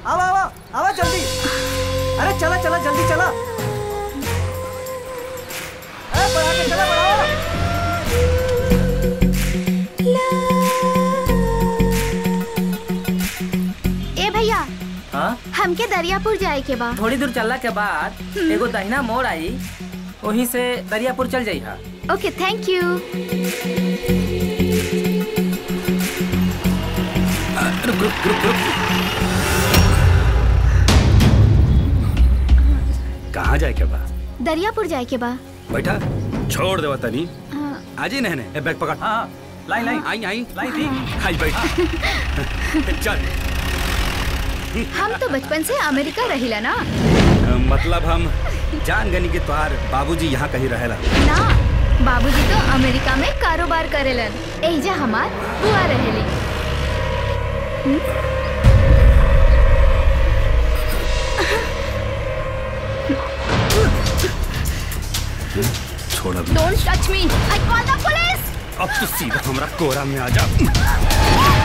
आवा आवा आवा जल्दी अरे चला चला जल्दी चला अरे बढ़ा के चला बढ़ाओ ए भैया हाँ हमके दरियापुर जाए के बा थोड़ी दूर चलला के बाद एगो दहिना मोड़ आई वहीं से दरियापुर चल जाई हा ओके थैंक यू रुक रुक रुक रुक कहाँ जाए के बा दरियापुर जाए के बा बैठा छोड़ देवा तनी हाँ, आज ही नहने ए बैग पकड़ हाँ लाइन लाइन आई आई लाइन दी आई बैठ चल हम तो बचपन से अमेरिका रहिला ना अ, मतलब हम जान गनी के तोहार बाबूजी यहाँ कहीं रहेला ना बाबूजी तो अमेरिका में कारोबार करेलन एजा हमार बुआ रहेली छोड़ अब don't touch me I call the police अब तो सीधा हमरा कोरा में आ जा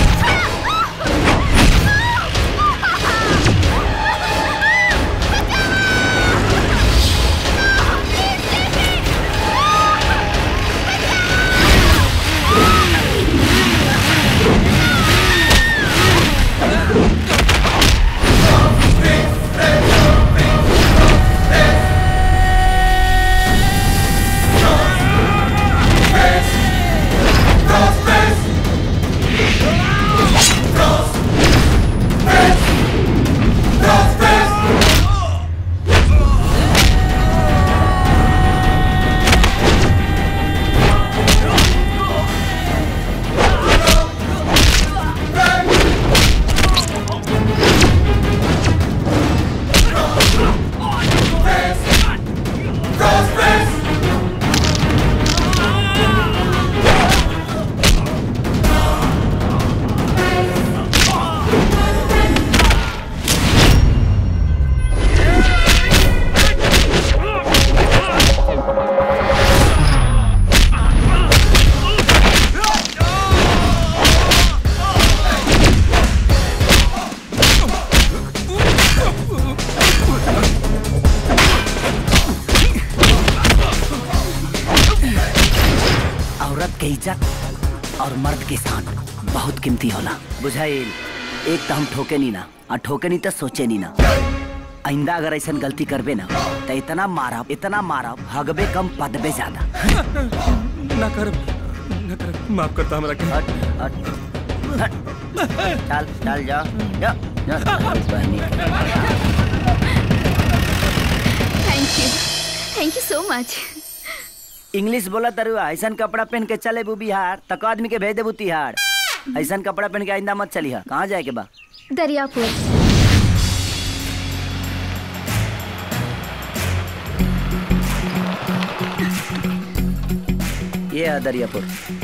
औरत के इज्जत और मर्द के शान बहुत कीमती होला बुझाइल एक तो हम ठोके नी ना और ठोके नी तो सोचे नी ना आइंदा अगर ऐसा गलती करबे ना तो इतना मारब इतना मारब हगबे कम पदबे ज्यादा ना कर ना कर माफ करता हमरा के हट हट हट चल चल जा जा जा बहनी thank you thank you so much English बोला तरुआ ऐसा कपड़ा पहन के चले बू बिहार तक आदमी के भेज देबू तिहाड़ ऐसा कपड़ा पहन के आइंदा मत चली कहाँ जाए के बा दरियापुर ये है दरियापुर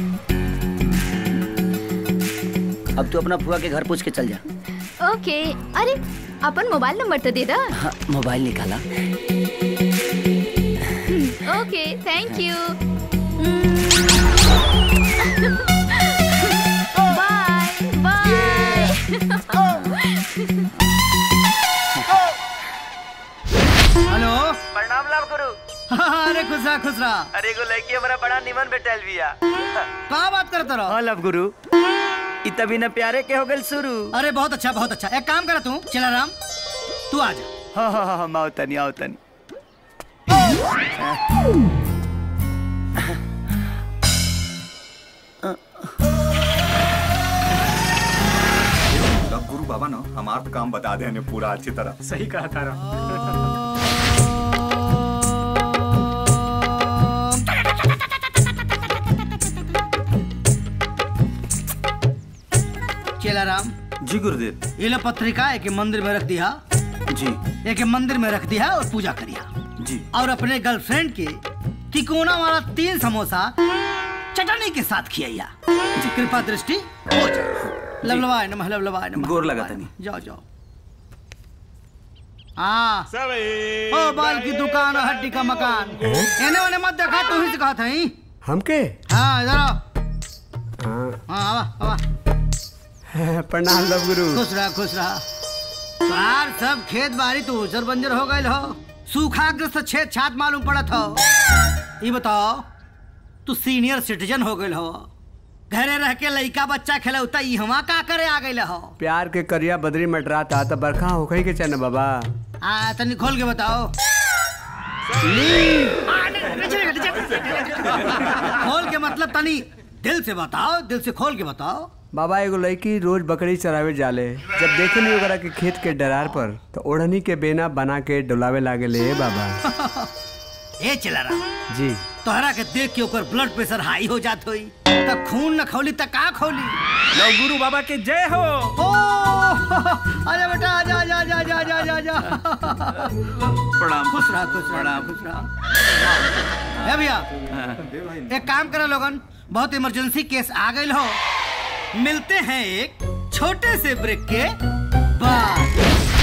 अब तू अपना फुआ के घर पूछ के चल जा ओके अरे अपन मोबाइल नंबर तो दे दा हाँ, मोबाइल निकाला okay thank you bye bye hello प्रणाम लाभ गुरु अरे खुश रहा खुश रहा अरे एगो लड़की हमारा बड़ा निमन बेटल बिया कहाँ बात करते रहो हाँ लव गुरु इ तभी न प्यारे के हो गल शुरू अरे बहुत अच्छा बहुत अच्छा एक काम कर तू चला राम तू आ जा हाँ हाँ हाँ माओ तनी आओ तनी अब गुरु बाबा ना हमारा काम बता दे हमें पूरा अच्छी तरह सही कहा तारा चला राम जी गुरुदेव ये लो पत्रिका एक मंदिर में रख दिया जी एक मंदिर में रख दिया और पूजा करिया जी और अपने गर्लफ्रेंड के तिकोना वाला तीन समोसा चटनी के साथ खियाइया कृपा दृष्टि हो जाए लवलवाय नमः लवलवाय नमः गोर लगा तनी। जाओ जाओ हाँ ओ बाल की दुकान और हड्डी का मकान एने ओने मत देखा तू ही से कहा था ही हमके हाँ इधर आओ हाँ आवा आवा प्रणाम लव गुरु खुश रहा खुश रहा तोहार सब खेत बाड़ी तो उजर बंजर हो गए हो सूखाग्रस्त छेद छात मालूम पड़त हो ये बताओ तू सीनियर सिटीजन हो गए हो घरे रह के लइका बच्चा खेलौता ई हवा का करे आ गए हो प्यार के करिया बदरी मटराता त बरखा होखई के चन बाबा आ तनी खोल के बताओ खोल के मतलब तनी दिल से बताओ दिल से खोल के बताओ बाबा एगो लड़की रोज बकरी चरावे जाले जब देखे नहीं ओकरा के खेत के डरार पर तो ओढ़नी के बेना बना के डुलावे लागे ले बाबा ए चला रहा जी तोहरा के देख के ओकर ब्लड प्रेशर हाई हो जात होई त खून न खौली त का खौली लो गुरु बाबा के जय हो ओ अरे बेटा आजा आजा आजा आजा आजा आजा आजा प्रणाम खुश रहा खुश रहा खुश रहा ए भैया एक काम करो लोगन बहुत इमरजेंसी केस आ गई हो मिलते हैं एक छोटे से ब्रेक के बाद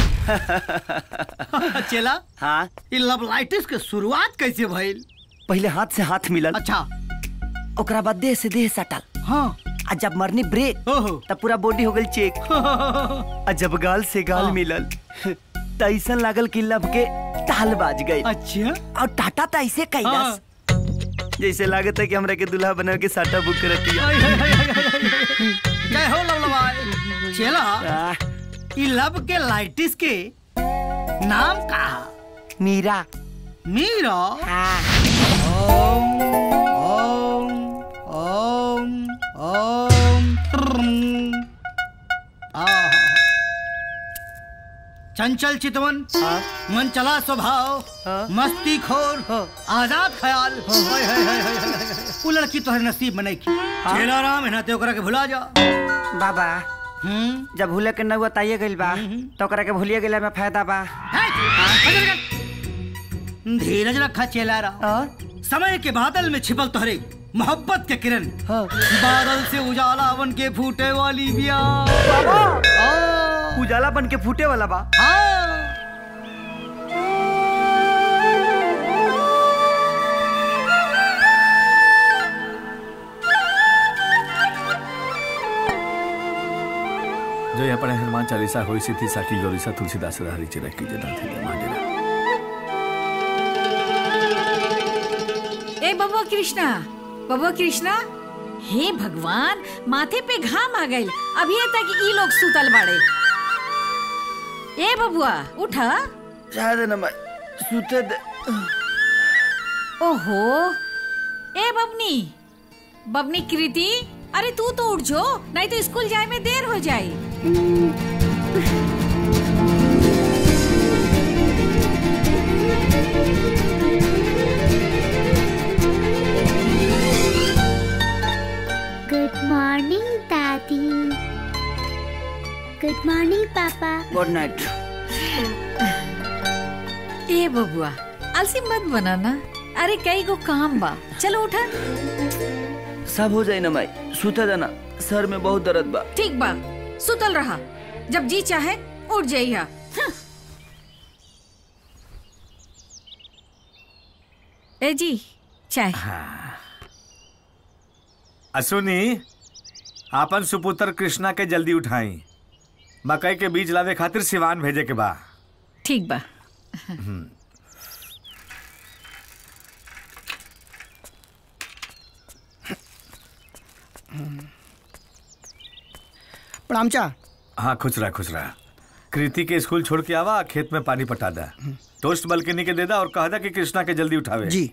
चला हाँ ये लवलाइटिस के शुरुआत कैसे भइल पहले हाथ से हाथ मिलल अच्छा ओकरा बाद देह से देह सटल हाँ आ जब मरनी ब्रेक ओहो तब पूरा बॉडी हो गई चेक आ जब गाल से गाल हाँ। मिलल त ऐसन लागल कि लब के ताल बाज गई अच्छा और टाटा त ऐसे कैलस जैसे लागत है कि हमरा के दूल्हा बना के साटा बुक करती है जय हो लवलवाई चला ई लब के लाइटिस के नाम का मीरा मीरा ओम ओम ओम ट्रम। आहा। चंचल चितवन मन चला स्वभाव मस्ती खोर आजाद ख्याल हाय, हाय, हाय, हाय, हाय, हाय। वो लड़की तोहरे नसीब में नहीं की चेला राम है ना ते ओकरा के भुला जा बाबा हम्म जब भूले के नौआ ताइए गइल बा तो ओकरा के भूलिए गेला में फायदा बा है? बजर कर। धीरज रखा चेला राम समय के बादल में छिपल तोहरे मोहब्बत के किरण बादल से उजाला बन के फूटे वाली बिया आ, उजाला बन के फूटे वाला बा आ। जो यहाँ पढ़े हनुमान चालीसा होई सिद्धि साकी गौरीसा तुलसीदास हरी चिरा की जना थी मांडेरा ए बबुआ कृष्णा बबुआ कृष्णा हे भगवान माथे पे घाम आ गइल अभी तक ई लोग सुतल बाड़े ए बबुआ उठा शायद न मैं सुते दे ओहो ए बबनी बबनी कृति अरे तू तो उठ जो नहीं तो स्कूल जाए में देर हो जाई गुड मॉर्निंग दादी गुड मॉर्निंग पापा गुड नाइट ए बबुआ आलसी मत बनाना अरे कई गो काम बा चलो उठा सब हो जाए ना मैं सुते देना सर में बहुत दर्द बा ठीक बा सुतल रहा जब जी चाहे उठ जाइया हं। ए जी चाय असुनी आपन सुपुत्र कृष्णा के जल्दी उठाई मकई के बीज लावे खातिर सिवान भेजे के बा ठीक बा प्रणाम चा हाँ खुश रहा खुश रहा कृति के स्कूल छोड़ के आवा खेत में पानी पटा दा टोस्ट बल्कनी के दे दा और कह दा कि कृष्णा के जल्दी उठावे जी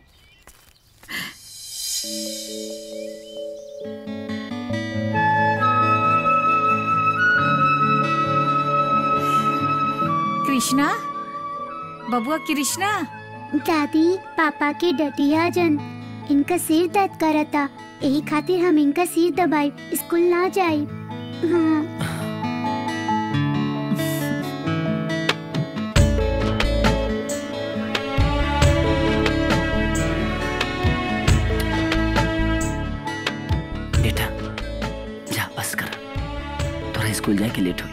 कृष्णा बबुआ कृष्णा दादी पापा के डटिया जन इनका सिर दर्द करता यही खातिर हम इनका सिर दबाई स्कूल ना जाई हाँ बेटा जा बस कर थोड़ा स्कूल जाए के लेट हुई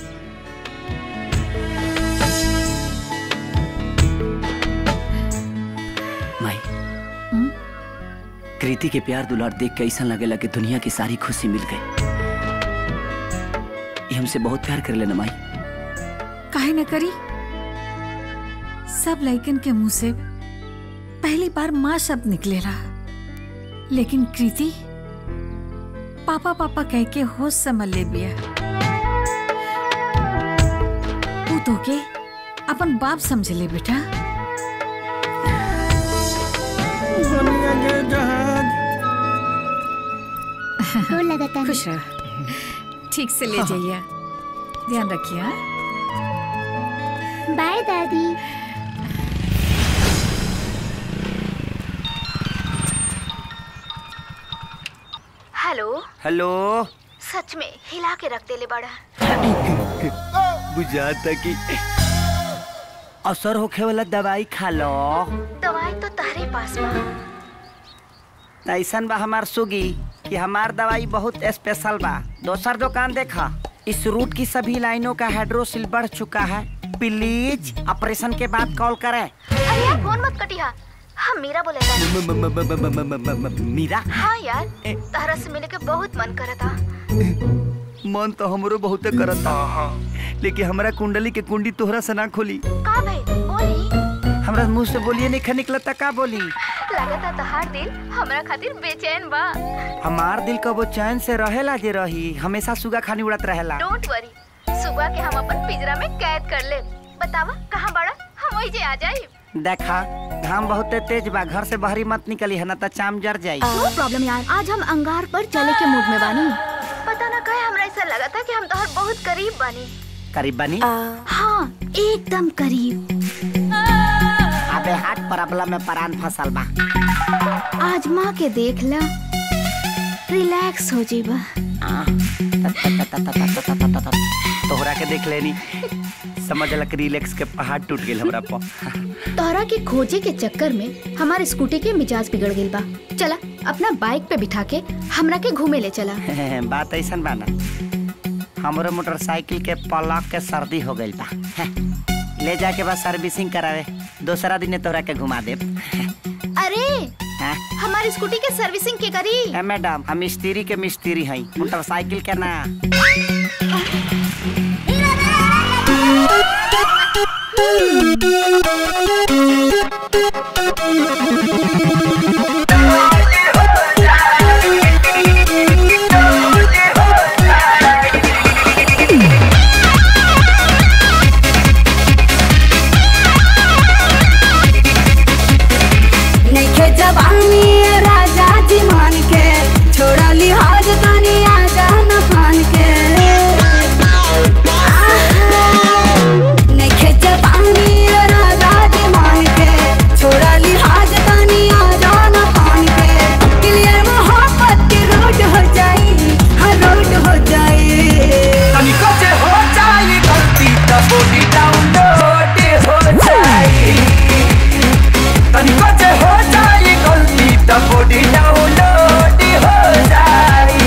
माई कृति के प्यार दुलार देख के ऐसा लगेला कि दुनिया की सारी खुशी मिल गई ये हमसे बहुत प्यार कर लेना माई काहे न करी सब लइकन के मुंह से पहली बार माँ शब्द निकलेला लेकिन कृति पापा पापा कह के होश संभल ले बिया तू तो के अपन बाप समझ ले बेटा गोर लगता है खुश रह ठीक से ले जाइए ध्यान रखिए हाँ? बाय दादी हेलो हेलो सच में हिला के रख देले बड़ा बुझाता कि असर होखे वाला दवाई खा लो दवाई तो तारे पास बा त ऐसन बा हमार सुगी कि हमार दवाई बहुत स्पेशल बा दोसर दुकान देखा इस रूट की सभी लाइनों का हाइड्रोसिल बढ़ चुका है प्लीज ऑपरेशन के बाद कॉल करें अरे यार फोन मत कटिया हम मीरा बोले था मीरा हाँ यार तारा से मिले के बहुत मन करता मन तो हमरो बहुते करता लेकिन हमरा कुंडली के कुंडी तोहरा से ना खोली का भाई बोली हमरा मुंह से बोलिए नहीं निकलता का बोली लगता तहार दिल हमरा खातिर बेचैन बा हमार दिल कबो चैन से रहेला जे रही हमेशा सुगा खानी उड़त रहेला डोंट वरी सुबह के हम अपन पिंजरा में कैद कर ले बतावा कहाँ बड़ा हम वही जे आ जाए देखा घाम बहुत तेज बा घर से बाहरी मत निकली है ना तो चाम जर जाई नो प्रॉब्लम यार आज हम अंगार पर चले के मूड में बानी पता ना कहे हमरा ऐसा लगा था कि हम तोहर बहुत करीब बानी करीब बनी हाँ एकदम करीब अबे हाथ प्रॉब्लम में परान फसल बा आज माँ के देख ला रिलैक्स हो जीबा तोहरा के देख लेनी समझ लक रिलैक्स के पहाड़ टूट गेल हमरा पर तोहरा के खोजे के चक्कर में हमारे स्कूटी के मिजाज बिगड़ गइल बा चला अपना बाइक पे बिठा के हमरा के घूमे ले चला बात ऐसा बा ना हमरो मोटरसाइकिल के पलक के सर्दी हो गइल बा ले जाके बस सर्विसिंग करावे दूसरा दिन तोहरा के घुमा देब अरे हाँ? हमारी स्कूटी के सर्विसिंग के करी ए मैडम हम मिस्त्री के मिस्त्री हई मोटरसाइकिल के ना नइखे जवानी ए राजा जी मान के छोड़ा लिहाज तनी आजा न फान के नइखे जवानी ए राजा जी मान के छोड़ा लिहाज तनी आजा न फान के क्लियर मोहब्बत की रोड हो जाई हर रोड हो जाई तनिको जे हो जाई गलती त बॉडी डाउनलोड हो जाई तनिको जे हो जाई गलती त बॉडी डाउनलोड हो जाई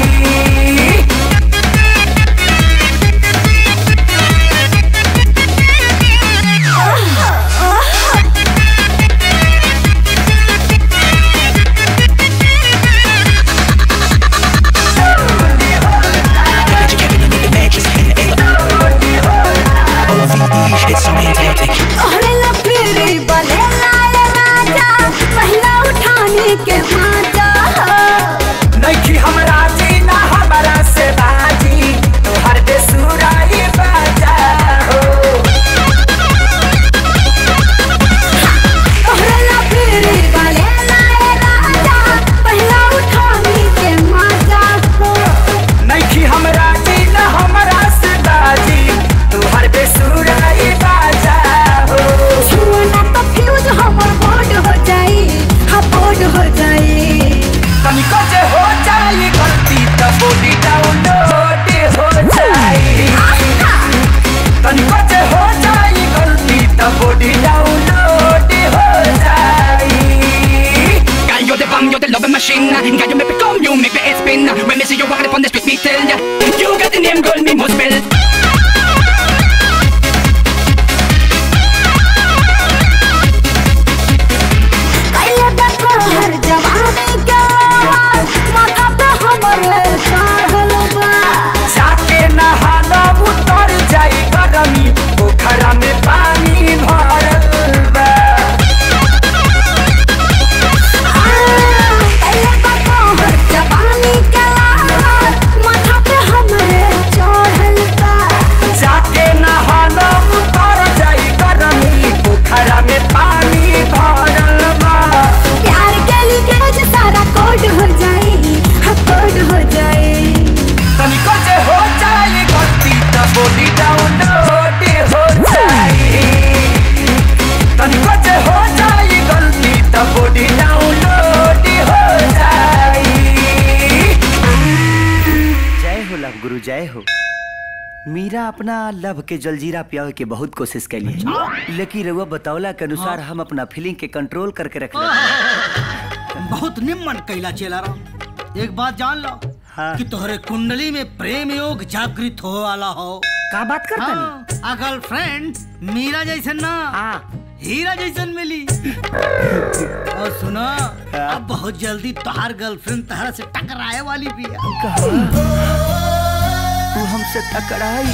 तोहरे लफेरी बने लाए राजा महिला उठाने के माजा नइखी हमरा जीना हमरा से बाजी तोहर बेसुराई बाजा हो तोहरे लफेरी बने लाए राजा महिला उठाने के माजा नइखी हमरा जीना हमरा से बाजी तोहर बेसुराई बाजा हो छुआ ना तो फ्यूज हमर बोर्ड हो जाई हाँ बोर्ड हो जाई अपना लव के जलजीरा पियावे के बहुत कोशिश कैली है लेकिन रउआ बतौला के अनुसार हम अपना फीलिंग के कंट्रोल करके रख बहुत निम्न कैला चेला रहा एक बात जान लो कि तोहरे कुंडली में प्रेम योग जागृत हो वाला हो का बात करता हाँ, आ गर्लफ्रेंड मीरा जैसन ना हीरा जैसन मिली और सुनो अब बहुत जल्दी तोहार गर्लफ्रेंड तहरा से टकराए वाली भी है तू हमसे टकराई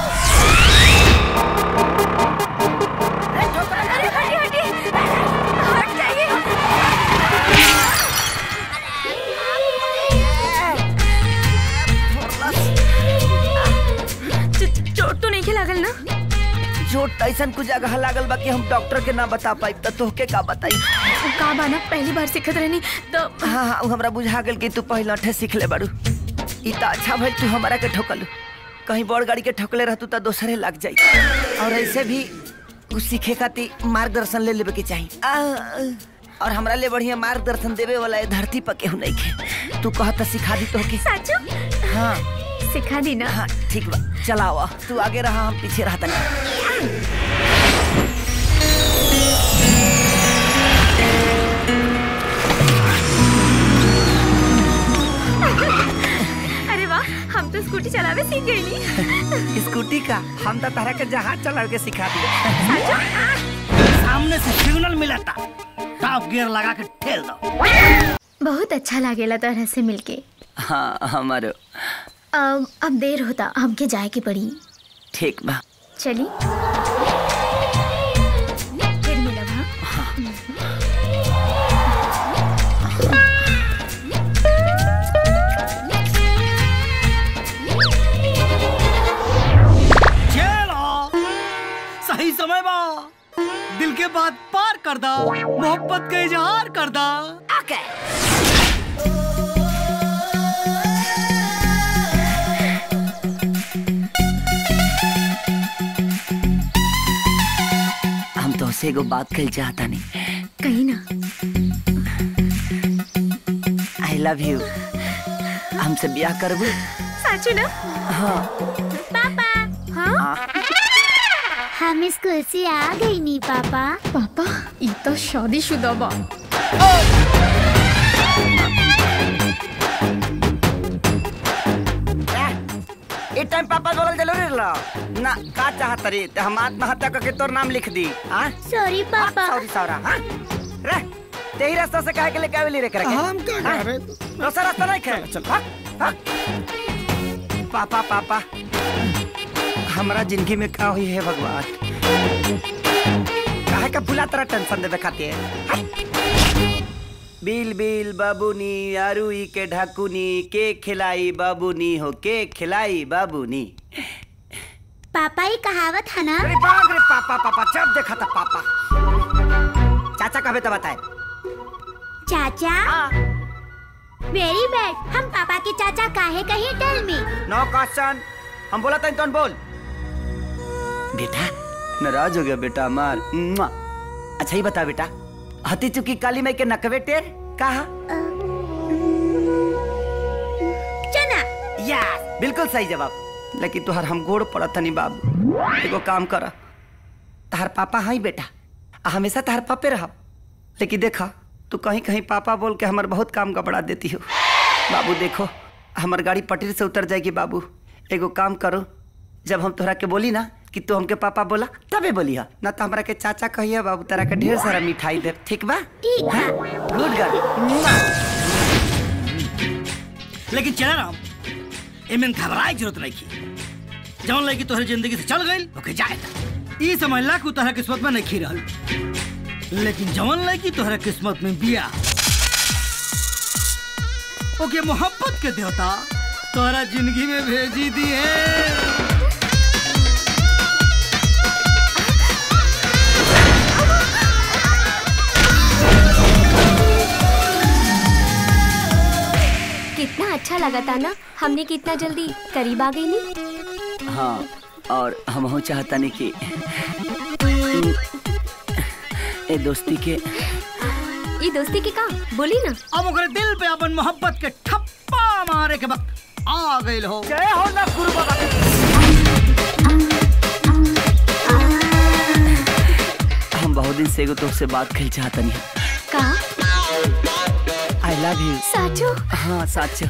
चोट तो नहीं लागल ना चोट ऐसा कुछ जगह लागल बा कि हम डॉक्टर के ना बता पाई तो तोहके का बताई का बाना पहली बार सिखत रहनी तो हाँ हाँ उ हमरा बुझा गेल कि तू पहले अठे सीख ले बारू ई त अच्छा भइल तू हमरा के ठोकलू कहीं बड़ गाड़ी के ठोकले रहतू त दोसरे लग जाई और ऐसे भी कुछ सीखे खातिर मार्गदर्शन ले लेवे के चाही आ, और हमरा ले बढ़िया मार्गदर्शन देवे वाला ए धरती पर केहू नहीं के तू कहत सिखा दी तोहके साचो हाँ सिखा दी ना हाँ ठीक बा चलावा तू आगे रहा हम पीछे रहता अरे वाह हम तो स्कूटी चलावे सीख गई स्कूटी का हम तो तारा के जहाज चला के सिखा दिए सामने से सिग्नल मिला था टॉप गियर लगा के ठेल दो बहुत अच्छा लागेला तोहरा से मिलके हाँ हमारो अब अब देर होता हमके जाए के पड़ी ठीक बा चली फिर मिलब हाँ चलो सही समय बा दिल के बात पार कर दा मोहब्बत का इजहार कर दा हम तो से एगो बात कल चाहता नहीं कहीं ना आई लव यू हमसे ब्याह करबू साचो ना हाँ पापा हाँ हम स्कूल से आ गई नी पापा पापा ई तो शादीशुदा बा ए टाइम पापा बोलल जरूरी रहलो ना का चाहत रे ते हम आत्महत्या करके तोर नाम लिख दी हां सॉरी पापा सॉरी सौरा हां रे तेही रास्ता से काहे के लेके आवेली रे करके हम क्या हाँ? कर रहे? दूसरा रास्ता नहीं खे चल पापा पापा हमरा जिंदगी में का हुई है भगवान काहे का भुला तरह टेंशन देवे खातिर हाँ? बिल बिल बाबूनी आरुई के ढाकुनी के खिलाई बाबूनी हो के खिलाई बाबूनी पापा ये कहावत है ना अरे बाप रे पापा पापा जब देखा था पापा चाचा कहे तो बताए चाचा वेरी बैड हम पापा के चाचा काहे कहे टेल मी नो क्वेश्चन हम बोला था तुम बोल बेटा नाराज हो गया बेटा मार मुआ। अच्छा ही बता बेटा हती चुकी काली माई के नकवे टेर कहा चना यस बिल्कुल सही जवाब लेकिन तुहार हम गोड़ पड़ा तनी बाबू एगो काम कर तहार पापा हाई बेटा आ हमेशा तहार पापे रह लेकिन देखा तू कहीं कहीं पापा बोल के हमार बहुत काम गबड़ा देती हो बाबू देखो हमार गाड़ी पटरी से उतर जाएगी बाबू एगो काम करो जब हम तोहरा के बोली ना कि तू हमके पापा बोला तबे बोली हा ना तो हमरा के चाचा कहिए बाबू तेरा के ढेर सारा मिठाई दे ठीक बा ठीक है गुड गर्ल लेकिन चला राम एमन घबराए की जरूरत नहीं की जौन लड़की तोहरी जिंदगी से चल गई ओके जाए ई समझला कि उ तोहरा किस्मत में नहीं रहल लेकिन जौन लड़की तोहरा किस्मत में बिया ओके मोहब्बत के देवता तोहरा जिंदगी में भेजी दी है कितना अच्छा लगा था ना हमने कितना जल्दी करीब आ गई नहीं हाँ और हम हो चाहता नहीं कि ए दोस्ती के ये दोस्ती के का बोली ना अब ओकरे दिल पे अपन मोहब्बत के ठप्पा मारे के वक्त आ गइल हो जय हो ना गुरु बाबा हम बहुत दिन से एगो तुमसे बात कल चाहतनी का आई लव यू साचो हाँ साचो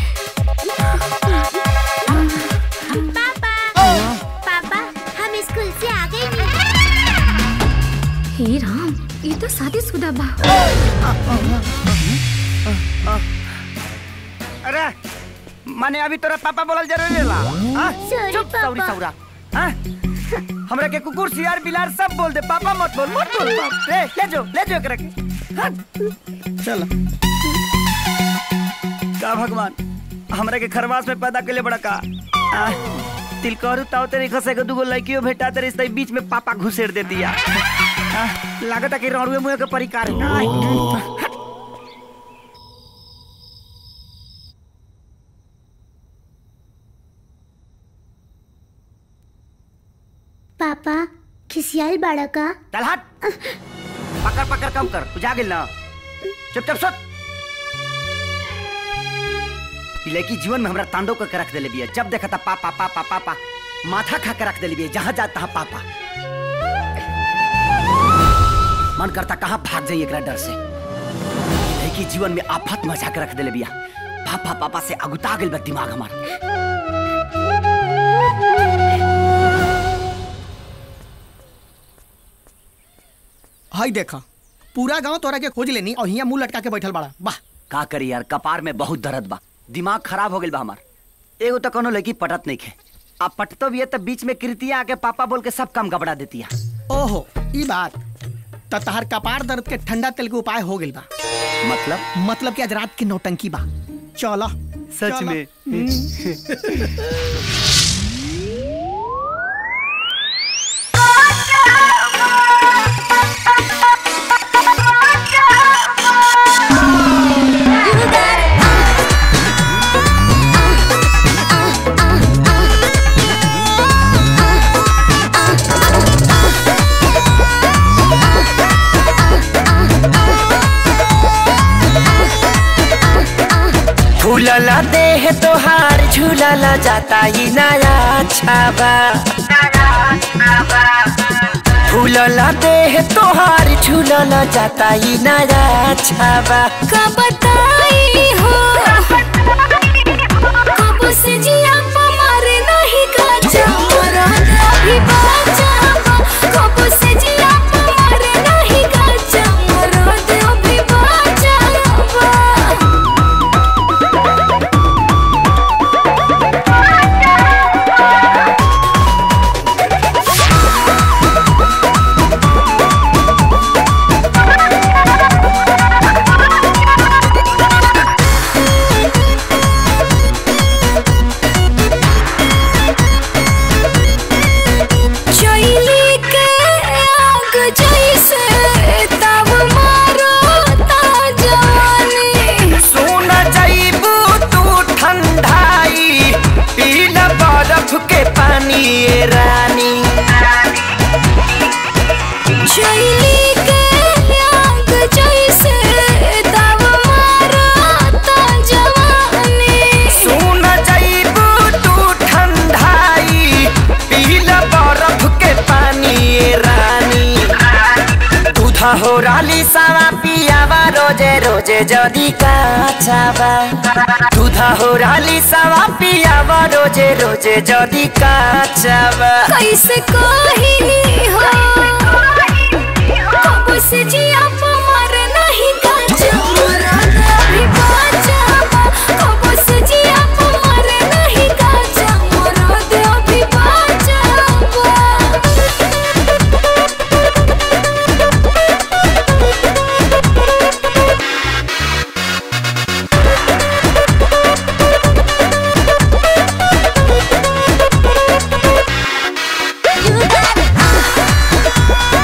पापा हम स्कूल से आ गए हे राम ये तो शादीशुदा बा अरे माने अभी तोरा पापा बोलल जरूरी ला हाँ? Sorry, चुप सौरी पापा। सौरा हाँ? हमरा के कुकुर सियार बिलार सब बोल दे पापा मत बोल मत बोल बाप रे ले जो ले जो एकरा के हाँ? चलो का भगवान हमरा के खरवास में पैदा कले बड़ा का आ, तिलकहरू ताव तेरे खसे के दुगो लड़कियों भेटा तेरे इस बीच में पापा घुसेड़ दे दिया आ, लागता कि रौड़ुए मुँह के परिकार है। पापा खिसियाल बाड़ा का चल हट पकड़ पकड़ कम कर तू जा गिल ना चुप चुप सुत ई लड़की जीवन में हमरा तांडव करके रख देले बिया जब देखा था पापा पापा पापा माथा खा के रख देले बिया जहाँ जाता है पापा मन करता कहाँ भाग जाइए एकरा डर से ई लड़की जीवन में आफत मचा के रख देले बिया पापा पापा से अगुता गेल बा दिमाग हमार हाय देखा पूरा गांव तोरा के खोज लेनी और हिया मुंह लटका के बैठल बाड़ा वाह का करी यार कपार में बहुत दर्द बा दिमाग खराब हो गेल बा हमार एगो तो कोनो लड़की पटत नहीं खे अब पटतो भी है तो बीच में कृतिया आके पापा बोल के सब काम गबड़ा देती है ओहो ई बात त तहार कपार दर्द के ठंडा तेल के उपाय हो गेल बा मतलब मतलब कि आज रात की नौटंकी बा चलो सच चलो। में फूलला देह तोहार झूलला जाता ही नया छाबा फूलला देह तोहार झूलला जाता ही नया छाबा का बताई हो कब से जिया पमार नहीं का चमरा अभी बाचा कब से जिया पमार नहीं का चमरा अभी बाचा चैली के आग जैसे तब मारो ता जवानी सुन जाइबू तू ठंडाई पीला बर्फ के पानी ये रानी चैली के आग जैसे तब मारो ता जवानी सुन जाइबू तू ठंडाई पीला बर्फ के पानी ये रानी दूधा हो राली सावा पियावा रोजे रोजे जदी काचावा दूधा हो राली सावा पियावा रोजे रोजे जदी काचावा कैसे कही हो कब से जिया पमार नहीं का चमरा अभी बाचा कब से जिया पमार नहीं का चमरा अभी बाचा You got it.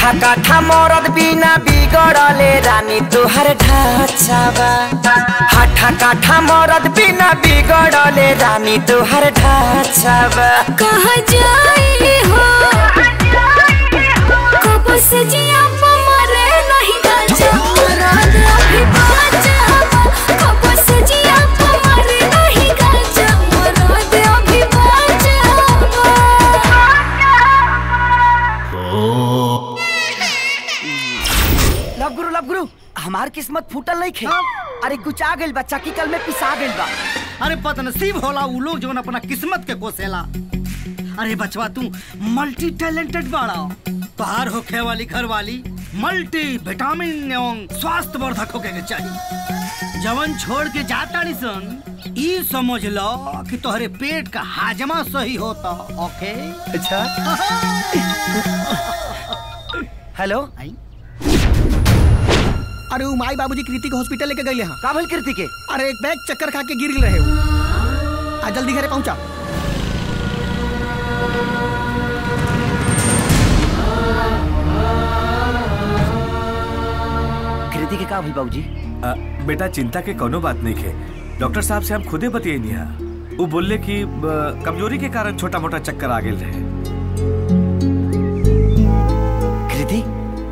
हाथा काठा मरद बिना बिगड़ले रानी तुहर ढाचावा हाथा काठा मरद बिना बिगड़ले रानी तुहर ढाचावा कहाँ जाए हो कब से जिया मरे नहीं गाजा रात अभी बाजा कब से जिया मरे नहीं गाजा रात अभी बाजा लव गुरु लव गुरु हमार किस्मत फूटल नहीं खे अरे गुचा गइल बा चक्की कल में पिसा गइल बा अरे बदनसीब होला उ लोग जौन अपना किस्मत के कोसेला अरे बचवा तू मल्टी टैलेंटेड बाड़ा तोहार होखे वाली घर वाली मल्टी विटामिन एवं स्वास्थ्य वर्धक होके के चाहिए जवन छोड़ के जाता सन ई समझ लो कि तोहरे पेट का हाजमा सही होता ओके अच्छा हेलो अरे वो माई बाबूजी कृति के हॉस्पिटल लेके गए हैं का भइल कृति के अरे एक बैग चक्कर खा के गिर रहे हो आ जल्दी घरे पहुंचा कृति के का भइल बाबूजी आ, बेटा चिंता के कोनो बात नहीं है डॉक्टर साहब से हम खुदे बतियनी हा वो बोलले कि आ, कमजोरी के कारण छोटा मोटा चक्कर आ गेल रहे कृति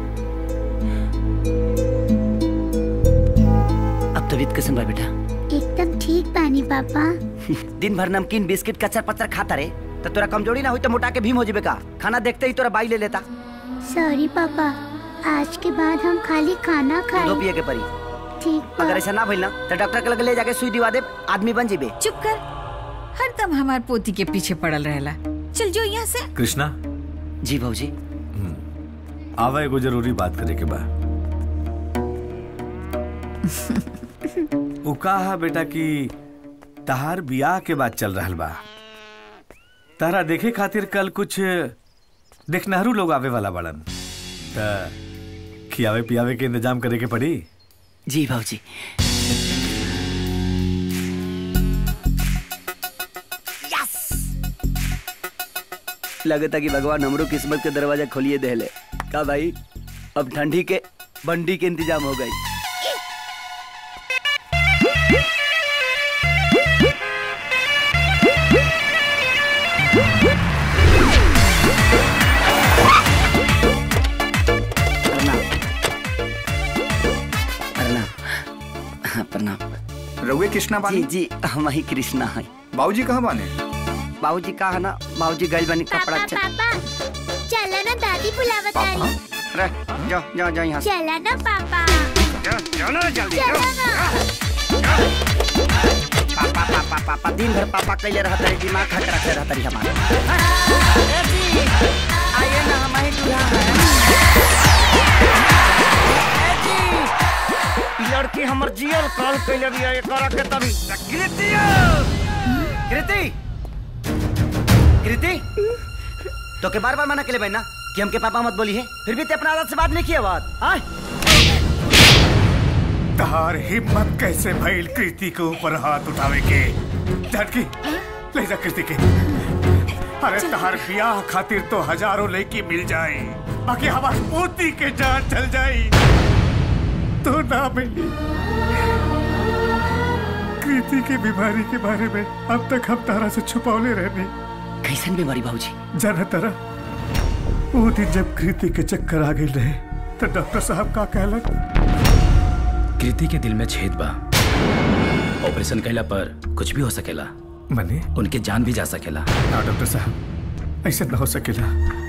अब तबीयत कैसन बा बेटा एकदम ठीक बानी पापा दिन भर नमकीन बिस्किट कचर पचर खाता रे तो तोरा कमजोरी ना हुई तो मोटा के भीम हो जेबे का खाना देखते ही तोरा बाई ले लेता सॉरी पापा आज के बाद हम खाली खाना दो खाए पिए के परी ठीक बा अगर ऐसा ना भइल ना तो डॉक्टर के लगे ले जाके सुई दिवा दे आदमी बन जेबे चुप कर हरदम हमार पोती के पीछे पड़ल रहेला चल जो यहाँ से कृष्णा जी भाजी आवा एगो जरूरी बात करे के बा उ कहा बेटा कि तहार बियाह के बाद चल रहल बा तारा देखे खातिर कल कुछ देखनहरू लोग आवे वाला बड़न त खियावे पियावे के इंतजाम करे के पड़ी जी भाजी लगता कि भगवान हमरो किस्मत के दरवाजा खोलिए देले का भाई अब ठंडी के बंडी के इंतजाम हो गई प्रणाम प्रणाम रउए कृष्णा बानी जी जी हम ही कृष्णा है बाबूजी कहाँ बाने बाबूजी का है ना बाबूजी गइल बनी कपड़ा च- पापा चला ना दादी बुलावत आली रे जाओ जाओ जाओ यहाँ से चला ना पापा जाओ ना जल्दी चला ना पापा पापा पापा दिन भर पापा कैले रहत रही दिमाग खट रखे रहत रही हमारे आइए ना हम ही दूल्हा हैं लड़की हमर जियल कॉल कैले भी है करा के तभी कृति कृति कृति तो के बार बार मना के ले ना कि हमके पापा मत बोली है फिर भी ते अपना आदत से बात नहीं किया बात आय तहार हिम्मत कैसे भइल कृति के ऊपर हाथ उठावे के झटकी ले जा कृति के अरे तहार ब्याह खातिर तो हजारों लड़की मिल जाए बाकी हमार पोती के जान चल जाई तो ना मिली कृति की बीमारी के बारे में अब तक हम तारा से छुपौले रहने कैसन बीमारी बाबूजी जाना तारा वो दिन जब कृति के चक्कर आ गए रहे तो डॉक्टर साहब का कहलन कृति के दिल में छेद बा ऑपरेशन कैला पर कुछ भी हो सकेला मने उनके जान भी जा सकेला ना डॉक्टर साहब ऐसे न हो सकेला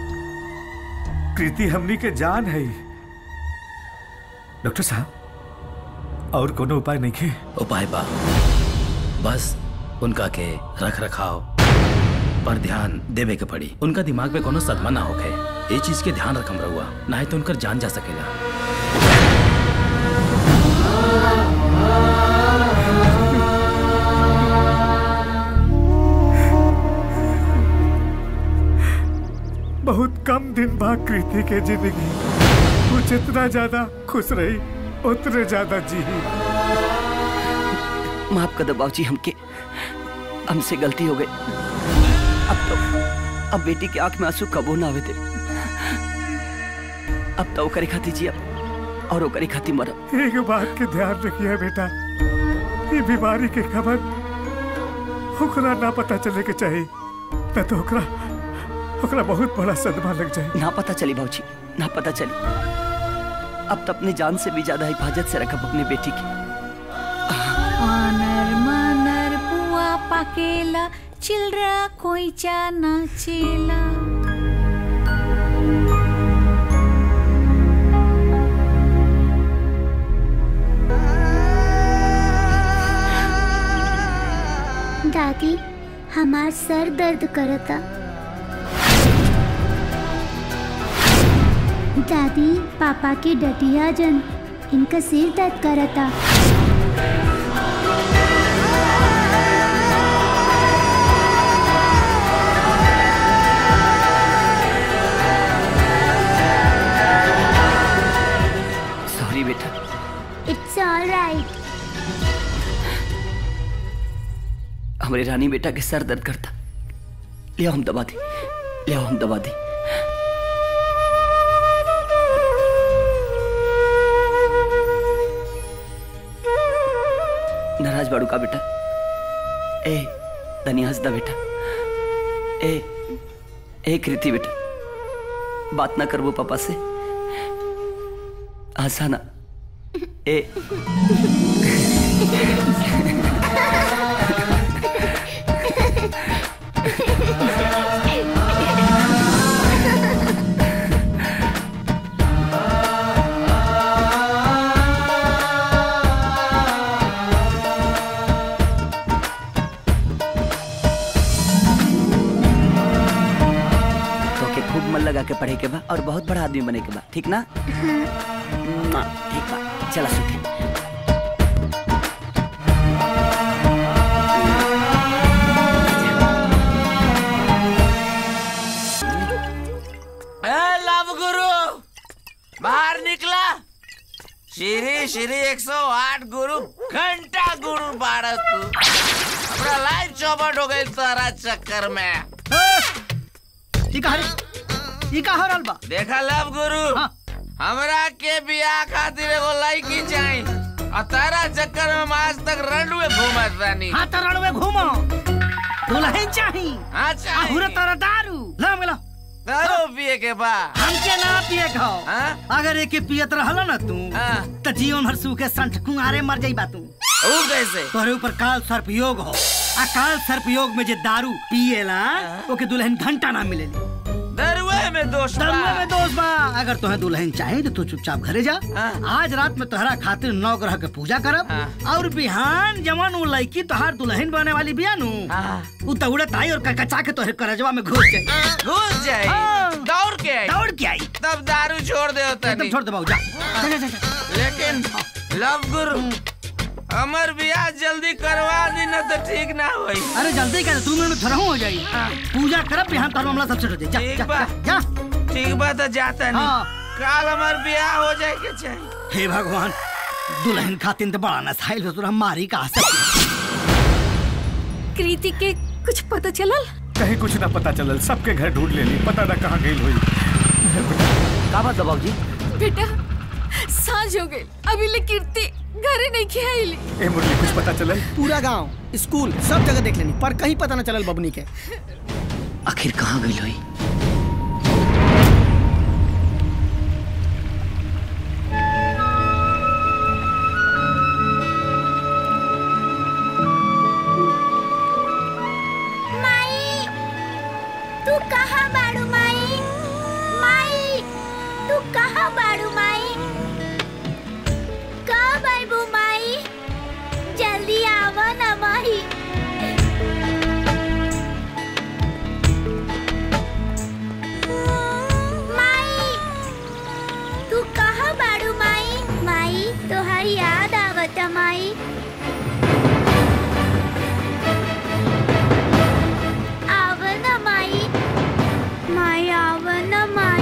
कृति हमनी के जान है डॉक्टर साहब और कोनो उपाय नहीं है उपाय बा बस उनका के रख रखाव पर ध्यान देवे के पड़ी उनका दिमाग में कोनो सदमा ना होखे ये चीज के ध्यान रखम रहुआ ना तो उनकर जान जा सकेला बहुत कम दिन बाद कृति के जिंदगी वो जितना ज्यादा खुश रही उतने ज्यादा जी माफ कर दो बाबूजी हमके हमसे गलती हो गई अब तो अब बेटी की आंख में आंसू कबो ना आवे थे अब तो ओकरे खाती जिया और ओकरे खाती मरब एक बात के ध्यान रखिए बेटा ये बीमारी के खबर ओकरा ना पता चले के चाहिए न तो ओकरा ओकरा बहुत बड़ा सदमा लग जाए ना पता चली भाजी ना पता चली अब तो अपनी जान से भी ज्यादा हिफाजत से रखब अपनी बेटी की आनर मानर पुआ पाकेला चिलरा कोईचा नाचेला दादी हमार सर दर्द करता दादी पापा की डटिया जन इनका सिर दर्द करता सॉरी बेटा इट्स ऑल राइट हमारी रानी बेटा के सर दर्द करता ले आओ हम दबा दी ले आओ हम दबा दी नाराज बाड़ू का बेटा ए धनी हंसदा बेटा ए ए कृति बेटा बात ना करबो पापा से हंसाना ए तो के खूब मन लगा के पढ़े के बा और बहुत बड़ा आदमी बने के बा ठीक ना मुआ, ठीक बा चला सुखी ए लव गुरु बाहर निकला श्री श्री 108 गुरु घंटा गुरु बारह तू हमरा लाइफ चौपट हो गई तारा चक्कर में ई का रे ई का हो रहल बा देखा लव गुरु हमरा के बियाह खातिर एगो लड़की चाही और तारा चक्कर में हम आज तक रणुए घूमत रानी हाँ तो रणवे घूमो दुल्हन चाही हाँ चाही आहुरे तोरा दारू ला मिला दारू पिए के बा हमके ना पिए खाओ अगर एके पियत रहल ना तू त जीवन भर सूखे संठ कुंगारे मर जाई बा तू ऊ कैसे तोरे ऊपर काल सर्प योग हो आ काल सर्प योग में जे दारू पिएला ओके दुल्हन घंटा ना मिलेली दरुए में दोष बा। दरुए में दोष बा अगर तोहे दुल्हन चाहे तो तू चुपचाप घरे जा आज रात में तोहरा खातिर नौ ग्रह के पूजा करब और बिहान जवन उ लड़की तोहार दुल्हन बने वाली बिया नु उ दौड़त आई और कचका के तोहरे करजवा में घुस जाई घुस जाई हाँ। दौड़ के आई दौड़ के आई तब दारू छोड़ दे होता एकदम छोड़ दे बाबू जा जा, जा, जा, जा। लेकिन लव गुरु हमर बियाह जल्दी करवा दी ना तो ठीक ना होई अरे जल्दी कर दो मिनट में थोड़ा हो जाई पूजा करब बिहान तोहर मामला सब सेट हो जाई जा, ठीक जा बा जा ठीक बा तो जाता नहीं हाँ। काल हमार बियाह हो जाए के चाहिए हे भगवान दुल्हन खातिर तो बड़ा नसाइल हो तोरा मारी का सकती कृति के कुछ पता चलल कहीं कुछ ना पता चलल सबके घर ढूंढ लेली पता ना कहाँ गई हुई का बात दबाव जी बेटा सांझ हो गई अभी ले कीर्ति घरे नहीं खियाइली ए मुरली कुछ पता चलल पूरा गांव स्कूल सब जगह देख लेनी पर कहीं पता न चलल बबनी के आखिर कहाँ गई हुई माई तू कहाँ बाड़ू माई माई तू कहाँ बाड़ू माई कब आइबू माई जल्दी आवा ना माई माई तू कहाँ बाड़ू माई माई तोहार याद आवता माई आवन माई माई आवन माई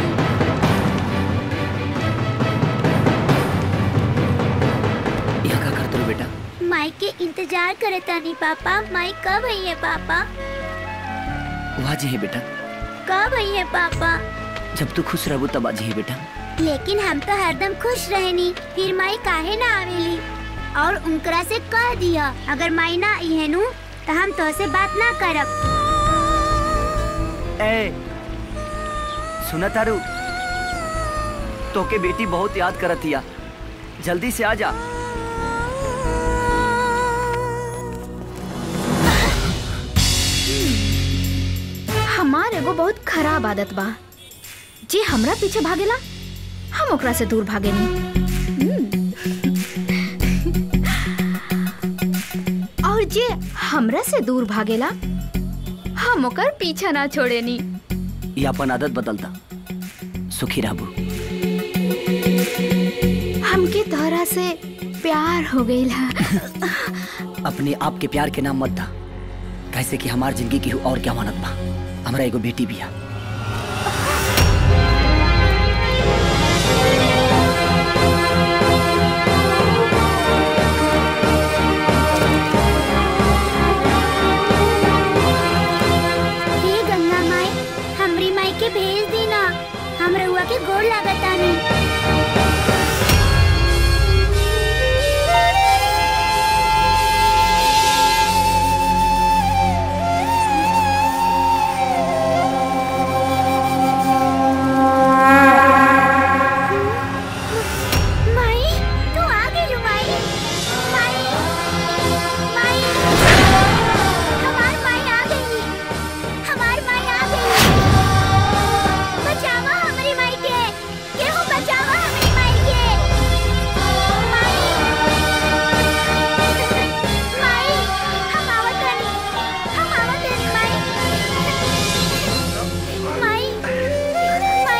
यहाँ का करते हो बेटा माई के इंतजार करे तानी पापा माई कब आई है पापा वहाँ जी है बेटा कब आई है पापा जब तू खुश रहबो तब आज है बेटा लेकिन हम तो हरदम खुश रहनी फिर माई काहे ना आवेली और उनकरा से कह दिया अगर माई ना आई है नु तो हम तो से बात ना करब ए सुना तारू तोके बेटी बहुत याद करत हिया जल्दी से आ जा हमार एगो बहुत खराब आदत बा जे हमरा पीछे भागेला हम ओकरा से दूर भागे और जे हमरा से दूर भागेला हम ओकर पीछा ना छोड़े नी ये अपन आदत बदलता सुखी रहबू हमके तोहरा से प्यार हो गईल है अपने आप के प्यार के नाम मत दा कैसे कि हमार जिंदगी की और क्या मानत बा हमरा एगो बेटी भी है हे गंगा माई हमरी माई के भेज दी ना हम रहुआ के गोड़ लागतानी माई तू आ गई माई माई माई हमार माई आ गई हमार माई आ गई बचावा हमारी माई के केहू बचावा हमारी माई के माई माई हम आवत हनी हम आवत हनी माई माई माई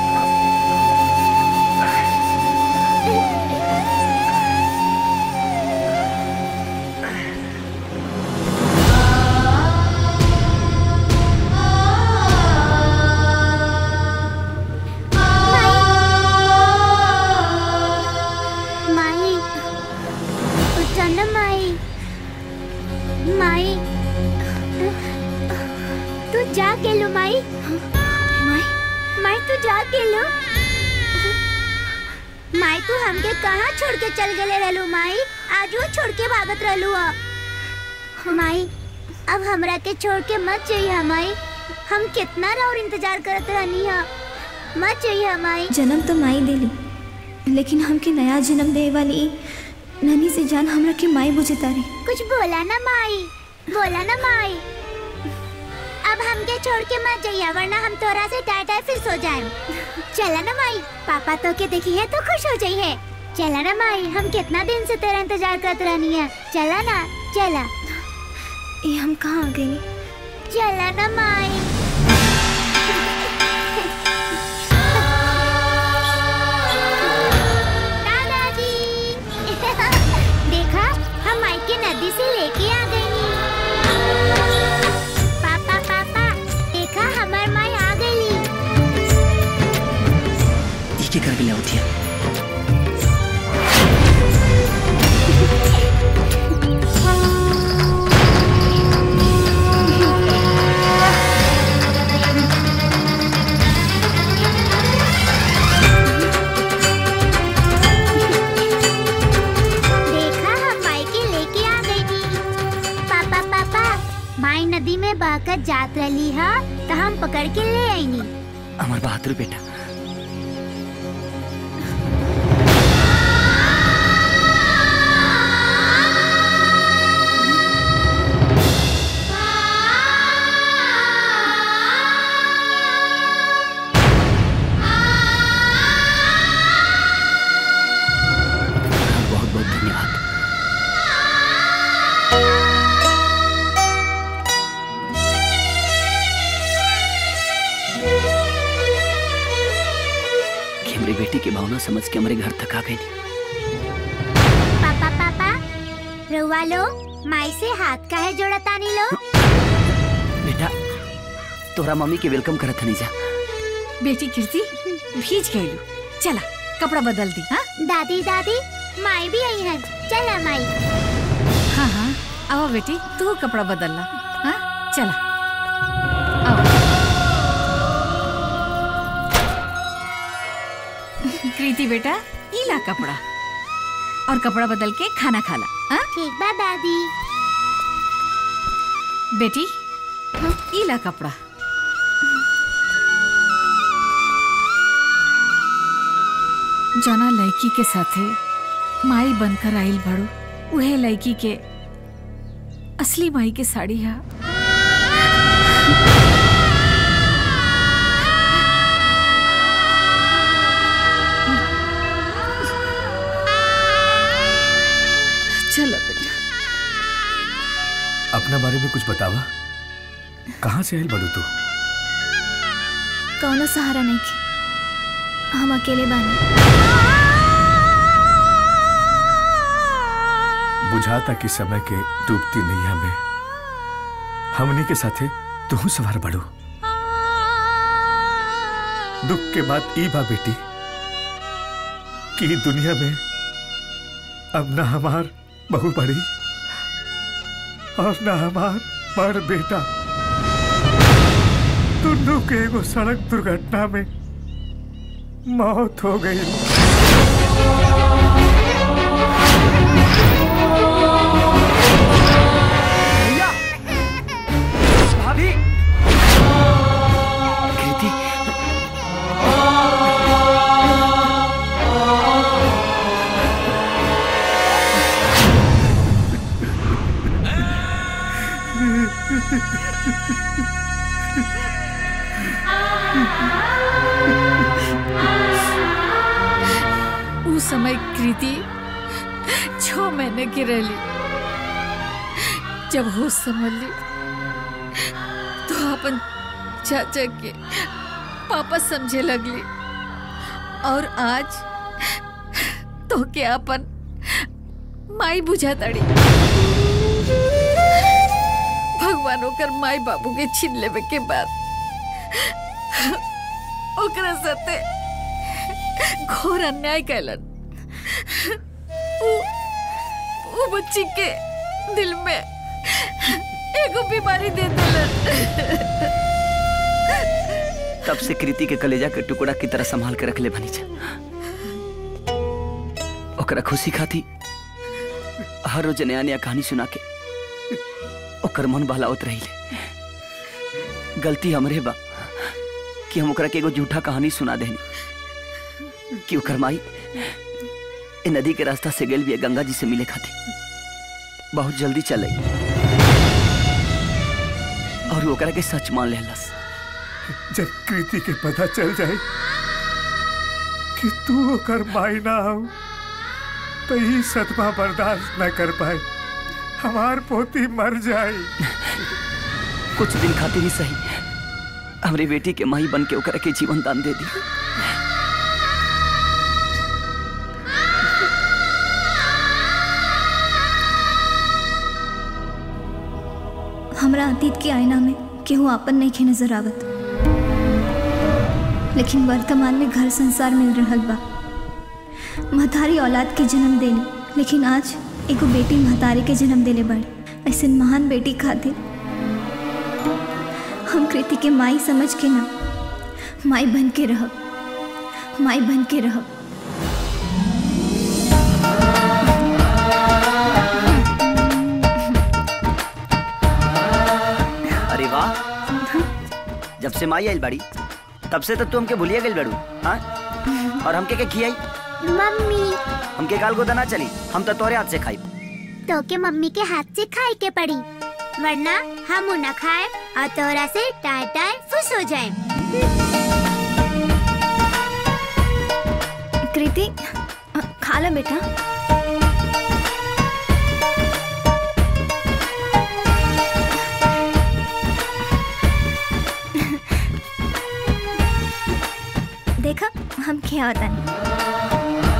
माई उठना माई माई तू जा के लो माई माई माई तू जा के लो माई तू हमके कहाँ छोड़ के चल गए रहलू माई आज वो छोड़ के भागत रहलू ह माई अब हमरा के छोड़ के मत जाइए माई हम कितना और इंतजार करत रहनी है मत जाइए माई जन्म तो माई देली लेकिन हमके नया जन्म दे वाली ई ननी से जान हमरा के माई बुझे तारी कुछ बोला ना माई बोला ना माई अब हमके छोड़ के मत जाइए वरना हम तोरा से टाटा फिर सो जाए चला ना माई पापा तो के देखी है तो खुश हो जाइए चला ना माई हम कितना दिन से तेरा इंतजार करते रहनी है चला ना चला ये हम कहाँ आ गए चला ना माई दादाजी देखा हम माई के नदी से लेके आ गई पापा पापा देखा हमार माई आ गई ई के कर के ले होती है देखा हम माई के लेके आ गई पापा पापा माई नदी में बहकर जात रही है तो हम पकड़ के ले आईनी हमार बहादुर बेटा बहुत बहुत धन्यवाद कि हमारी बेटी की भावना समझ के हमारे घर तक आ गई पापा पापा रुआ लो माई से हाथ का है जोड़ा तानी लो बेटा तोरा मम्मी के वेलकम करत हनी जा बेटी कीर्ति भीज गई चला कपड़ा बदल दी हाँ दादी दादी माई भी आई है चला माई हाँ हाँ आओ बेटी तू कपड़ा बदल ला हाँ चला आओ कृति बेटा ई ला कपड़ा और कपड़ा बदल के खाना खा ला ठीक बा दादी बेटी ई ला कपड़ा जना लड़की के साथे माई बनकर आइल बड़ो उहे लड़की के असली माई के साड़ी है चलो बेटा अपना बारे में कुछ बतावा कहाँ से आयल बड़ू तू कौनो सहारा नहीं के हम अकेले बानी बुझाता कि समय के डूबती नैया में हमनी के साथे तू सवार बड़ू दुख के बाद ई बा बेटी कि ई दुनिया में अब ना हमार बहू बड़ी और ना हमार बड़ बेटा दोनों के एगो सड़क दुर्घटना में मौत हो गई भाभी कृति उस समय कृति छह महीने की रही जब होश संभल ली तो अपन चाचा के पापा समझे लगली और आज तो के अपन माई बुझा तड़ी भगवान ओकर माई बाबू के छीन लेवे के बाद ओकरा साथे घोर अन्याय कैलन वो वो बच्ची के दिल में एगो बीमारी दे देलन तब से कृति के कलेजा के टुकड़ा की तरह संभाल के रख ले बनी जा ओकरा खुशी खाती हर रोज नया नया कहानी सुना के ओकर मन बहलावत रही ले गलती हमरे बा कि हम ओकरा के एगो झूठा कहानी सुना देनी कि ओकर माई ए नदी के रास्ता से गेल भी गंगा जी से मिले खाती बहुत जल्दी चल आई और वो ओकरा के सच मान लेलस जब कृति के पता चल जाए कि तू ओकर माई ना हो तो ही सदमा बर्दाश्त न कर पाए हमार पोती मर जाए कुछ दिन खातिर ही सही हमरे बेटी के माई बन के ओकरा के जीवन दान दे दी हमरा अतीत के आईना में केहू आपन नहीं खे नजर आवत लेकिन वर्तमान में घर संसार मिल रहल बा महतारी औलाद के जन्म देली लेकिन आज एगो बेटी महतारी के जन्म देले बाड़ी ऐसे महान बेटी खातिर हम कृति के माई समझ के ना माई बन के रहब माई बन के रहब अरे वाह जब से माई आइल बाड़ी तब से तो तू हमके भूलिए गई बड़ू हाँ और हमके के खियाई मम्मी हमके गाल गोदा ना चली हम तो तोरे हाथ से खाई तो के मम्मी के हाथ से खाए के पड़ी वरना हम न खाए और तोरा से टाय टाय फुस हो जाए कृति खा लो बेटा देखा हम क्या होता नहीं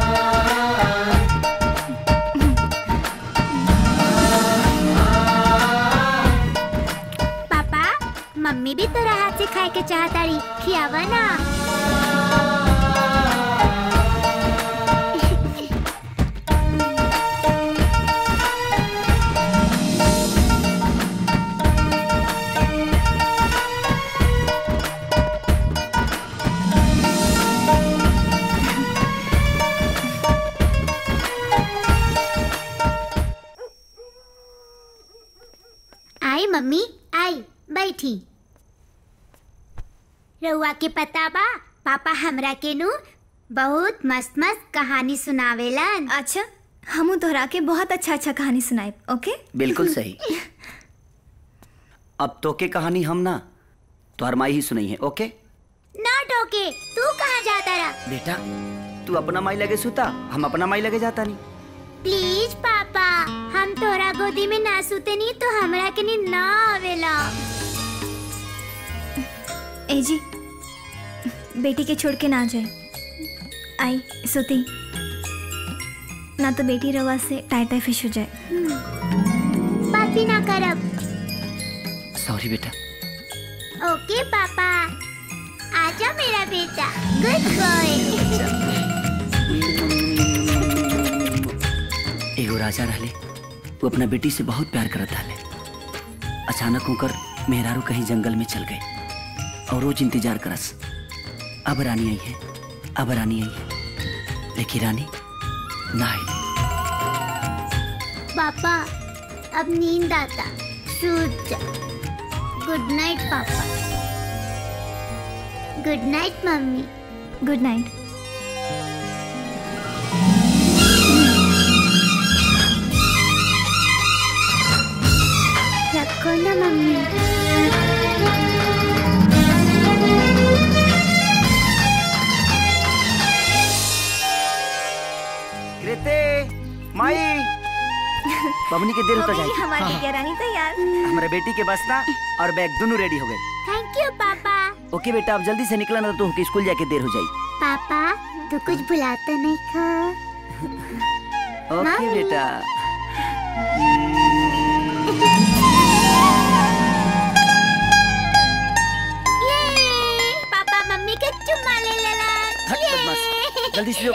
पापा मम्मी भी तोरा हाथ से खाए के चाहता रही खियावा ना मम्मी आई बैठी रउआ के पता बा पापा हमरा के नु बहुत मस्त मस्त कहानी सुनावेलन अच्छा हमू तोहरा के बहुत अच्छा अच्छा कहानी सुनाए ओके बिल्कुल सही अब तो के कहानी हम ना तोहर माई ही सुनाई है ओके ना टोके तू कहाँ जाता रहा बेटा तू अपना माई लगे सुता हम अपना माई लगे जाता नहीं प्लीज पापा हम तोरा गोदी में ना सुते नहीं तो हमरा के नींद ना आवेला ए जी बेटी के छोड़ के ना जाए आई सोती ना तो बेटी रवा से टाई टाई फिश हो जाए बात भी ना करब सॉरी बेटा ओके पापा आजा मेरा बेटा गुड बॉय एगो राजा रहले वो अपना बेटी से बहुत प्यार करत रहले अचानक होकर मेहरारू कहीं जंगल में चल गए और रोज इंतजार करस अब रानी आई है अब रानी आई है लेकिन रानी ना आई पापा अब नींद आता सूत जा good night papa good night mummy good night रखो ना मम्मी कृते माई बबनी के देर होता जाए हमारी बिटिया रानी तैयार हमारे बेटी के बस ना और बैग दोनों रेडी हो गए थैंक यू पापा ओके बेटा अब जल्दी से निकला ना तो तुमके स्कूल जाके देर हो जाए पापा तू कुछ भुलाता नहीं खा ओके मम्मी। बेटा ये पापा मम्मी के चुम्मा ले लेला हट बदमाश जल्दी से लो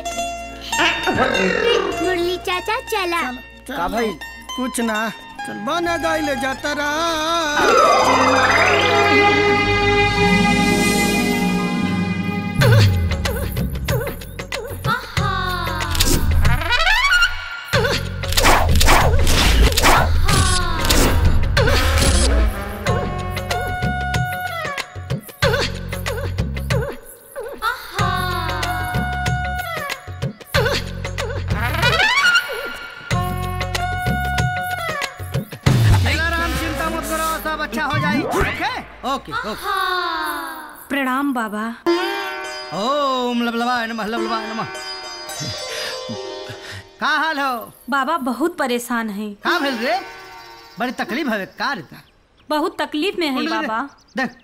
मुरली चाचा चला का भाई कुछ ना चल बना गाय ले जाता रहा राम चिंता मत करो सब अच्छा हो जाए ओके ओके ओके प्रणाम बाबा ओम लबलवाय नमः लबलवाय नमः का हाल हो बाबा बहुत परेशान हैं का भेल रे बड़ी तकलीफ है का रे ता? बहुत तकलीफ में है कुंडली दे। बाबा देख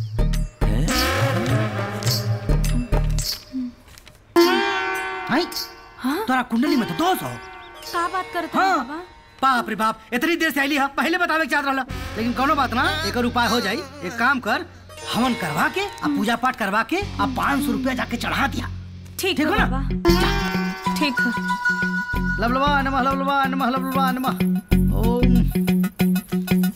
आई तोरा कुंडली में तो दोष हो का बात करते हाँ। हैं बाबा बाप रे बाप इतनी देर से आईली है पहले बतावे के चाहत रहला लेकिन कोनो बात ना एक उपाय हो जाई एक काम कर हवन करवा के आ पूजा पाठ करवा के आ पाँच सौ रुपया जाके चढ़ा दिया ठीक ठीक है हो ना? बाबा ठीक है लबलबा नमः लबलबा नमः लबलबा नमः ओम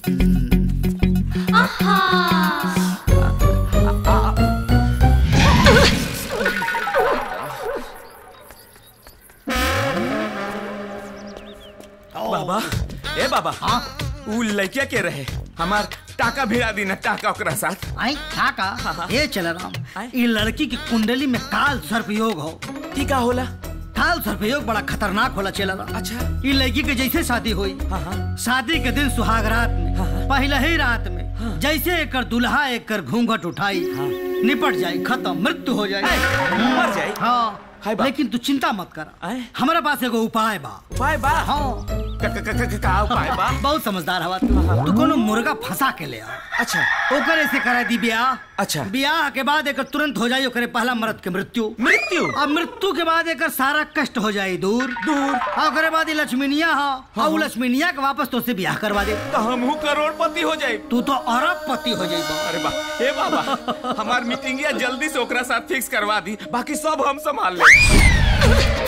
बाबा ए बाबा हाँ उ लड़किया के रहे हमार टाका भिड़ा दी ना टाका ओकरा साथ आई काका ये चल राम ये लड़की की कुंडली में काल सर्पयोग हो की का होला काल सर्पयोग बड़ा खतरनाक होला चल राम अच्छा ये लड़की के जैसे शादी हुई शादी के दिन सुहाग रात में पहले ही रात में जैसे एकर दुल्हा एकर घूंघट उठाई निपट जाए खत्म मृत्यु हो जाए मर जाए हाँ लेकिन तू चिंता मत कर हमारे पास एगो उपाय बा उपाय बा हाँ का का का का- का उपाय बा बहुत समझदार हवा तू तू कोनो मुर्गा फंसा के ले आ अच्छा ओकर ऐसे करा दी ब्याह अच्छा ब्याह के बाद एकर तुरंत हो जाई ओकरे पहला मर्द के मृत्यु मृत्यु अब मृत्यु के बाद एकर सारा कष्ट हो जाई दूर दूर और ओकरे बाद ये लक्ष्मीनिया हा और उ लक्ष्मीनिया के वापस तो से ब्याह करवा दे तो हमहू करोड़पति हो जाए तू तो अरबपति हो जाई अरे बा ए बाबा हमार मीटिंगिया जल्दी से ओकरा साथ फिक्स करवा दी बाकी सब हम संभाल ले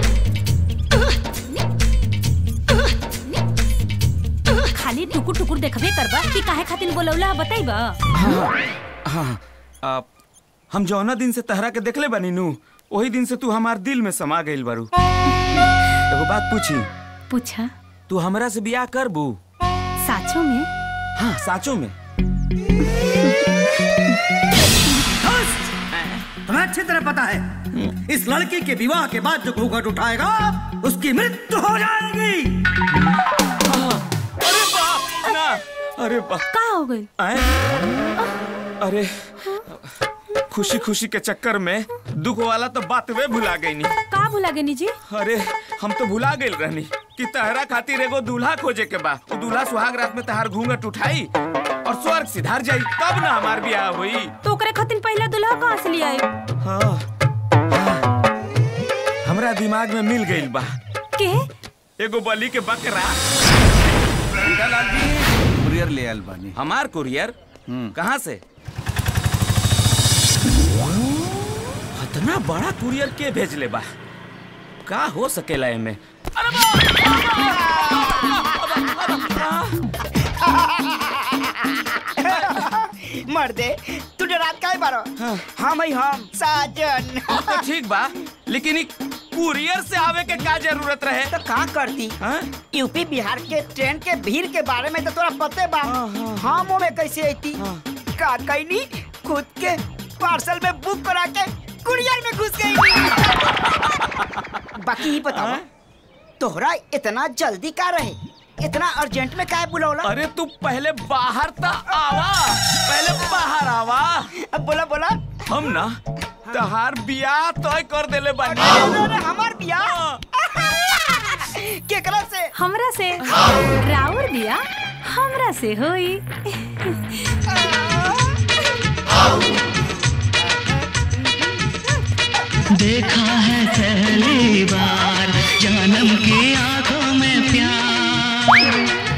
खाली टुकुर टुकुर देखबे करबा कि काहे खातिर बोलौला बताइबा हाँ हाँ आ, हम जौना दिन से तहरा के देखले बनी नू वही दिन से तू हमार दिल में समा गइल बारू एगो बात पूछी पूछा तू हमरा से बियाह करबू साचो में हाँ साचो में तुम्हें अच्छी तरह पता है इस लड़की के विवाह के बाद जो घूंघट उठाएगा उसकी मृत्यु हो जाएगी अरे बाप ना अरे बाप का हो गई अरे खुशी खुशी के चक्कर में दुख वाला तो बात वे भुला गई नी का भुला गनी जी अरे हम तो भुला गए रहनी कि तहरा खातिर एगो दूल्हा खोजे के बा वो दूल्हा सुहाग रात में तहार घूंघट उठाई और स्वर्ग सिधार जाई तब ना हमार ब्याह हुई तो ओकरे खातिर पहला दुल्हा कहाँ से लियाई हाँ हाँ। हमरा दिमाग में मिल गई बा के एगो बलि के बकरा लाल जी कुरियर ले आयल बानी हमार कुरियर कहाँ से इतना बड़ा कुरियर के भेजले बा का हो सकेला एमे मर्दे तू डरात काहे बारो हम ही हम साजन तो ठीक बा लेकिन ई कुरियर से आवे के का जरूरत रहे तो का करती यूपी बिहार के ट्रेन के भीड़ के बारे में तो तोरा पते बा हम में कैसे आती का कैनी खुद के पार्सल में बुक करा के कुरियर में घुस गई बाकी ही बताओ तोहरा इतना जल्दी का रहे इतना अर्जेंट में काहे बुलावला अरे तू पहले बाहर ता आवा पहले बाहर आवा अब बोला बोला हम ना तहार बियाह तय कर देले बानी अरे हमार बियाह केकरा से हमरा से राउर बिया हमरा से होई देखा है पहली बार जन्म की आंखों में प्यार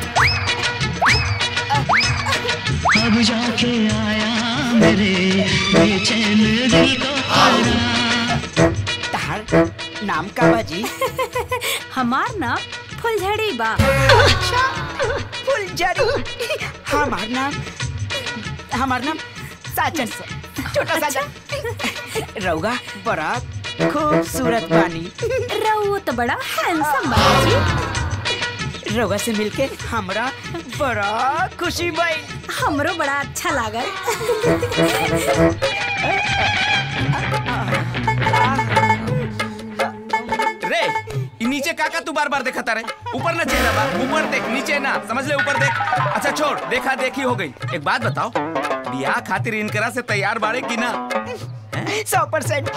अब जाके आया मेरे बेचैन दिल को करार तहार नाम का बाजी हमार नाम फुलझड़ी बा अच्छा फुलझड़ी हमार नाम हमार नाम साजन छोटा साजन रउगा बड़ा खूबसूरत बानी रउआ तो बड़ा हैंडसम बा जी रउगा से मिलके हमरा बड़ा खुशी भई हमरो बड़ा अच्छा लागल रे ई नीचे काका तू बार बार देखता रहे ऊपर ना चेहरा बा ऊपर देख नीचे ना समझ ले ऊपर देख अच्छा छोड़ देखा देखी हो गई एक बात बताओ बियाह खातिर इनकरा से तैयार बाड़े की ना सौ परसेंट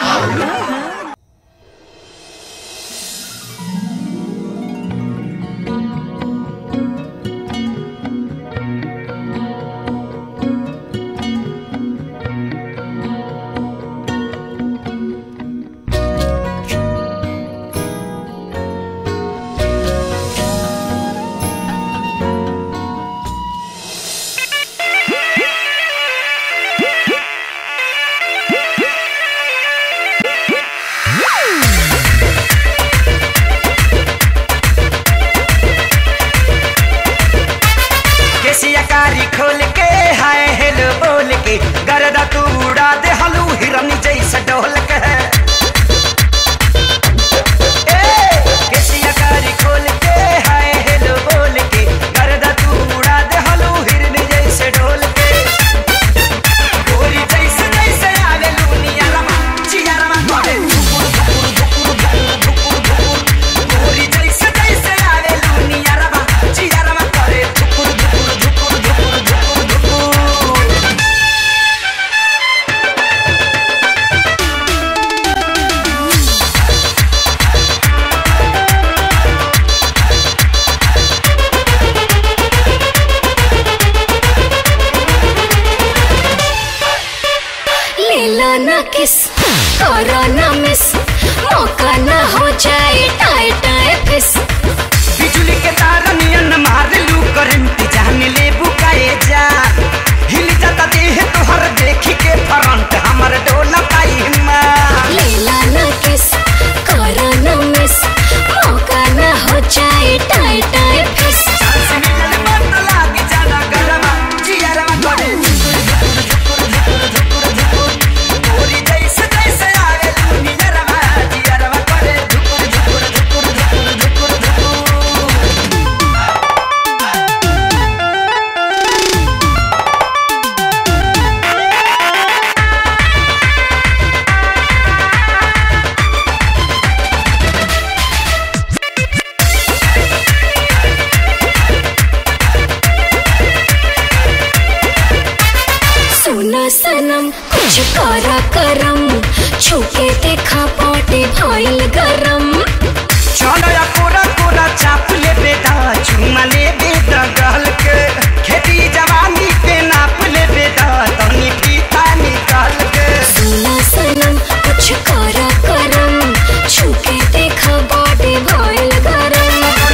देखा पाटे भइल गरम चलो या कोरा कोरा चाप ले बेटा चुमा ले बेटा गल के खेती जवानी के नाप ले बेटा तनी पीता निकाल के सुना सनम कुछ करा करम छुके देखा पाटे भइल गरम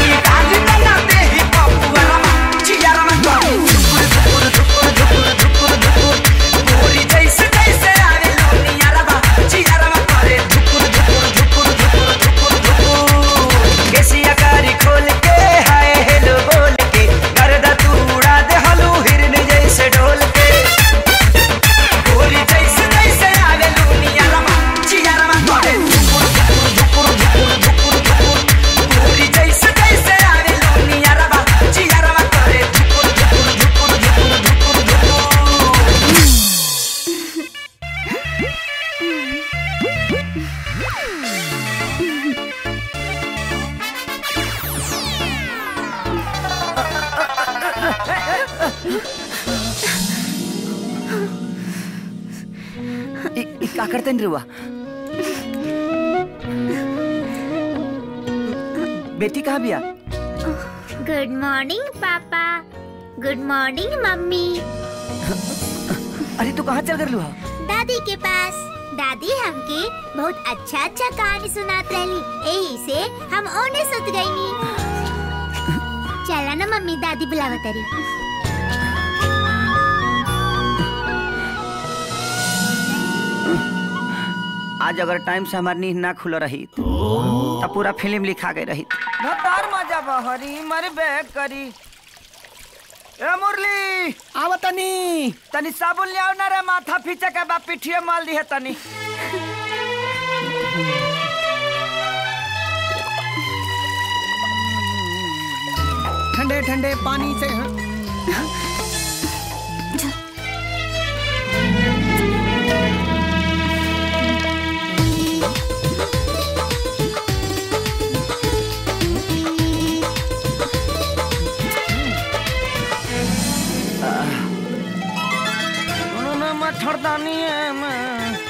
खोल के हाय हेलो बोल के गर्दा तू उड़ा दे हलू हिरन जैसे ढोल के गोरी जैसे जैसे आवे लूनिया रमा चिया रमा करे धुकुर धुकुर धुकुर धुकुर धुकुर गोरी जैसे जैसे आवे लूनिया रमा चिया रमा करे धुकुर धुकुर धुकुर धुकुर धुकुर धुकुर इ, इ का करते नहीं रुआ बेटी कहाँ बिया गुड मॉर्निंग पापा गुड मॉर्निंग मम्मी अरे तू कहाँ चल कर लुहा दादी के पास दादी हमके बहुत अच्छा अच्छा कहानी सुनात रहली यही से हम ओने सुत गईनी चला ना मम्मी दादी बुलावत रही आज अगर टाइम से हमारी नींद ना खुल रही तो पूरा फिल्म लिखा गई रही भतार मजा बहरी मर बैग करी ए मुरली आव तनी तनी साबुन ले आओ ना रे माथा फीचे के बा पिठिए माल दी है तनी ठंडे ठंडे पानी से उन्होंने मच्छरदानी है मैं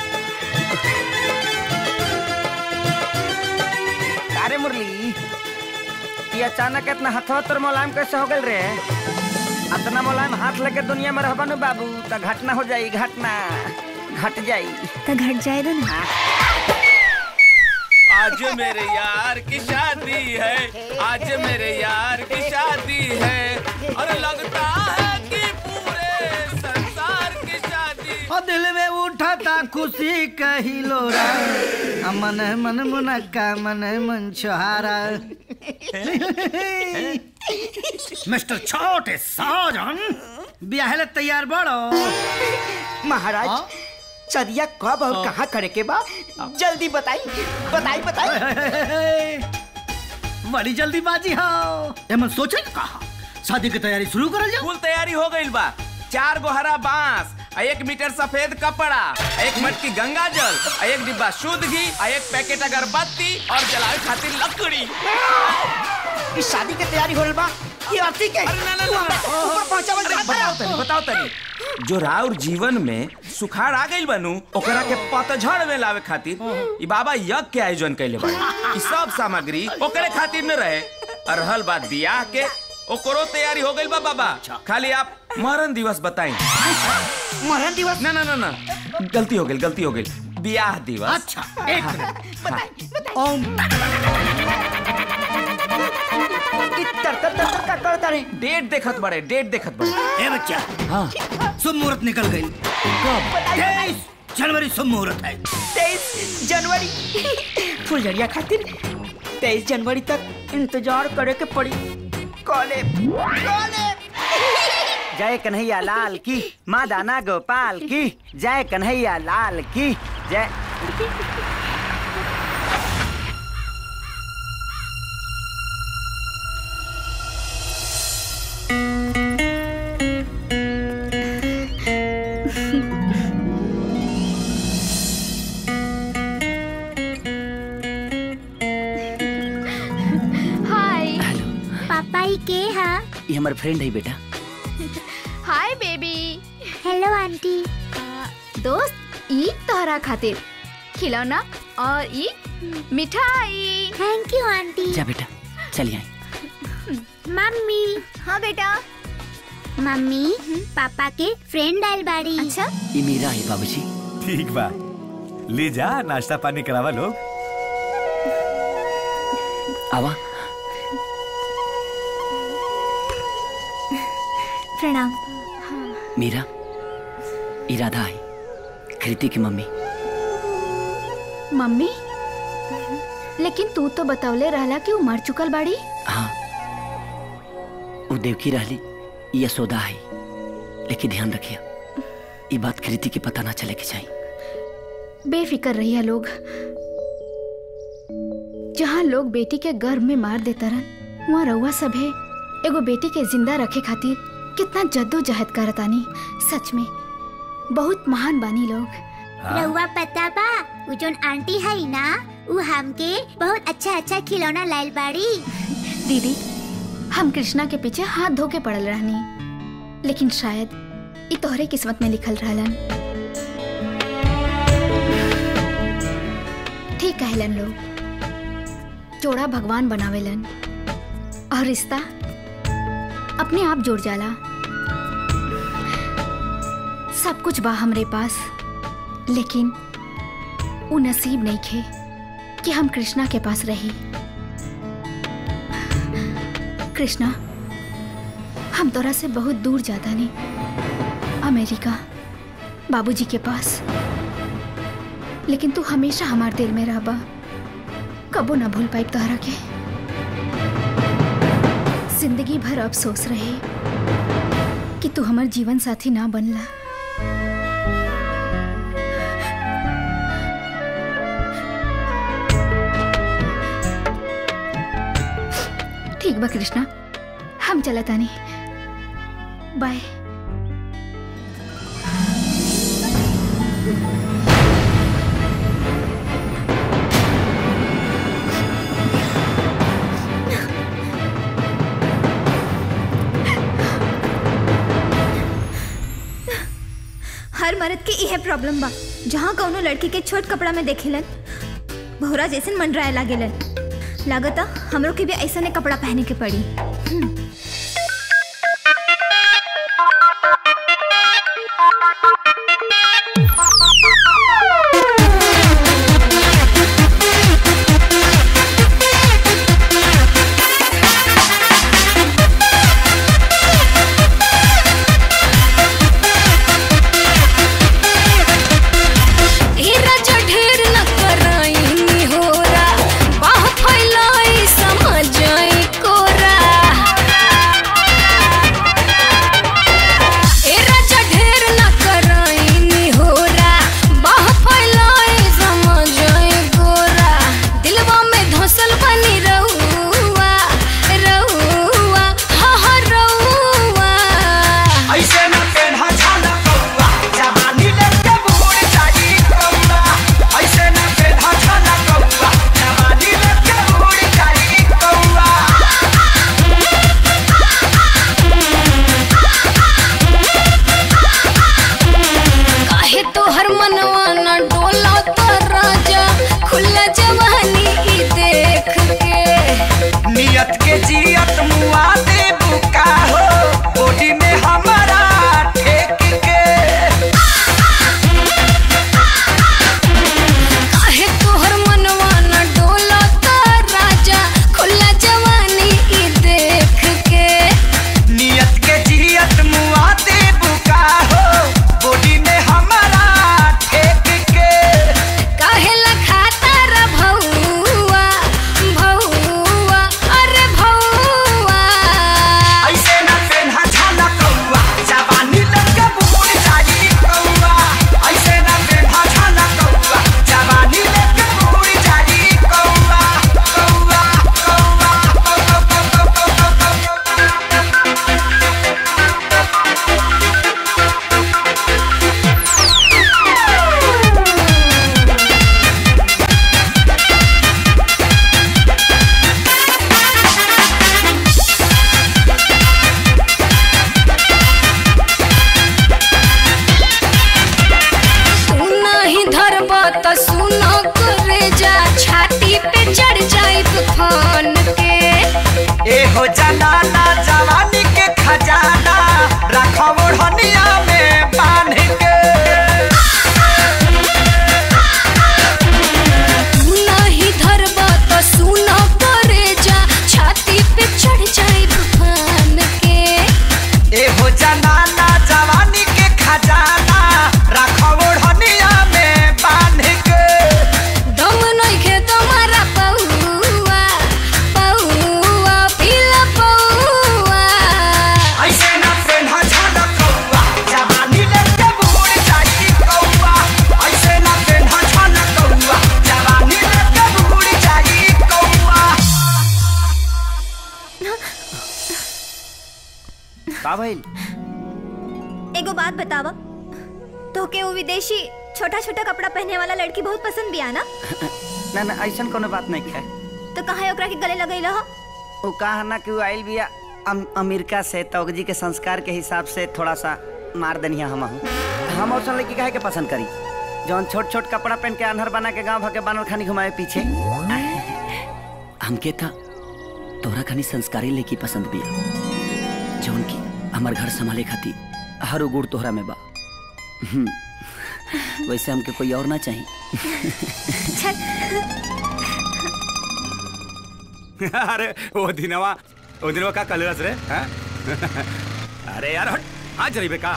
अरे मुरली ये अचानक इतना हथवा तोर मुलायम कैसे हो गल रे इतना मुलायम हाथ लेके दुनिया में रहबा नु बाबू तो घटना हो जाई घटना घट जाई तो घट जाए दो ना आज मेरे यार की शादी है आज मेरे यार की शादी है और लगता है कि पूरे संसार की शादी और दिल में उठाता खुशी कही लोरा आ मन मन मुनक्का मन मन छोहारा मिस्टर छोटे साजन ब्याह तैयार बड़ो महाराज चरिया कब और कहाँ करे के बा जल्दी बताई बताई बताई बड़ी जल्दीबाजी हो एमन सोचे न कहा शादी की तैयारी शुरू करल जाओ फुल तैयारी हो गई बा चार गो हरा बांस आ एक मीटर सफेद कपड़ा आ एक मटकी गंगा जल आ एक डिब्बा शुद्ध घी आ एक पैकेट अगरबत्ती और जलावे खातिर लकड़ी इस शादी के तैयारी होल बा ये अर्थी के ऊपर पहुंचावल जा बताओ तनी बताओ तनी जो राउर जीवन में सुखाड़ आ गइल बनू ओकरा के पतझड़ में लावे खातिर ई बाबा यज्ञ के आयोजन कैले बा ई सब सामग्री ओकरे खातिर न रहे अरहल बात बियाह के ओकरो तैयारी हो गइल बा बाबा खाली आप मरण दिवस बताई मरण दिवस ना ना ना ना गलती हो गई गलती हो गई बियाह दिवस अच्छा एक मिनट ओम तर तर तर का करता रे डेट देखत बड़े डेट देखत बड़े ए बच्चा हाँ शुभ मुहूर्त निकल गई तेईस जनवरी शुभ मुहूर्त है तेईस जनवरी फुलझड़िया खातिर तेईस जनवरी तक इंतजार करे के पड़ी कॉले कॉले जय कन्हैया लाल की माँ दाना गोपाल की जय कन्हैया लाल की जय हाय पापा ही के हा ये हमारे फ्रेंड है बेटा हाय बेबी हेलो आंटी दोस्त ई तोहरा खातिर खिलौना और ये मिठाई थैंक यू आंटी जा बेटा चलिए आई मम्मी हाँ बेटा मम्मी पापा के फ्रेंड आयल बाड़ी अच्छा ये मीरा है बाबूजी ठीक बा ले जा नाश्ता पानी करावा लोग आवा प्रणाम मीरा इरादा आई कृति की मम्मी मम्मी लेकिन तू तो बतौले रहला कि वो मर चुकल बाड़ी हाँ वो देवकी रहली यशोदा है लेकिन ध्यान रखिए ये बात कृति की पता ना चले के चाहिए बेफिक्र रहिया लोग जहाँ लोग बेटी के गर्भ में मार देता रन वहाँ रउआ सभे एगो बेटी के जिंदा रखे खातिर कितना जद्दोजहद करतानी सच में बहुत महान बानी लोग रहुआ पता बा वो जोन आंटी है ना वो हमके बहुत अच्छा अच्छा खिलौना लायल बाड़ी दीदी हम कृष्णा के पीछे हाथ धो के पड़ल रहनी लेकिन शायद ये तोहरे किस्मत में लिखल रहलन ठीक कहलन लोग जोड़ा भगवान बनावेलन और रिश्ता अपने आप जुड़ जाला सब कुछ बा हमरे पास लेकिन वो नसीब नहीं खे कि हम कृष्णा के पास रही कृष्णा हम तोरा से बहुत दूर जाता नहीं अमेरिका बाबूजी के पास लेकिन तू हमेशा हमारे दिल में रहबा कबो ना भूल पाई तोहरा के जिंदगी भर अफसोस रहे कि तू हमार जीवन साथी ना बनला ठीक बा कृष्णा हम चलत आनी बाय हर मर्द के इहे प्रॉब्लम बा जहाँ कौनो लड़की के छोट कपड़ा में देखेलन भौरा जैसन मंडराए लागेलन लागता हमरो के भी ऐसा ने कपड़ा पहने के पड़ी हम्म। हीरा जो ढेर न कराई होरा बाह फैलाई समझाई कोरा जनाना जवानी के खजाना रखो ओढ़निया में बांध के नहीं धरबा तो सुनो करे जा छाती पे चढ़ जाए तूफान के एहो जनाना जवानी के खजाना रखो ओढ़निया में बांध के दम नहीं खे तुम्हारा पौआ पौआ पीला पौआ ऐसे ना पेन्हा झाड़ा कौआ जवानी लेके बुड़ जाई कौआ ऐसे ना पेन्हा झाड़ा कौआ जवानी लेके बुड़ जाई कौआ का भइल एगो बात बतावा तो के वो विदेशी छोटा छोटा कपड़ा पहने वाला लड़की बहुत पसंद भी आना ना ना ऐसन कोनो बात नहीं है तो कहा ओकरा के गले लगई हो वो कहा ना कि वो आइल बिया अम, अमेरिका से तौगजी के संस्कार के हिसाब से थोड़ा सा मार दनिया हम हम और लड़की काहे के पसंद करी जौन छोट छोट कपड़ा पहन के अनहर बना के गांव भके बनल खानी घुमाए पीछे हमके था तोरा खानी संस्कारी लेकी पसंद बिया जौन की हमार घर संभाले खाती हर गुड़ तोहरा में बा हम्म, वैसे हमके कोई और ना चाहिए अरे वो दिनवा वो दिनवा का कलरस रे हैं? अरे यार हट आज जरी बेका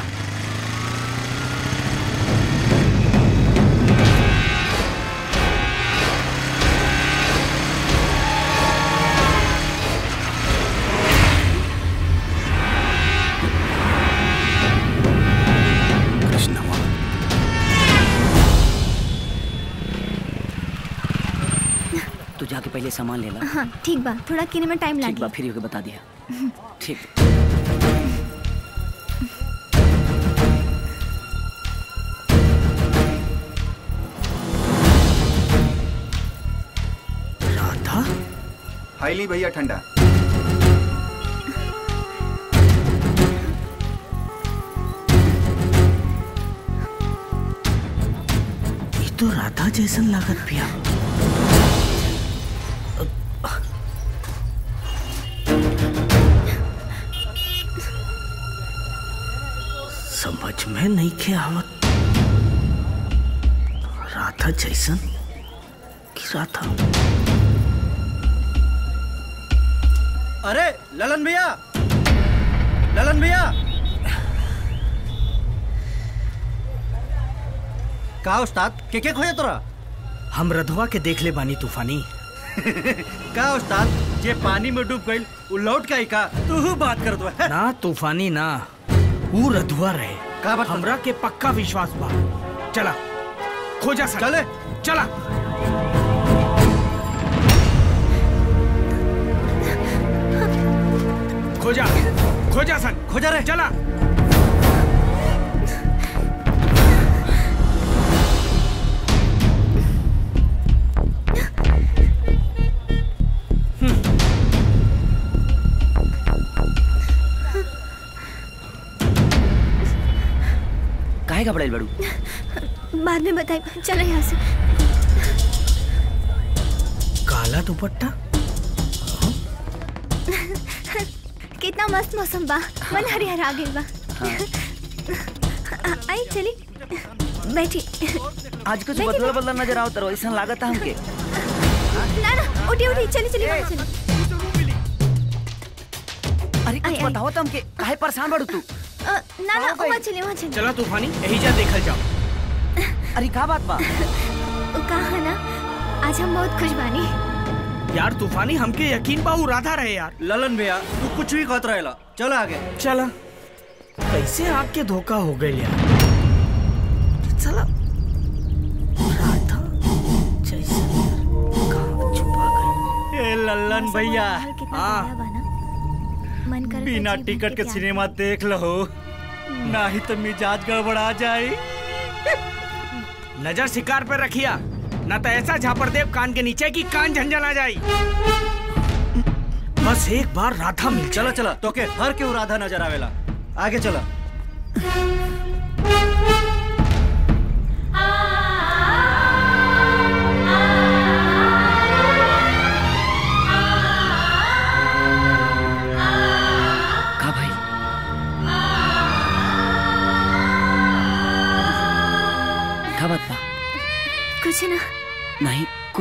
तू जाके पहले सामान ले ला हाँ ठीक बा थोड़ा किने में टाइम ठीक बा लागी फिर होके बता दिया ठीक राधा हाईली भैया ठंडा ये तो राधा जैसन लागत पिया समझ में नहीं के आवत राधा जैसन कि राधा अरे ललन भैया ललन भैया का उस्ताद के के खोजे तोरा हम रधवा के देख ले बानी तूफानी का उस्ताद जे पानी में डूब गइल उ लौट के आई का तू बात कर दो ना तूफानी ना वो रधुआ रहे का बात हमरा के पक्का विश्वास बा चला खोजा सन चले चला खोजा खोजा सन खोजा रे चला काहे घबराइल बड़ू बाद में बताई चलो यहाँ से काला दुपट्टा कितना मस्त मौसम बा मन हरिहर आ गइल बा आ- आई चली बैठी आज कुछ बदला बदला नजर आओ तरो ऐसा लागत है हमके ना ना उठी उठी चली चली वहाँ चली अरे कुछ बताओ तो हमके काहे परेशान बड़ू तू अ, ना ना वहाँ चली वहाँ चली चला तूफानी यही जा देखल जाओ अरे का बात बा उ कहा ना आज हम बहुत खुश बानी यार तूफानी हमके यकीन बा उ राधा रहे यार ललन भैया तू कुछ भी कहत रहेला चल आगे चला कैसे आग के धोखा हो गए यार चला राधा जैसे कहाँ छुपा गई ए ललन भैया हाँ मन कर बिना टिकट के सिनेमा देख लो ना ही तो मिजाज गड़बड़ा जाए नजर शिकार पर रखिया ना तो ऐसा झापर देव कान के नीचे की कान झंझन आ जाई बस एक बार राधा मिल चला चला तो के हर के राधा नजर आवेला आगे चला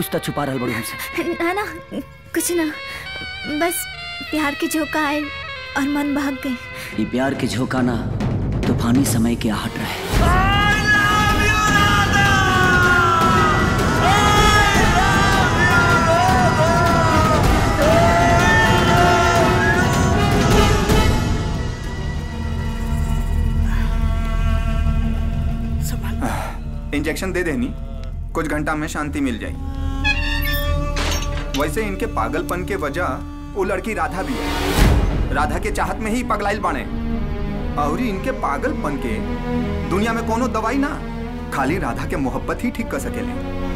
तो छुपा रहल बड़ू हमसे ना ना कुछ ना बस प्यार के झोंका आए और मन भाग गई ये प्यार के झोंका ना तूफानी समय के आहट रहे इंजेक्शन दे देनी कुछ घंटा में शांति मिल जाएगी वैसे इनके पागलपन के वजह वो लड़की राधा भी है राधा के चाहत में ही पगलाइल बाने और इनके पागलपन के दुनिया में कोनो दवाई ना खाली राधा के मोहब्बत ही ठीक कर सकेले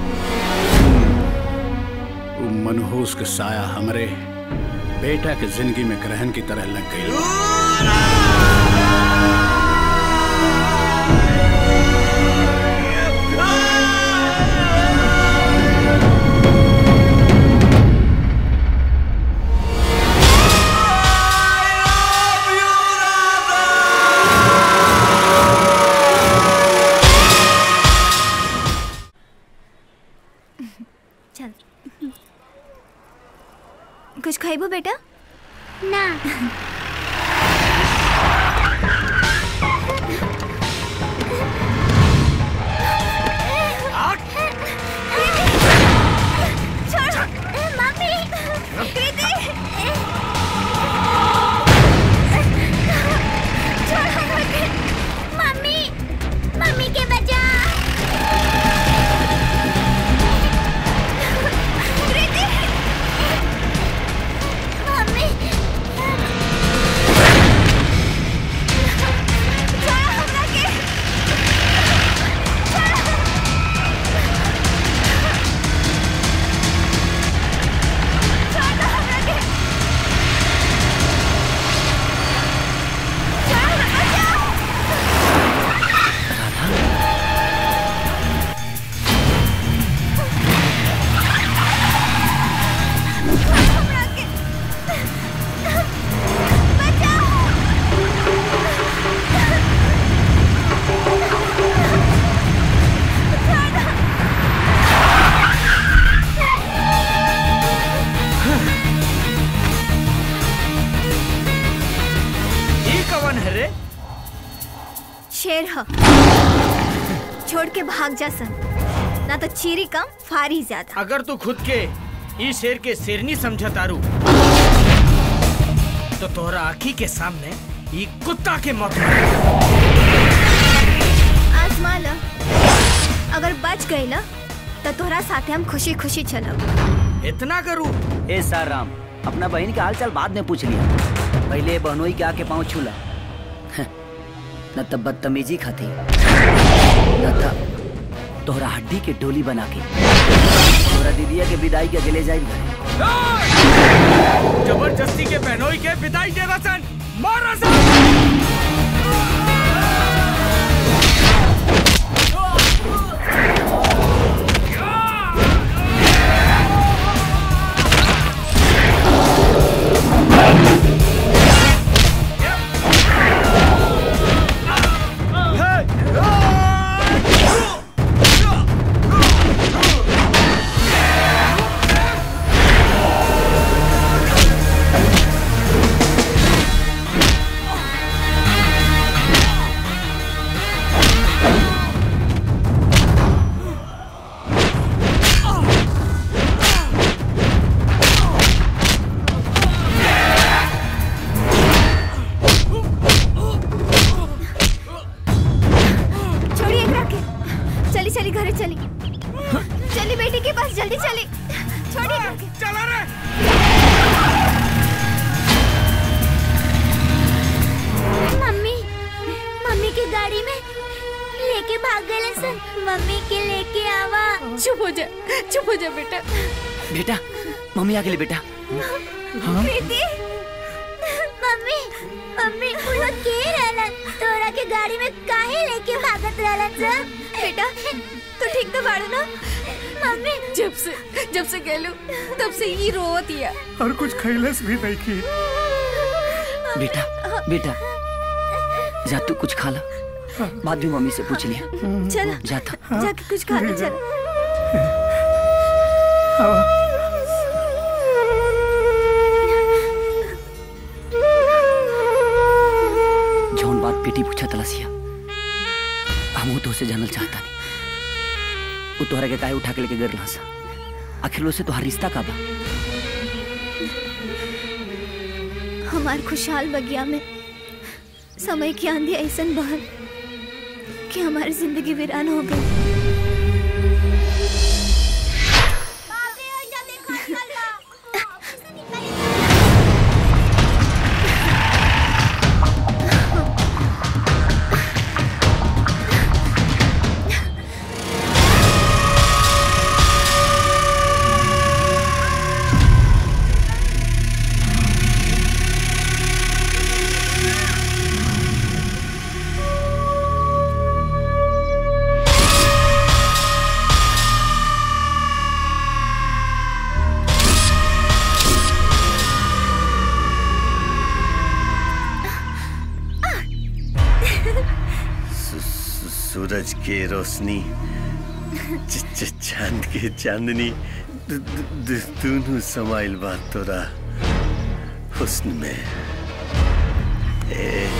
वो मनहूस के साया हमरे बेटा के जिंदगी में ग्रहण की तरह लग गई चल कुछ खाइबो बेटा ना मम्मी कृति मम्मी मम्मी के बचा मम्मी ये कवन है रे शेर ह छोड़ के भाग जा सन ना तो चीरी कम फारी ज्यादा अगर तू खुद के ई शेर के शेरनी समझ तारू तो तोहरा आखी के सामने ई कुत्ता के मौत आजमा ल अगर बच गई ल तो तोहरा साथे हम खुशी खुशी चलब इतना करूं ए सार राम अपना बहन के हाल चाल बाद में पूछ लिया पहले बहनोई के आके पाँव छूला न तब बदतमीजी खाती न तब तोहरा हड्डी के डोली बना के तोहरा दीदिया के विदाई के अगले जाई घरे जबरदस्ती के बहनोई के विदाई दे रसन मार रसन छोड़िए एकरा के चली चली घरे चली चली बेटी के पास जल्दी चली छोड़िए एकरा के चला रे मम्मी मम्मी की गाड़ी में लेके भाग गए सर मम्मी के लेके आवा चुप हो जा चुप हो जा बेटा बेटा मम्मी आ गेली बेटा हाँ? प्रीति मम्मी मम्मी वो लोग के रहलन तोरा के गाड़ी में काहे लेके भागत रहलन सर बेटा तू ठीक तो बाड़ू ना मम्मी जब से जब से गेलू तब से ही रोवत हिया और कुछ खैलस भी नहीं की बेटा बेटा जा तू कुछ खा ला बाद में मम्मी से पूछ लिया चल जाता जाके कुछ खा ले चल से जानल चाहता नहीं वो तोहरा के काहे उठा के लेके गिरला सा आखिर से तोहार रिश्ता का बा हमार खुशहाल बगिया में समय की आंधी ऐसन बहल कि हमारी जिंदगी वीरान हो गई सू- सू- सूरज के रोशनी च- च- चांद के चांदनी दु- दु- दु- दोनों समाइल बात तोरा हुस्न में ए,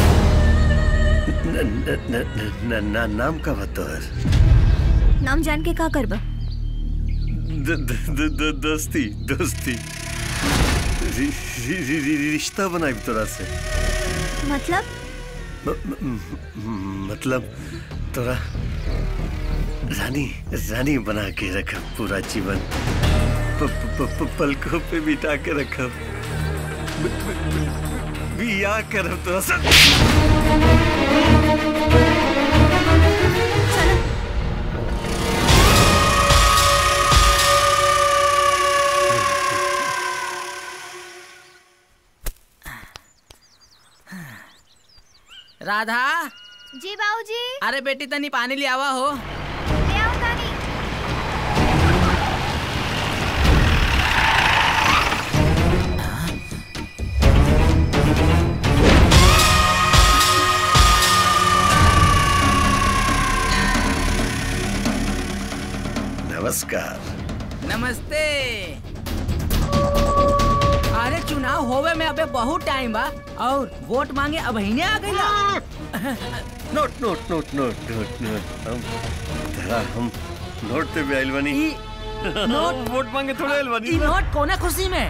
न- न- न- न- न- न- नाम का बतौर नाम जान के का करबा द- द- द- द- दोस्ती दोस्ती रि- रि- रि- रि- रिश्ता बनाई तोरा से मतलब म- म- म- मतलब तोरा रानी रानी बना के रखा पूरा जीवन प, प, प, प, पलकों पे बिठा के रखा बिया कर तोरा सब राधा जी बाबूजी अरे बेटी तनी पानी ले आवा हो ले आओ तानी नमस्कार नमस्ते अरे चुनाव होवे में अबे बहुत टाइम बा और वोट मांगे अब ही आ गई नोट नोट नोट नोट नोट नोट हम तेरा हम नोट पे भी आइल बनी नोट वोट मांगे थोड़े आइल बनी ई नोट कोना खुशी में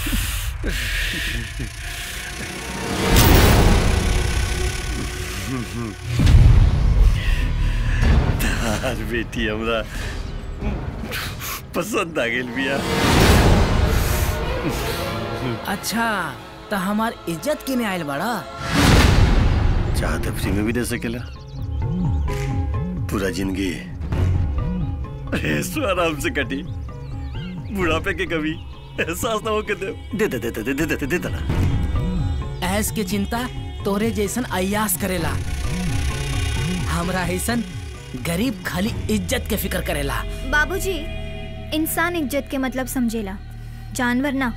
तार बेटी हमरा पसंद आ गेल बिया अच्छा तो हमार इज्जत किने आयल बड़ा चाहते फ्री में भी दे सकेला पूरा जिंदगी ऐसो आराम से कटी बुढ़ापे के कभी एहसास ना हो के दे दे दे दे दे दे दे दे दे देना ऐस के चिंता तोरे जैसन अयास करेला हमरा ऐसन गरीब खाली इज्जत के फिक्र करेला बाबूजी इंसान इज्जत के मतलब समझेला जानवर ना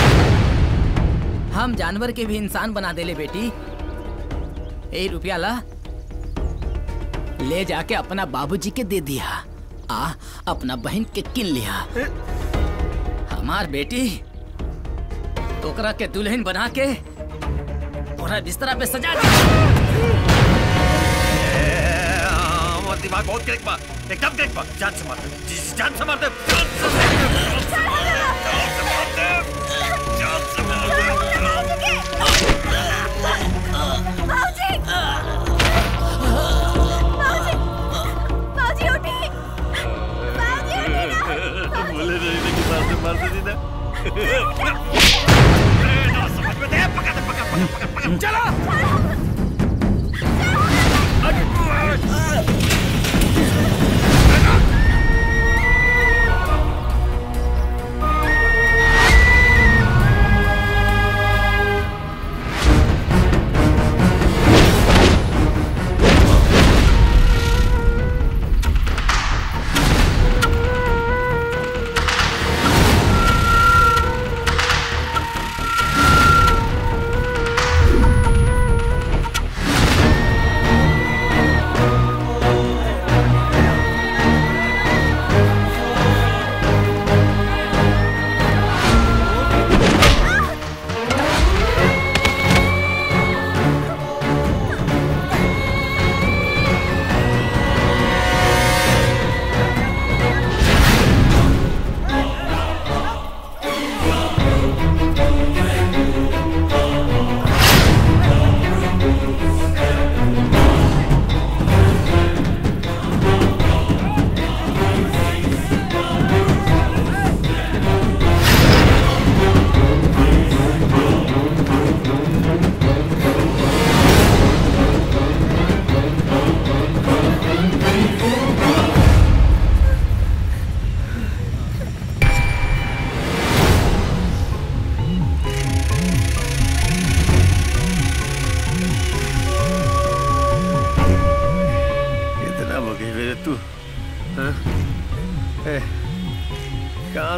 हम जानवर के भी इंसान बना देले बेटी ए रुपया ला ले जाके अपना बाबूजी के दे दिया आ अपना बहन के किन लिया हमार बेटी तोकरा के दुल्हन बना के पूरा बिस्तरा पे सजा दी हमारा दिमाग बहुत क्लिक बा एकदम क्लिक बा जान से मार दे जी- जान से मार दे जान से मार दे जान से मार दे जान से मार दे बाबूजी बाबूजी उठी बाबूजी उठी ना बोले नहीं लेकिन मार दे मार दे दीदा ना समझ में दे पकड़ दे पकड़ पकड़ पकड़ पकड़ चलो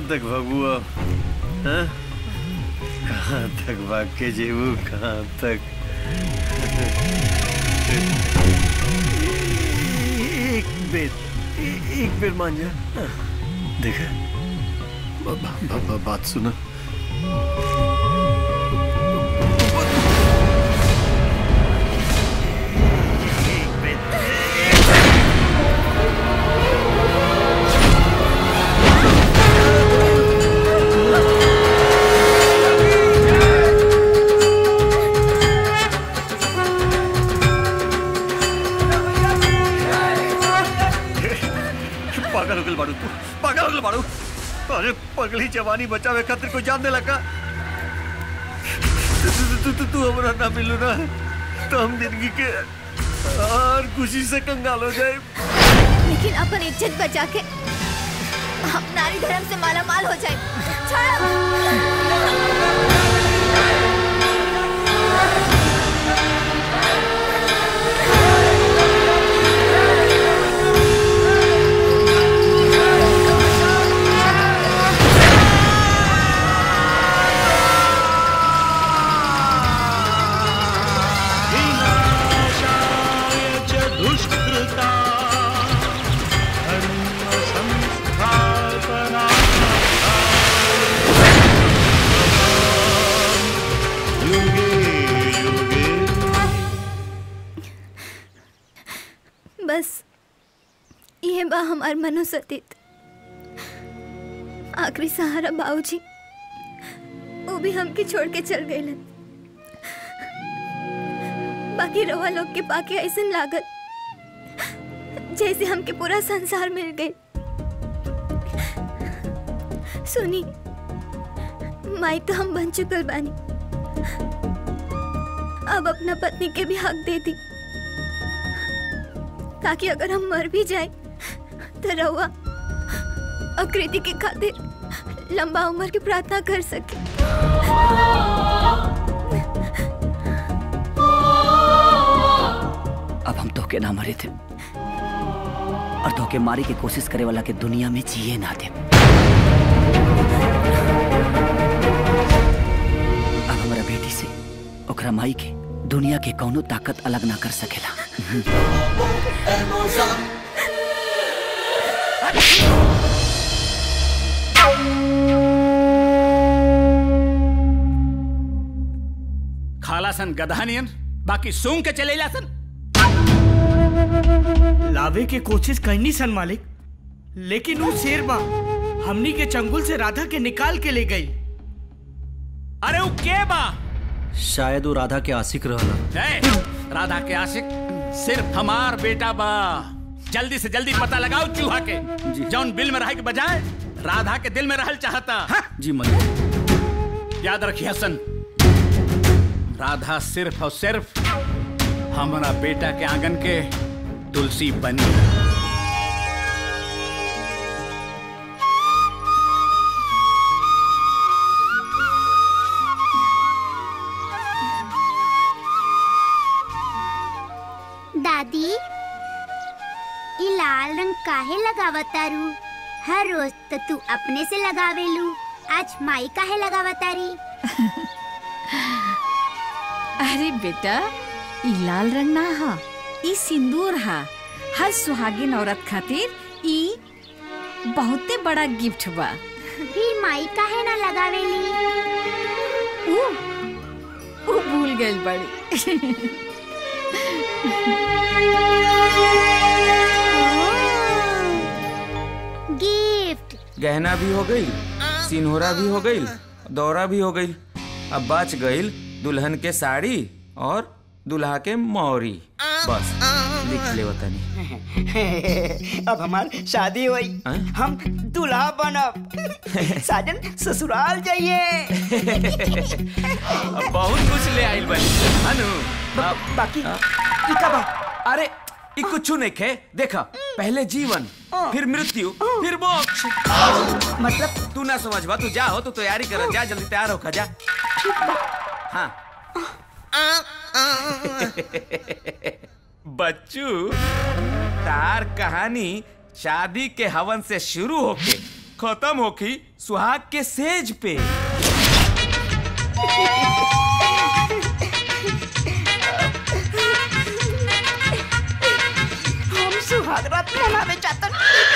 तक भगू अब हाँ? कहाँ तक भाग के जेबू कहाँ तक एक बेर ए- एक बेर मान जा हाँ। देखा ब- ब- ब- ब- बात सुना पागल हो गल बाड़ू तू पागल हो गल बाड़ू अरे पगली जवानी बचावे खातिर कोई जान दे लगा तू तू- तू तू तू हमरा ना मिलू ना तो हम जिंदगी के और खुशी से कंगाल हो जाए लेकिन अपन इज्जत बचा के हम नारी धर्म से माला माल हो जाए छोड़ो दुष्कृता धर्म संस्थापना युगे युगे बस ये बा हमार मनोसतीत आखिरी सहारा बाबूजी वो भी हमके छोड़ के चल गए बाकी रवा लोग के पाके ऐसा लागत जैसे हमके पूरा संसार मिल गए सुनी माई तो हम बन चुकल बानी अब अपना पत्नी के भी हक दे दी ताकि अगर हम मर भी जाए तो रहुआ आकृति के खातिर लंबा उम्र की प्रार्थना कर सके अब हम धोखे ना मरे थे और धोखे मारी की कोशिश करे वाला के दुनिया में जिए ना दे अब हमारा बेटी से ओकरा माई के दुनिया के कौनो ताकत अलग ना कर सकेला खाला सन गधानियन बाकी सूंघ के चलेला सन लावे के कोशिश करनी सन मालिक लेकिन वो शेर बा हमनी के चंगुल से राधा के निकाल के ले गई अरे वो के बा शायद वो राधा के आशिक रहला ए, राधा के आशिक सिर्फ हमार बेटा बा जल्दी से जल्दी पता लगाओ चूहा के जौन बिल में रहे के बजाय राधा के दिल में रहल चाहता हाँ? जी मलिक याद रखिए हसन राधा सिर्फ और सिर्फ हमारा बेटा के आंगन के तुलसी बनी दादी ई लाल रंग काहे लगावतारू हर रोज तो तू अपने से लगावेलू आज माई काहे लगावतारी अरे बेटा ई लाल रंग ना हा ई सिंदूर हा हर सुहागिन औरत खातिर ई बहुते बड़ा गिफ्ट बा फिर माई काहे ना लगावेली ऊ ऊ भूल गइल बड़ी गिफ्ट गहना भी हो गई सिनहोरा भी हो गई दौरा भी हो गई अब बच गई दुल्हन के साड़ी और दुल्हा के मौरी बस लिख ले वतनी अब हमार शादी हुई हम दूल्हा बनब साजन ससुराल जाइए अब बहुत कुछ ले आइल बनी अनु अब बाकी ई का बा अरे ई कुछ नहीं खे देखा पहले जीवन फिर मृत्यु फिर मोक्ष मतलब तू ना समझ बा तू जा हो तू तैयारी कर जा जल्दी तैयार होकर जा हाँ बच्चू तार कहानी शादी के हवन से शुरू होके खत्म होखी सुहाग के सेज पे हम सुहाग रात मनावे चाहतन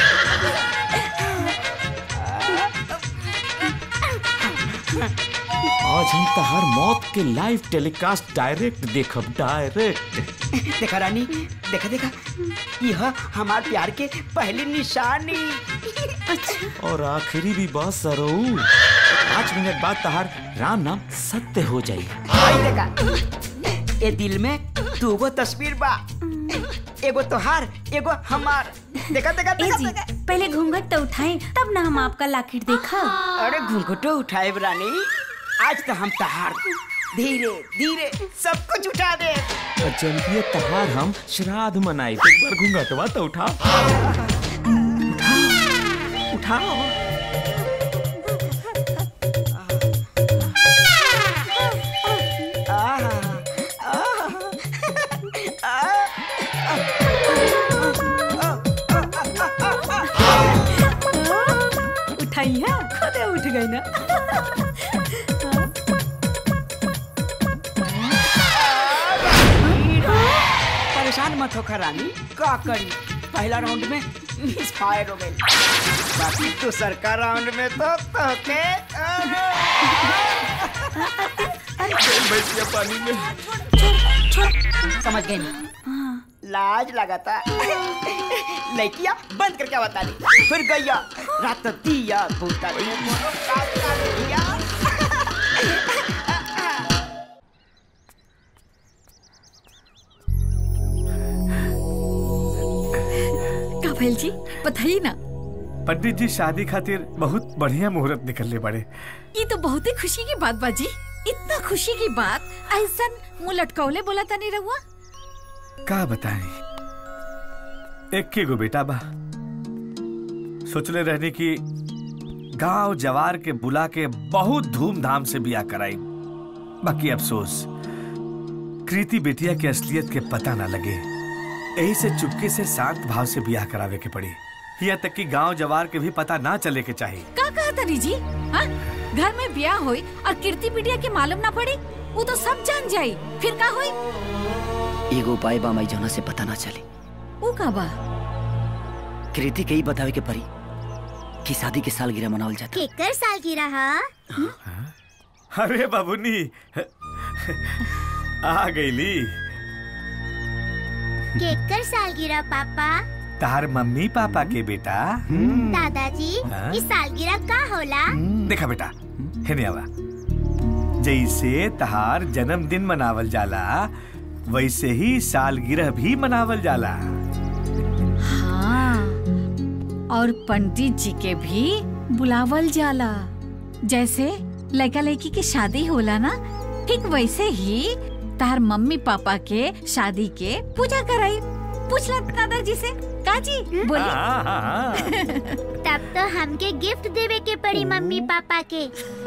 आज हम तहार मौत के लाइव टेलीकास्ट डायरेक्ट देखब डायरेक्ट देखा रानी देखा देखा यह हमार प्यार के पहली निशानी और आखिरी भी बात सरऊ पाँच मिनट बाद तहार राम नाम सत्य हो जाई आई देखा ए दिल में दूगो तस्वीर बा एगो तोहार एगो हमार देखा देखा देखा, जी, देखा। पहले घूंघट तो उठाएं तब ना हम आपका लाकेट देखा अरे घूंघटो उठाए रानी आज तो हम तहार धीरे धीरे सब कुछ उठा दे चलिए तहार हम श्राद्ध मनाई एक बार घूंघटवा तो उठा उठाओ उठाई है खुद उठ गई ना परेशान मत होकर रानी का करी पहला राउंड में मिस फायर हो गई बाकी दूसर का राउंड में तो तोके भैंसिया पानी में समझ गई लाज लगाता लड़किया बंद करके बता दी फिर गैया रात दिया भूता का भैल जी बताइए ना पंडित जी शादी खातिर बहुत बढ़िया मुहूर्त निकलने बड़े ये तो बहुत ही खुशी की बात बाजी इतना खुशी की बात ऐसा मुंह लटकौले बोला था नहीं रहुआ का बताएं एक के गो बेटा बा सोचले रहने की गांव जवार के बुला के बहुत धूमधाम से बिया कराई बाकी अफसोस कृति बेटिया के असलियत के पता ना लगे यही से चुपके से शांत भाव से बियाह करावे के पड़ी यहाँ तक कि गांव जवार के भी पता ना चले के चाहिए का कहा तनी जी हाँ घर में ब्याह होई और कीर्ति पीटिया के मालूम ना पड़ी वो तो सब जान जाई फिर का होई एगो उपाय बा माई जौना से पता ना चले वो का बा कृति के ही बतावे के परी कि शादी के सालगिरह मनावल जाता केकर सालगिरह हा? अरे बाबूनी आ गईली केकर सालगिरह पापा तार मम्मी पापा के बेटा दादाजी हाँ? इस सालगिरह का होला देखा बेटा हेने आवा जैसे तहार जन्मदिन मनावल जाला वैसे ही सालगिरह भी मनावल जाला हाँ और पंडित जी के भी बुलावल जाला जैसे लड़का लड़की की शादी होला ना ठीक वैसे ही तार मम्मी पापा के शादी के पूजा कराई पूछला दादाजी से काजी बोली हाँ, हाँ, हाँ। तब तो हमके गिफ्ट देवे के पड़ी मम्मी पापा के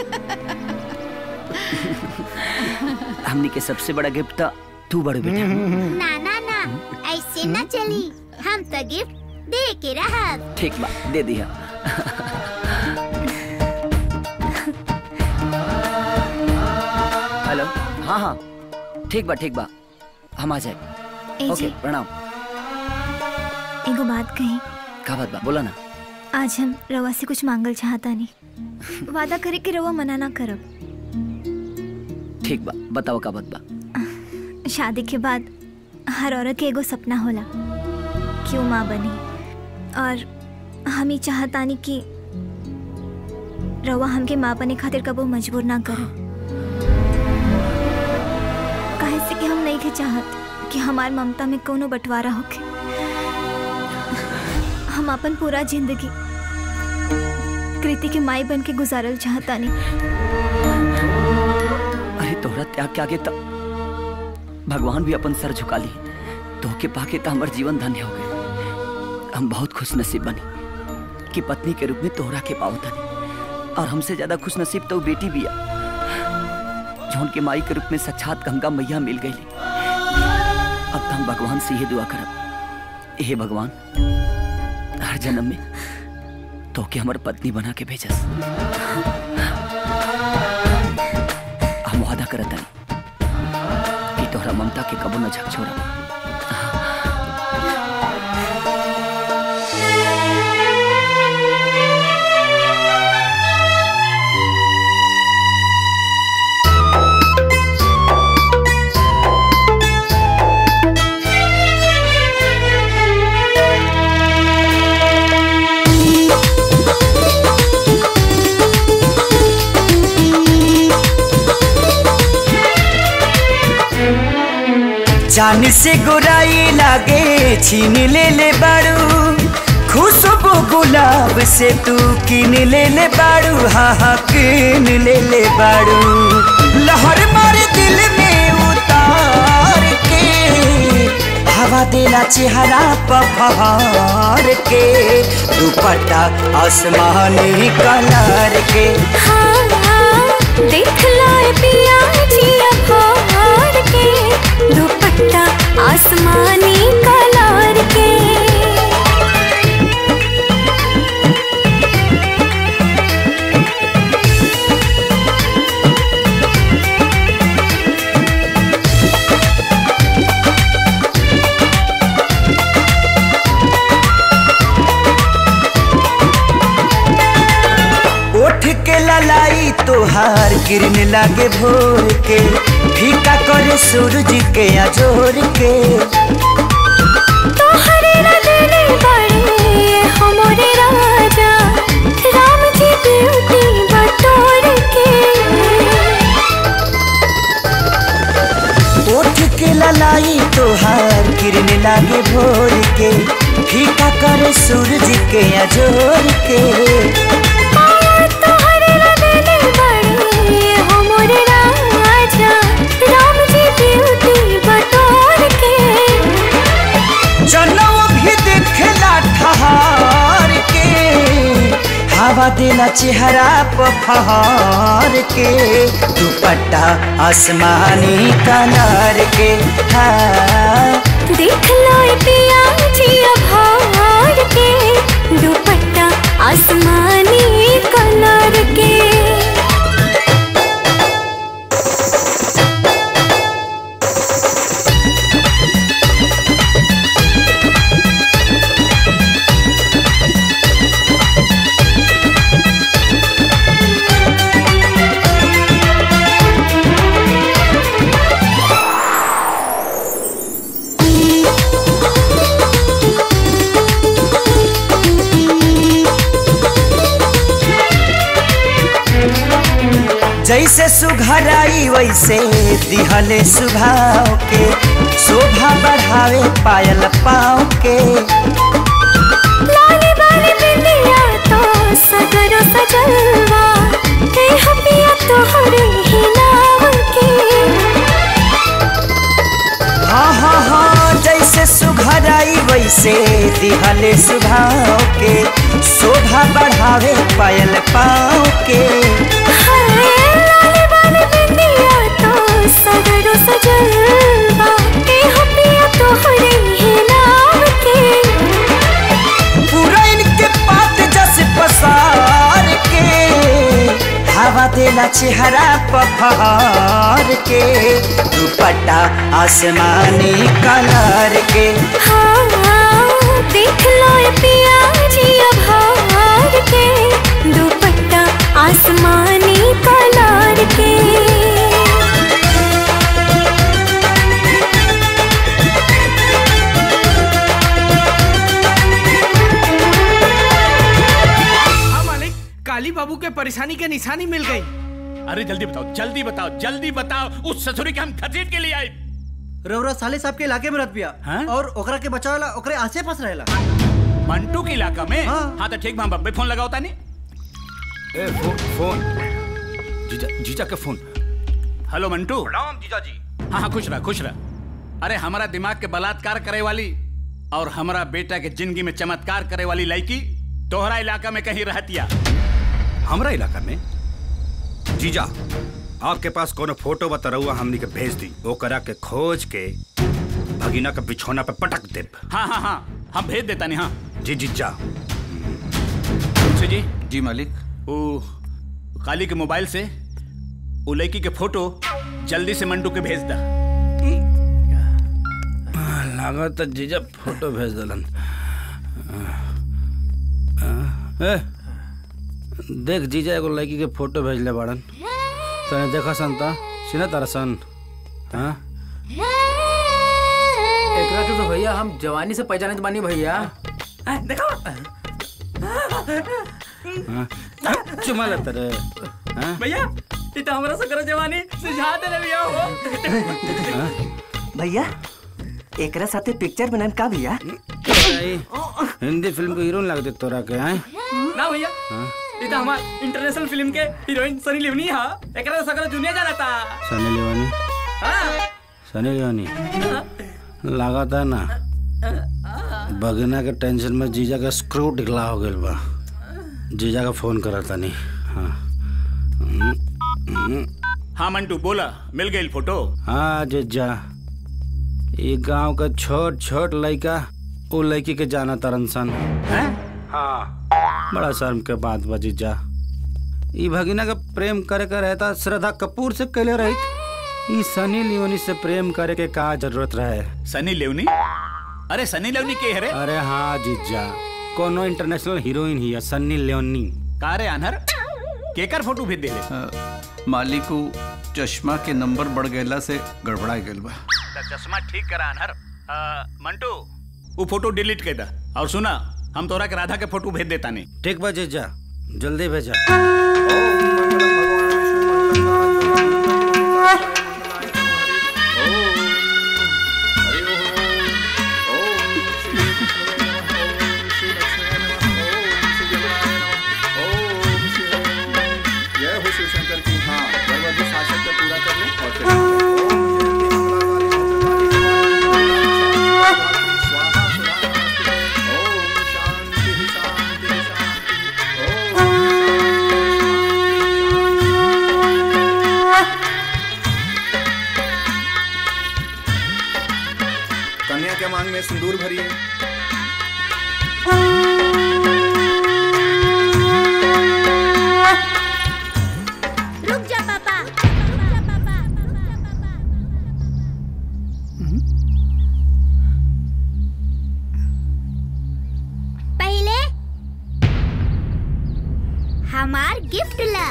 हमनी के सबसे बड़ा गिफ्ट तो तू बड़े बेटा ना ना ना ऐसे ना चली हम तो गिफ्ट दे के रहब ठीक बा दे दिया हेलो हाँ हाँ ठीक बा ठीक बा हम आ ए जाए जी। ओके प्रणाम एगो बात कही का बात बा बोला ना आज हम रवा से कुछ मांगल चाहता नहीं वादा करे कि रवा मना ना करब ठीक बा बताओ का बात बा शादी के बाद हर औरत के एगो सपना होला कि वो माँ बनी और हम ही चाहतानी कि रवा हमके माँ बने खातिर कबो मजबूर ना करो काहे से कि हम नहीं के चाहत कि हमार ममता में कोनो बंटवारा होके हम अपन पूरा जिंदगी कृति के माई बन के गुजारल चाहतानी अरे तोहरा त्याग के आगे तब भगवान भी अपन सर झुका ली तोहके पाके तो हमार जीवन धन्य हो गए हम बहुत खुश नसीब बनी कि पत्नी के रूप में तोहरा के पाओ तनी और हमसे ज्यादा खुश नसीब तो बेटी भी है जौन के माई के रूप में साक्षात गंगा मैया मिल गई अब तो हम भगवान से ये दुआ करब हे भगवान हर जन्म में तो के हमर पत्नी बना के भेजस हम वादा करत हनी कि तोहरा ममता के कबो न झक छोड़ा जान से गोराई लागे छीन ले ले बारू खुशबू गुलाब से तू किन ले ले बारू हाँ हाँ किन ले ले बारू लहर मारे दिल में उतार के हवा देला चेहरा पफार के दुपट्टा आसमानी कलर के देख लो पिया जिया फाड़ के दुपट्टा आसमानी कलर के ओठ के ललाई तोहार किरण लागे भोर के फीका करे सूरज के अजोर के तोहरे रंगने बड़े हमरे राजा राम जी ब्यूटी बटोर के ओठ के ललाई तोहार किरण लागे भोर के फीका करे सूरज के अजोर के तोहरे रंगने बड़े हमरे राजा राम जी ब्यूटी बटोर के जनौ भी देखला ठहार के हवा देला चेहरा पफार के दुपट्टा आसमानी कलर के हाँ देख लो पिया जिया भार के दुपट्टा आसमानी कलर के जैसे सुघराई वैसे दिहले सुभाव के शोभा बढ़ावे पायल पाँव के लाली बाली बिंदिया तो सगरो सजलवा हे हपिया तोहरे ही नाम के हाँ हाँ हाँ जैसे सुघराई वैसे दिहले सुभाव के शोभा बढ़ावे पायल पाँव के लाली बाली बिंदिया तो सगरो सजलवा हे हपिया तोहरे ही नाम के पूरा इनके पात जस पसार के हवा देला चेहरा पफार के दुपट्टा आसमानी कलर के हाँ देख लो पिया जिया भार के दुपट्टा आसमानी कलर के हाँ मालिक काली बाबू के परेशानी के निशानी मिल गई अरे जल्दी बताओ जल्दी बताओ जल्दी बताओ उस ससुरी के हम खतीट के लिए आए रउरा साले साहब के इलाके में रह पिया और ओकरा के बचावेला ओकरे आसे पास रहेला मंटू के इलाका में हाँ, तो ठीक बा, हम बब्बे फोन लगाओ तानी ए फोन फोन जीजा जीजा के फोन हेलो मंटू प्रणाम जीजा जी हाँ हाँ खुश रह खुश रह अरे हमारा दिमाग के बलात्कार करे वाली और हमारा बेटा के जिंदगी में चमत्कार करे वाली लड़की तोहरा इलाका में कहीं रहतिया हमरा इलाका में जीजा आपके पास कोनो फोटो बता रहुआ हमनी के भेज दी वो करा के खोज के भगीना के बिछौना पे पटक दे हाँ हाँ हाँ हम भेज देता नहीं हाँ जी जीजा तुलसी जी जी मालिक वो काली के मोबाइल से वो लड़की के फोटो जल्दी से मंटू के भेज दा लागत है जीजा फोटो भेज दलन ए, देख जीजा एगो लड़की के फोटो भेजले बाड़न तने देखा सन ता सीना तारा सन हाँ एकरा के तो भैया हम जवानी से पहचाने बानी भैया देखो हाँ? चुमा लेते रे हाँ? भैया ये तो हमरा से करो जवानी सुझा दे भैया हाँ? भैया एकरा साथे पिक्चर बनन का भैया आई, हिंदी फिल्म के हीरोइन लगते तोरा के हैं ना भैया हाँ? ये तो हमार इंटरनेशनल फिल्म के हीरोइन सनी लिवनी हा एकरा से सकरो दुनिया जाना था सनी लियोनी हाँ सनी लियोनी लागत है ना बगिना के टेंशन में जीजा का स्क्रू ढिकला हो गइल बा जीजा का फोन करा तनी हाँ हम्म, हम्म। हाँ मंटू बोला मिल गई फोटो हाँ जीजा ये गांव का छोट छोट लड़का वो लड़की के जाना तरन सन हाँ बड़ा शर्म के बात बा जीजा ई भगिना का प्रेम करे का रहता श्रद्धा कपूर से कैले रही ई सनी लियोनी से प्रेम करे के का जरूरत रहे सनी लिवनी अरे सनी लिवनी के है रे अरे हाँ जीजा कोनो इंटरनेशनल हीरोइन ही है सन्नी लियोनी का रे अनहर केकर फोटो भेज देले मालिक को चश्मा के नंबर बढ़ गएला से गड़बड़ा गइल बा चश्मा ठीक करा अनहर अ, मंटू वो फोटो डिलीट कर दा और सुना हम तोरा के राधा के फोटो भेज देता नहीं ठीक बा जीजा जल्दी भेजा जय हो शिव शंकर की हाँ भगवती शासक का पूरा कर ले और फिर कन्या के मांग में सिंदूर भरिए रुक जा पापा पहले हमार गिफ्ट ला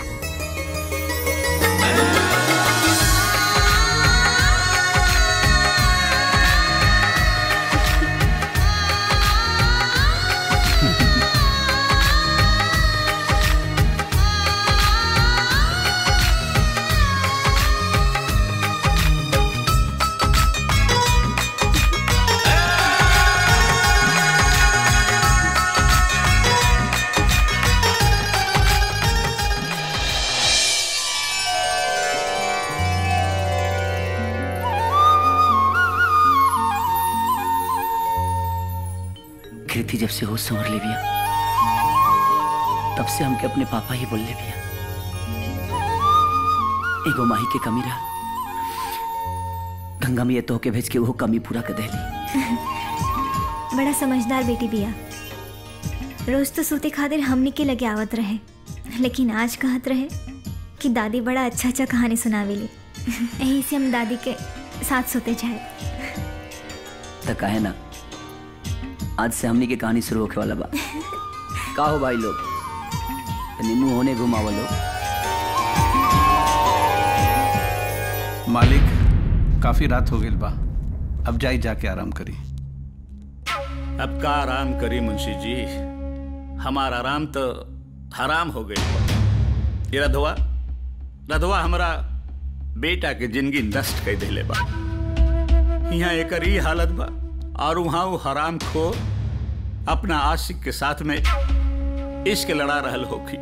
कृति जब से होश संवर ले बिया तब से हमके अपने पापा ही बोल ले बिया एगो माही के कमी रहा गंगा में ये तो के भेज के वो कमी पूरा कर देली बड़ा समझदार बेटी बिया रोज तो सूते खातिर हमनी के लगे आवत रहे लेकिन आज कहत रहे कि दादी बड़ा अच्छा अच्छा कहानी सुनावेली यही से हम दादी के साथ सोते जाए तो कहे ना आज से हमनी के कहानी शुरू होके वाला बा का हो भाई लोग तनी मुंह होने घुमावा लोग मालिक काफी रात हो गई बा अब जाई जाके आराम करी अब का आराम करी मुंशी जी हमारा आराम तो हराम हो गई ये रधवा रधवा हमारा बेटा के जिंदगी नष्ट कर दिले बा यहाँ एक ही हालत बा और वहाँ वो हराम खो अपना आशिक के साथ में इश्क लड़ा रहल होखी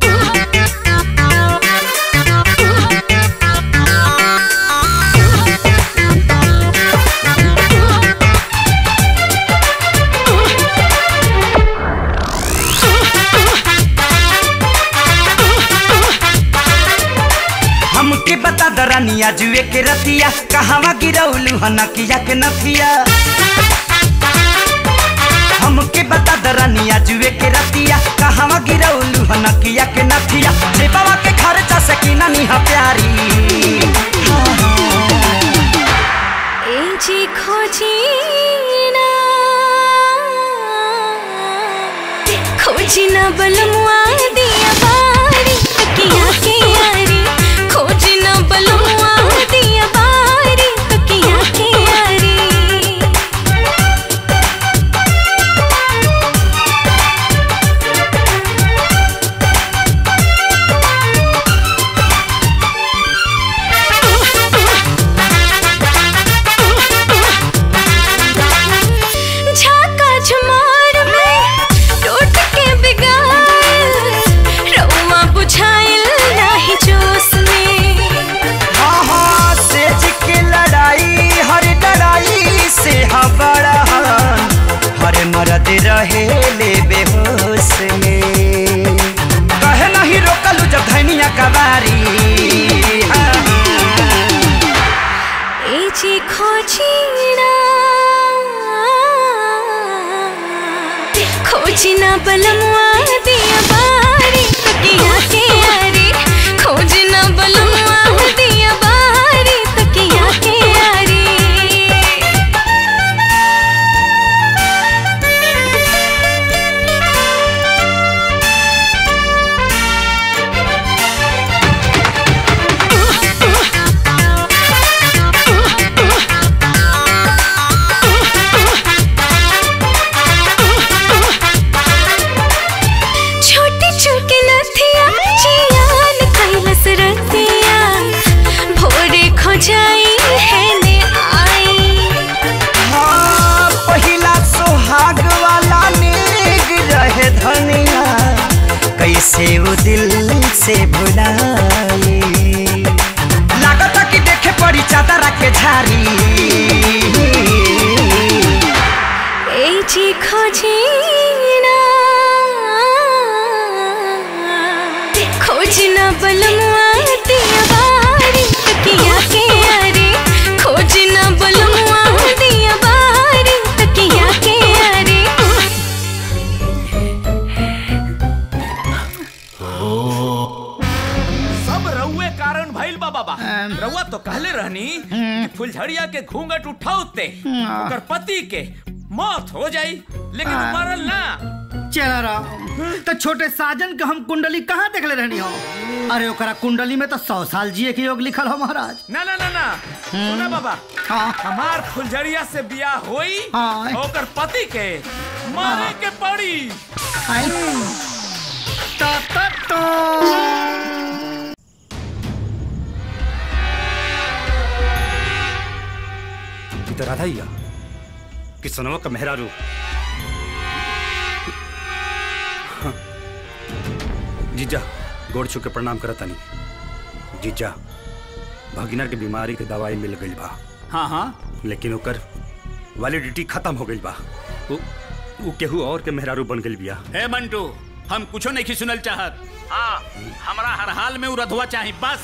हमके बता दरानिया जुए के रतिया कहवा गिरौलू हनकिया के नथिया हम हमके बता दरानिया जुए के रतिया कहवा गिरौलू हनकिया के नथिया जे बाबा के खर्चा सकीना निहा प्यारी एजी खोजी ना खोजी ना बलमुआ दिया बारी तकिया के यारी खोजी ना बलमुआ दिया बारी तकिया के यारी झाका झुमार में टूट के बिगाड़ रउआ बुझाइल नाही जोश में हाँ हाँ सेज के लड़ाई हर लड़ाई से हबड़ा हर मरद रहे ले बेहोश में कहे नहीं रोकलू जब धनिया कबारी एजी खोजी ना खोजी ना बलमुआ दिया बारी तकिया के यारी खोजी ना बलमुआ दिया बारी तकिया के यारी छोटी छोटी नथिया जियान कैलस रतिया भोरे खो जाई है ने आई हाँ पहिला सोहाग वाला नेग रहे धनिया कैसे वो दिल से भुलाई लागता कि देखे पड़ी चादर के झारी ए जी खोजी ना खोजी ना बलमुआ दिया बारी तकिया के यारी खोजी ना बलमुआ दिया बारी तकिया के यारी सब रउए कारण भइल बा बाबा रउआ तो कहले रहनी कि फुलझड़िया के घूंघट उठाउते ओकर पति के मौत हो जाई लेकिन उ मरल ना चला राम तो छोटे साजन के हम कुंडली कहाँ देखले रहनी हो अरे ओकरा कुंडली में तो सौ साल जिए के योग लिखल हो महाराज ना ना ना ना सुना बाबा हमार फुलझड़िया से बियाह होई हाँ। ओकर पति के मारे के पड़ी ता ता ता ई तो राधा ही है कि सोनवा का मेहरारू हाँ। जीजा गोड़ छू के प्रणाम करता नहीं जीजा भगिना के बीमारी के दवाई मिल गई बा हाँ हाँ लेकिन ओकर वैलिडिटी खत्म हो गई बा उ, उ केहू और के मेहरारू बन गई बिया हे मंटू हम कुछो नहीं सुनल चाहत हाँ हमरा हर हाल में उ रधुआ चाही बस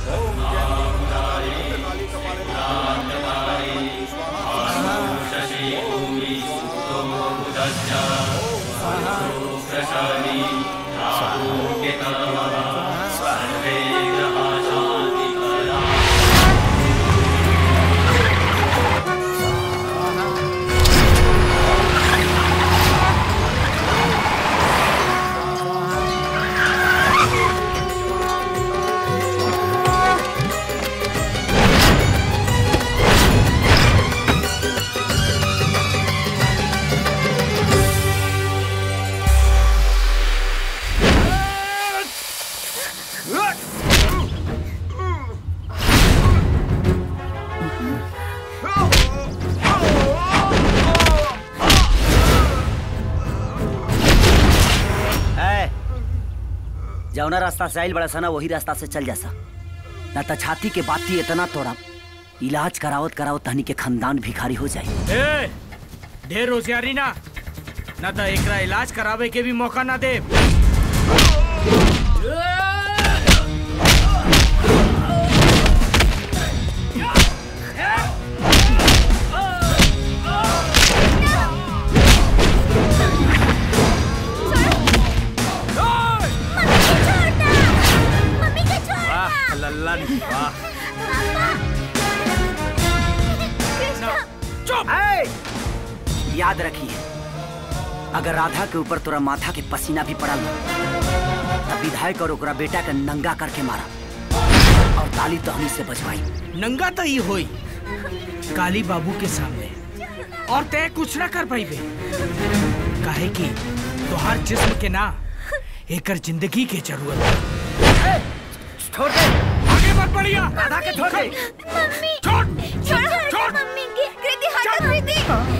ए, जौना रास्ता से आइल बड़ा सा ना वही रास्ता से चल जासा ना तो छाती के बाती इतना तोड़ा इलाज करावत करावत तहनी के खानदान भिखारी हो जाए ए, ढेर होशियारी ना ना तो एकरा इलाज करावे के भी मौका ना दे Ah! लल्ला वाह चुप याद रखिए अगर राधा के ऊपर तोरा माथा के पसीना भी पड़ल ना तब विधायक और ओकरा बेटा के नंगा करके मारा और ताली तहनी से बजवाई नंगा तो ही होई काली बाबू के सामने और तय कुछ ना कर पाई काहे कि तोहार जिस्म के ना एकर जिंदगी के जरूरत बा। छोड़ दे आगे मत बढ़िया राधा के छोड़ दे मम्मी छोड़ छोड़ छोड़ मम्मी की कृति हटा कृति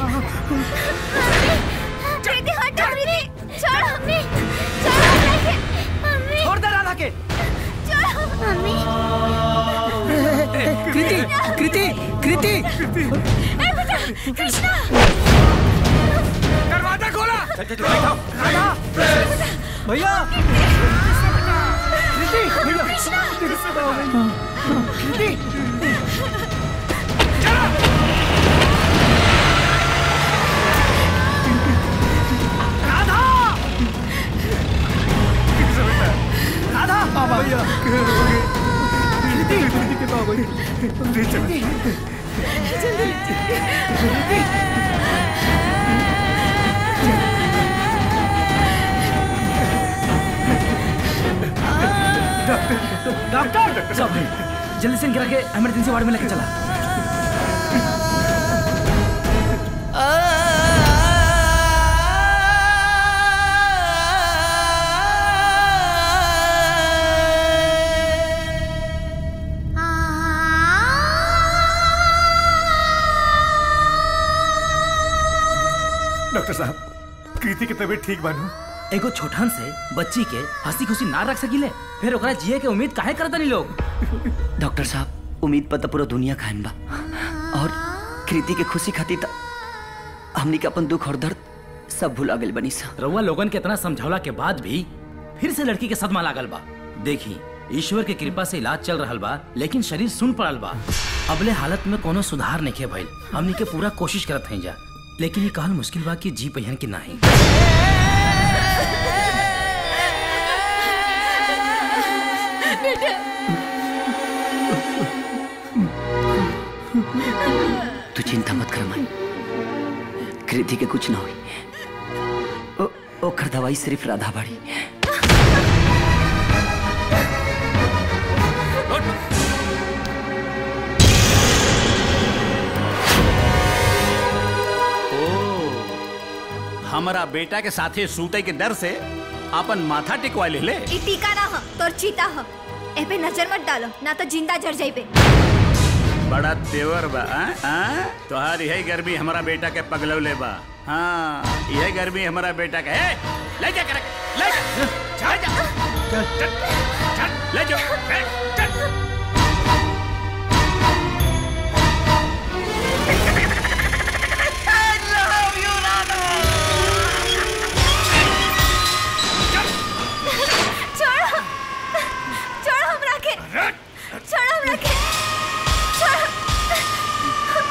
कृति हटा कृति छोड़ मम्मी छोड़ हमरा के मम्मी छोड़ दे राधा के छोड़ मम्मी कृति कृति कृति ए बेटा कृष्णा दरवाजा खोला राधा भैया कृति भैया कृति राधा राधा भैया कृति कृति के बाबा कृति डॉक्टर सब जल्दी से गिरा के इमरजेंसी वार्ड में लेके चला डॉक्टर साहब कृति की तबीयत ठीक बानू एगो छोटन से बच्ची के हंसी खुशी ना रख सकिले फिर ओकरा जिए के उम्मीद काहे करता नहीं लोग डॉक्टर साहब उम्मीद पर तो पूरा दुनिया खाइन बा और कृति के खुशी खातिर त हमनी के अपन दुख और दर्द सब भुला गइल बनी सा रउआ लोगन के इतना समझौला के बाद भी फिर से लड़की के सदमा लागल बा देखी ईश्वर के कृपा से इलाज चल रहल बा लेकिन शरीर सुन पड़ल बा अबले हालत में कोनो सुधार नहीं भइल हमनी के पूरा कोशिश करत हैं जा लेकिन ये कहल मुश्किल बा कि जी पहियन की नाही तू चिंता मत कर माई कृति के कुछ ना हुई ओ, ओकर दवाई सिर्फ राधा बाड़ी हमारा बेटा के साथे सूते के डर से अपन माथा टिकवा ले ले ई टीका ना ह तोर चीता ह ए पे नजर मत डालो ना तो जिंदा जर जाइबे बड़ा तेवर बा आ? आ? तोहार यही गर्मी हमारा बेटा के पगलौले बा हाँ यही गर्मी हमारा बेटा के ए, ले जा कर ले जा ले जा चल चल चल ले जाओ ए, चल छोड़ो छोड़ो हमरा के छोड़ो हमरा के छोड़ो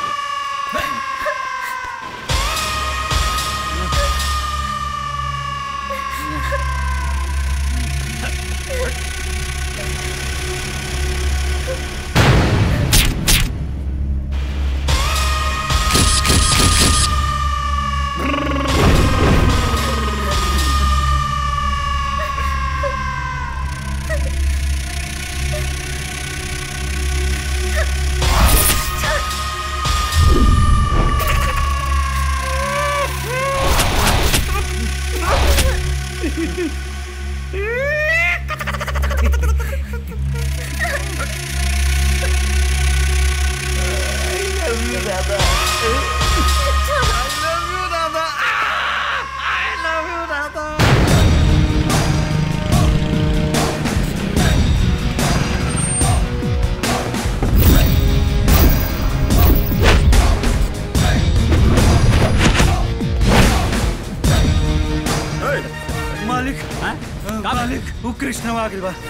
मालिक मालिक वो कृष्ण आ गइल बा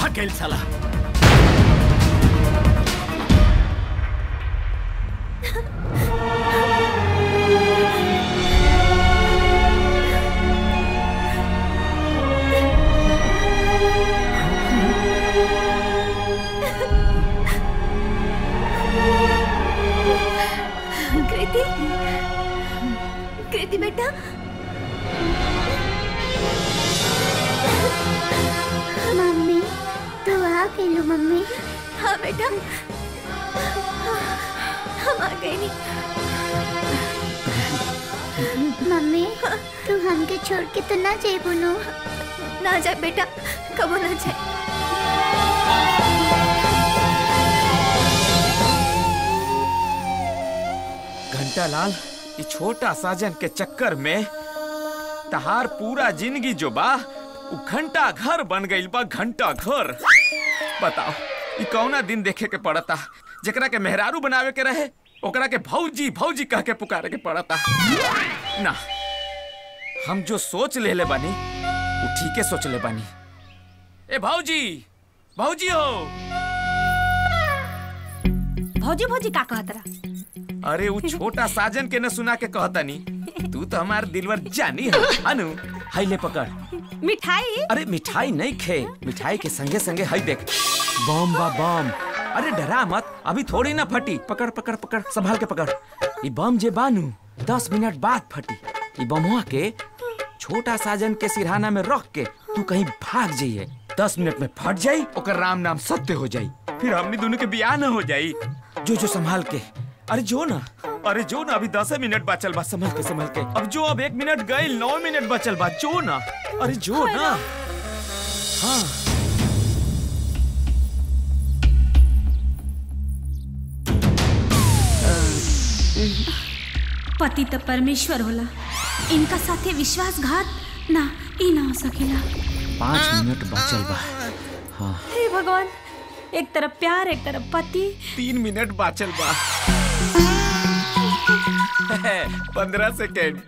कहाँ गेल साला कृति कृति बेटा मम्मी तू आ गई मम्मी हाँ बेटा हम आ गए नहीं मम्मी तू हमके छोड़ के तो ना जाए बोलो ना जाए बेटा कबो ना जाए घंटा लाल ये छोटा साजन के चक्कर में तहार पूरा जिंदगी जो बा उ घंटा घर बन गइल बा घंटा घर बताओ ये कौना दिन देखे के पड़ता जेकरा के मेहरारू बनावे के रहे ओकरा के भौजी भौजी कह के पुकारे के पड़ता ना हम जो सोच ले ले बानी वो ठीक है सोच ले बानी ए भौजी भौजी हो भौजी भौजी का कहत रहा अरे वो छोटा साजन के न सुना के कहता नी तू तो हमार दिलवर जानी है अनु हाई ले पकड़ मिठाई अरे मिठाई नहीं खे मिठाई के संगे संगे हाई देख बम बा बम अरे डरा मत अभी थोड़ी ना फटी पकड़ पकड़ पकड़ संभाल के पकड़ ये बम जे बानू दस मिनट बाद फटी ये बमुआ के छोटा साजन के सिरहाना में रख के तू कहीं भाग जाइए दस मिनट में फट जाई ओकर राम नाम सत्य हो जाई फिर हमनी दोनों के बियाह न हो जाई जो जो संभाल के अरे जो ना अरे जो ना अभी दस मिनट बचल बा संभल के संभल के अब जो अब एक मिनट गई नौ मिनट बचल बा जो ना अरे जो ना हाँ पति तो परमेश्वर होला इनका साथे विश्वासघात ना ई ना हो सकेला पाँच मिनट बचल बा हाँ हे भगवान एक तरफ प्यार एक तरफ पति तीन मिनट बाचल बा पंद्रह सेकेंड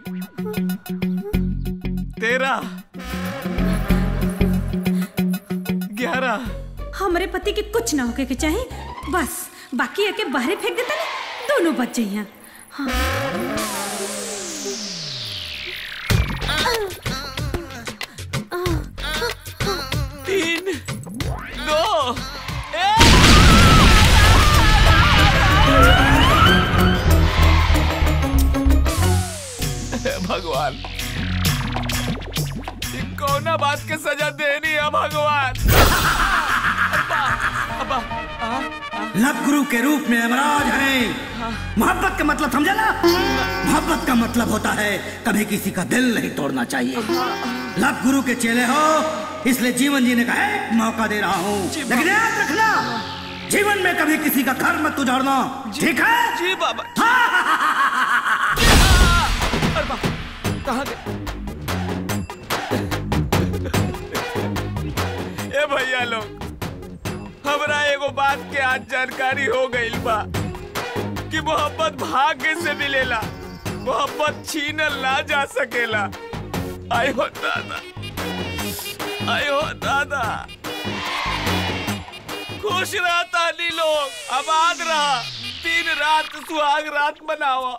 तेरह ग्यारह हमरे पति के कुछ ना होके के चाहे बस बाकी एके बाहरे फेंक देता ना दोनों बच जाइए हाँ तीन दो एक। भगवान ये कौना बात के सजा देनी है भगवान अब्बा, अब्बा, आ, लव गुरु के रूप में यमराज है मोहब्बत का मतलब समझा ना मोहब्बत का मतलब होता है कभी किसी का दिल नहीं तोड़ना चाहिए लव गुरु के चेले हो इसलिए जीवन जीने का एक मौका दे रहा हूँ लेकिन याद रखना जीवन में कभी किसी का घर मत उजाड़ना ठीक है जी बाबा कहाँ गए ए भैया लोग हमरा एगो बात के आज जानकारी हो गइल बा कि मोहब्बत भाग्य से मिलेला मोहब्बत छीनल ना जा सकेला आय हो दादा आय हो दादा खुश रहा ताली लोग आबाद रहा दिन रात सुहाग रात मनावा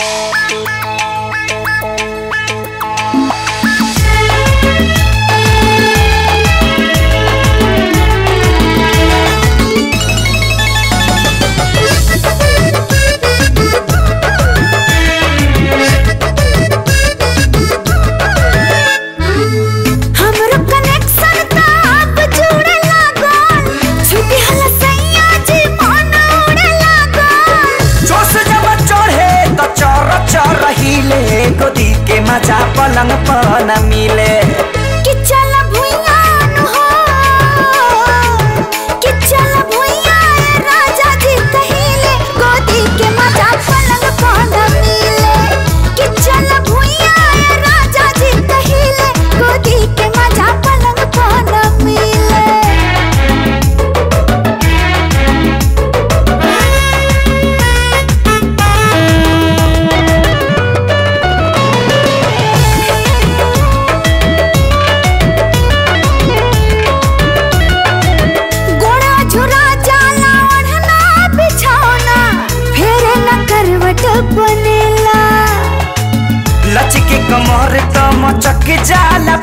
हमरो कनेक्शन त अब जुड़े लागल छुट्टी हला सैया जी मन उड़े लागल जोश जब चढ़े तो चर चर हिले गोदी के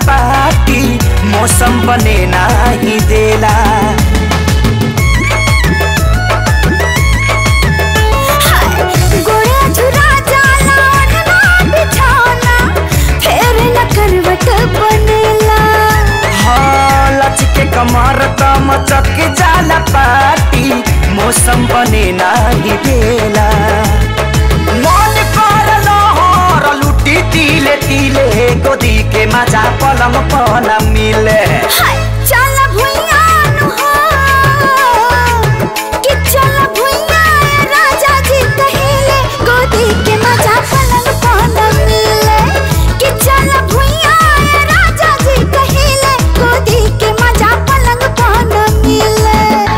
पार्टी मौसम बने नाही देला गोया झुरा जाला ओढ़ना बिछौना फेर न करवट बनेला हाँ लचके कमर त मचक जाला पार्टी मौसम बने नाही देला मन कर लहर लुटी तिले तिले गोदी के मजा पलम पन मिले चल भुइया नु हो कि चल भुइया ए राजा जी कहिले गोदी के मजा पलंग पाना मिले कि चल भुइया ए राजा जी कहिले गोदी के मजा पलंग पाना मिले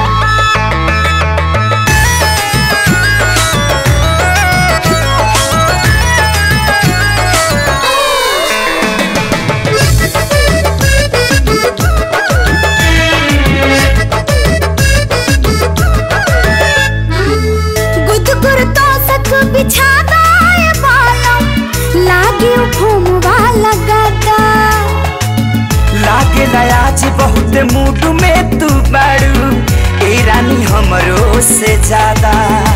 गुदगुर तो सक बिछादा ए बालम लागे घूमवा लगादा लागे आज बहुत मूड में तू बाड़ू ए रानी हमरो से ज्यादा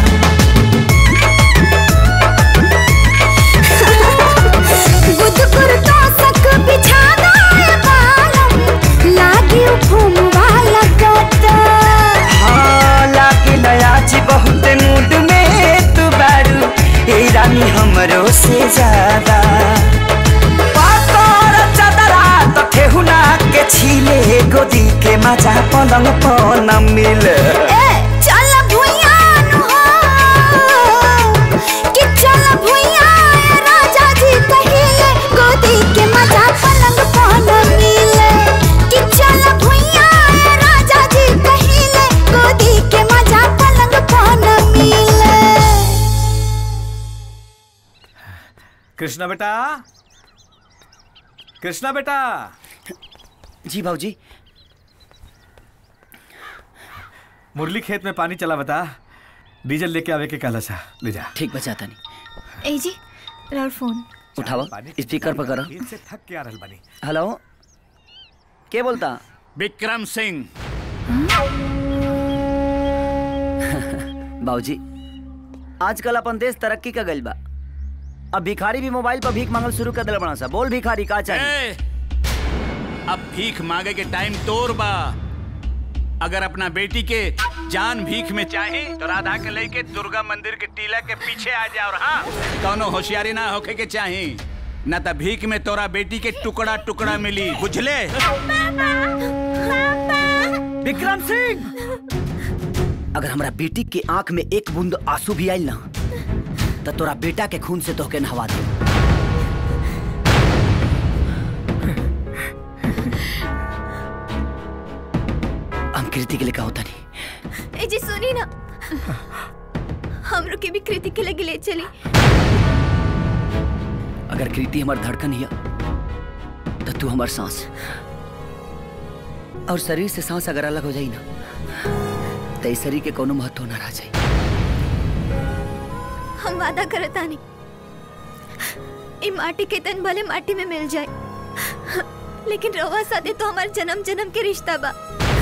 गुदगुर तो सक बिछादा ए बालम लागे घूमवा लगादा हाँ लागे आज बहुत मूड में तू बाड़ू ए रानी हमरो से ज्यादा पातर चदरा तो ठेहुना के छीले गोदी के मजा पलंग पन मिले ए चल भुइया नु हो कि चल भुइया ए राजा जी कहिले गोदी के मजा पलंग पान मिले कि चल भुइया ए राजा जी कहिले गोदी के मजा पलंग पान मिले कृष्णा बेटा कृष्णा बेटा जी भाजी मुरली खेत में पानी चला बता डीजल लेके आवे के कहला सा ले जा ठीक बचाता नहीं ए जी राउर फोन उठावा स्पीकर पर करो खेत से थक के आ रहल बानी हेलो के बोलता विक्रम सिंह बाबूजी आजकल अपन देश तरक्की का गइल बा अब भिखारी भी मोबाइल पर भीख मांगल शुरू कर दिल बना सा बोल भिखारी का चाहिए ए, अब भीख मांगे के टाइम तोर बा अगर अपना बेटी के जान भीख में चाहे तो राधा के लेके दुर्गा मंदिर के टीला के पीछे आ जा और हाँ कौनो होशियारी ना होके के चाहे न त भीख में तोरा बेटी के टुकड़ा टुकड़ा मिली बुझले विक्रम सिंह अगर हमरा बेटी के आंख में एक बूंद आंसू भी आइल ना तो तोरा बेटा के खून से तोहके नहवा दे हम कृति के लिए कहा होता नहीं ए जी सुनी ना हमरो के भी कृति के लगे ले चली अगर कृति हमार धड़कन हिया तो तू हमार सांस और शरीर से सांस अगर अलग हो जाई ना तो इस शरीर के कोनो महत्व ना रह जाई हम वादा करता नहीं ई माटी के तन भले माटी में मिल जाए लेकिन रवा सादे तो हमारे जन्म जन्म के रिश्ता बा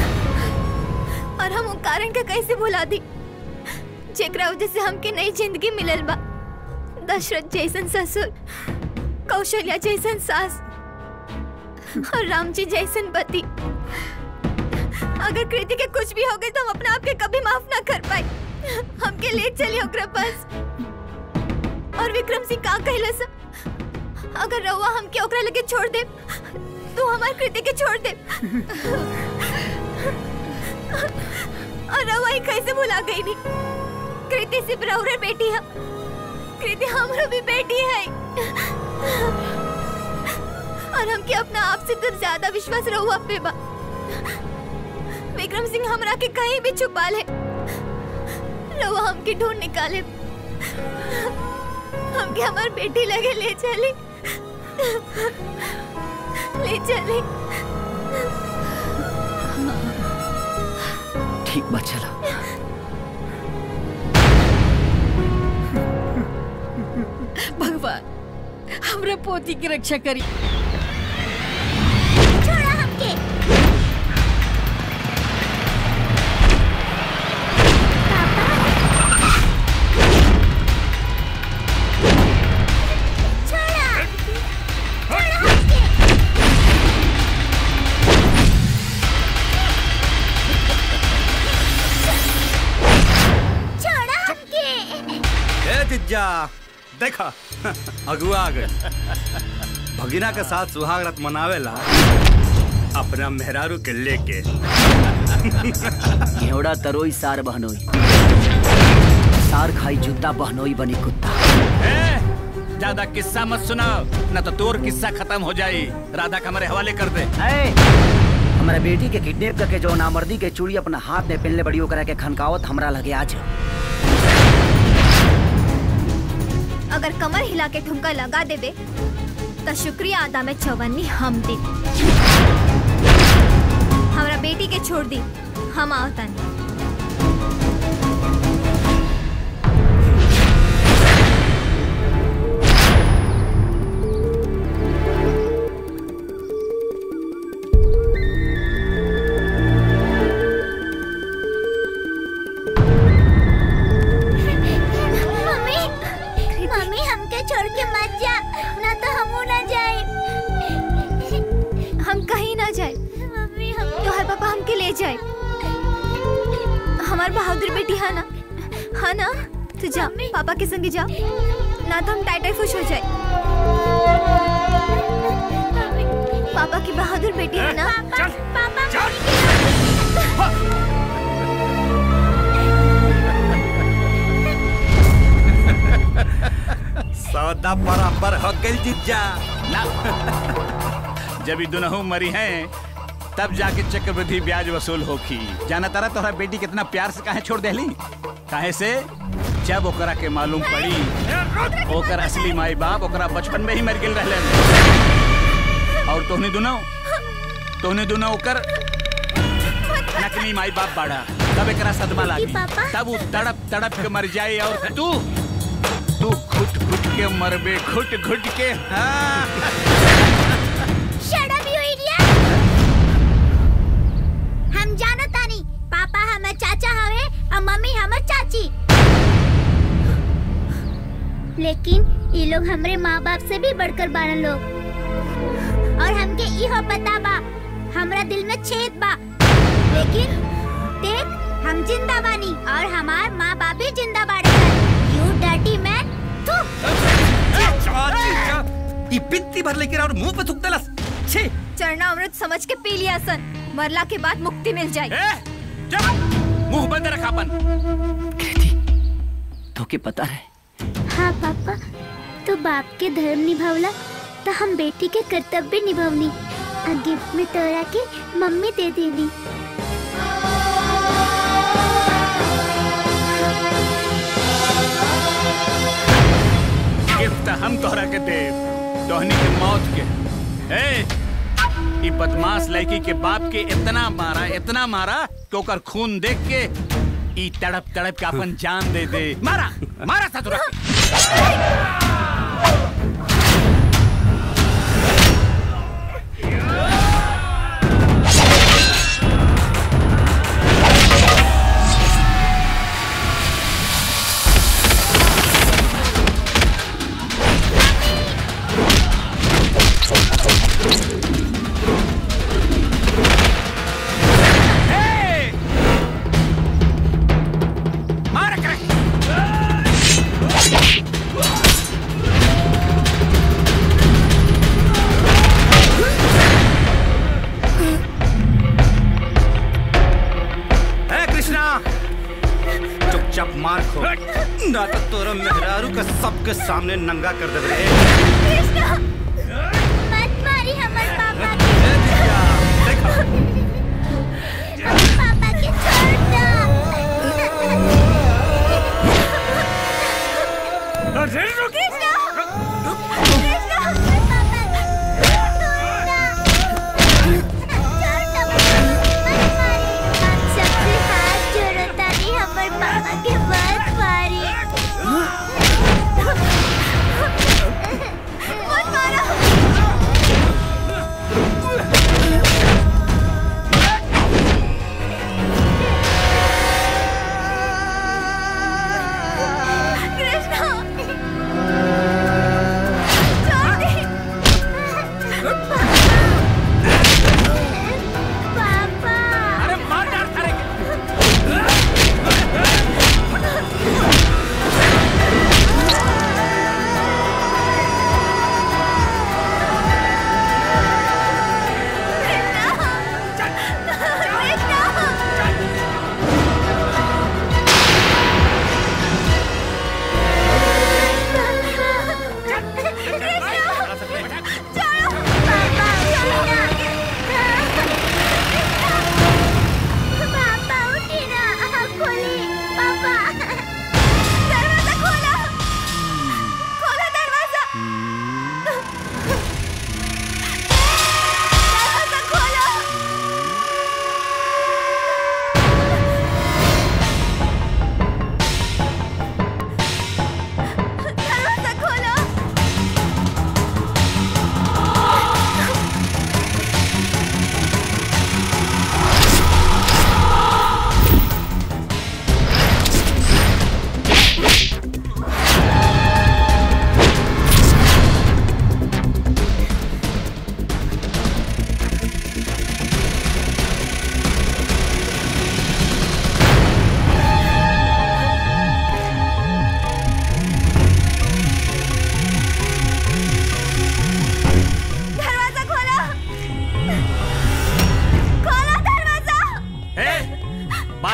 और हम उ कारण का कैसे भुला दी जेकरा वजह से हमके नई जिंदगी मिलल बा दशरथ जैसन ससुर कौशल्या जैसन सास और राम जी जैसन पति अगर कृति के कुछ भी हो गए तो हम अपने आप के कभी माफ ना कर पाए हमके ले चलिए ओकरा पास और विक्रम सिंह का कहला सा अगर रउआ हमके ओकरा लगे छोड़ दे तो हमार कृति के छोड़ दे और रउआ ही कैसे भुला गई नी कृति सिर्फ रउरे बेटी है कृति हमरो भी बेटी है और हमके अपना आप से तो ज्यादा विश्वास रहुआ पे बा विक्रम सिंह हमरा के कहीं भी छुपा ले रहुआ हमके ढूंढ निकाले हमके हमार बेटी लगे ले चली ले चली ठीक बा चला भगवान हमरा पोती की रक्षा करी जीजा देखा अगुआ आ गए भगिना के साथ सुहाग रात मनावेला अपना मेहरारू के लेके घेवड़ा तरोई सार बहनोई सार खाई जूता बहनोई बनी कुत्ता ज्यादा किस्सा मत सुनाओ न तो तोर किस्सा खत्म हो जाई राधा का हमारे हवाले कर दे हमारा बेटी के किडनैप करके जो नामर्दी के चूड़ी अपना हाथ में पहनले बड़ी ओकरा के खनकावत हमरा लगे आज अगर कमर हिला के ठुमका लगा देबे तो शुक्रिया अदा में चौवन्नी हम दे हमरा बेटी के छोड़ दी हम आवतन मम्मी मम्मी हमके छोड़ के मत जा ना तो हम ना जाए हम कहीं ना जाए मम्मी हम तोहर पापा हमके ले जाए हमार बहादुर बेटी है ना हाँ ना तू जा पापा के संगे जा ना तो हम टाइटाई खुश हो जाए पापा की बहादुर बेटी है ना पापा सौदा बराबर हो गई जीजा ना जब ये दोनों मरी हैं तब जाके चक्रवृद्धि ब्याज वसूल होखी जाना तारा तोहरा बेटी कितना प्यार से काहे छोड़ देली काहे से जब ओकरा के मालूम पड़ी ओकर असली माई बाप ओकरा बचपन में ही मर गेल रहलन और तोहनी दोनों तोहनी दोनों ओकर नकली माई बाप बाड़ा तब एकरा सदमा लागी तब वो तड़प तड़प के मर जाए और तू तू घुट घुट के मरबे घुट घुट के हाँ शट अप यू इडियट हम जानो तानी पापा हमर चाचा हवे और मम्मी हमर चाची लेकिन ये लोग हमरे माँ बाप से भी बढ़कर बारन लोग और हमके इहो पता बा हमरा दिल में छेद बा लेकिन देख हम जिंदा बानी और हमार माँ बाप भी जिंदा बाड़े यू डर्टी मैन ई बित्ती भर लेकर और मुंह पे थूक देलस छे चरना अमृत समझ के पी लिया सन मरला के बाद मुक्ति मिल जाए मुंह बंद रखा अपन तो के पता है हाँ पापा तो बाप के धर्म निभावला तो हम बेटी के कर्तव्य निभावनी आ गिफ्ट में तोरा के मम्मी दे देली गिफ्ट हम तोहरा के देव तोहनी के मौत के ए ई बदमाश लड़की के बाप के इतना मारा इतना मारा कि ओकर खून देख के ई तड़प तड़प के अपन जान दे दे मारा मारा था तुरंत मारा करे है कृष्णा चुपचाप मार खो ना तो तोरा मेहरारू का सबके सामने नंगा कर दे रे कृष्णा मत मारी हमर पापा के पापा के छोड़ दो कृष्णा सबसे हाथ जोड़ो तानी हमर पापा के मत मारी मत मारो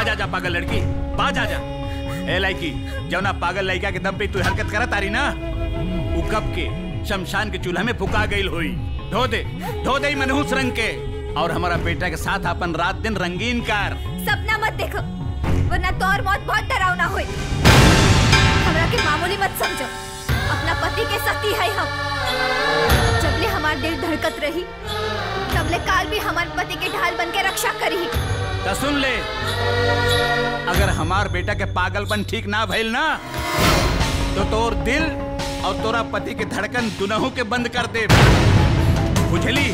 बाज आजा पागल लड़की बाज आजा ए लड़की जौना पागल लड़का के दम पे तू हरकत करत तारी ना उ कब के शमशान के चूल्हा में फुका गईल होई धो दे धो दे ई मनहूस रंग के और हमारा बेटा के साथ अपन रात दिन रंगीन कर सपना मत देखो वरना तो और मौत बहुत डरावना होई हमरा के मामूली मत समझो अपना पति के सती है हम जबले हमार दिल धड़कत रही तबले काल भी हमार पति के ढाल बन के रक्षा करी तो सुन ले अगर हमार बेटा के पागलपन ठीक ना भइल ना तो तोर दिल और तोरा पति के धड़कन दुनहु के बंद कर दे बुझली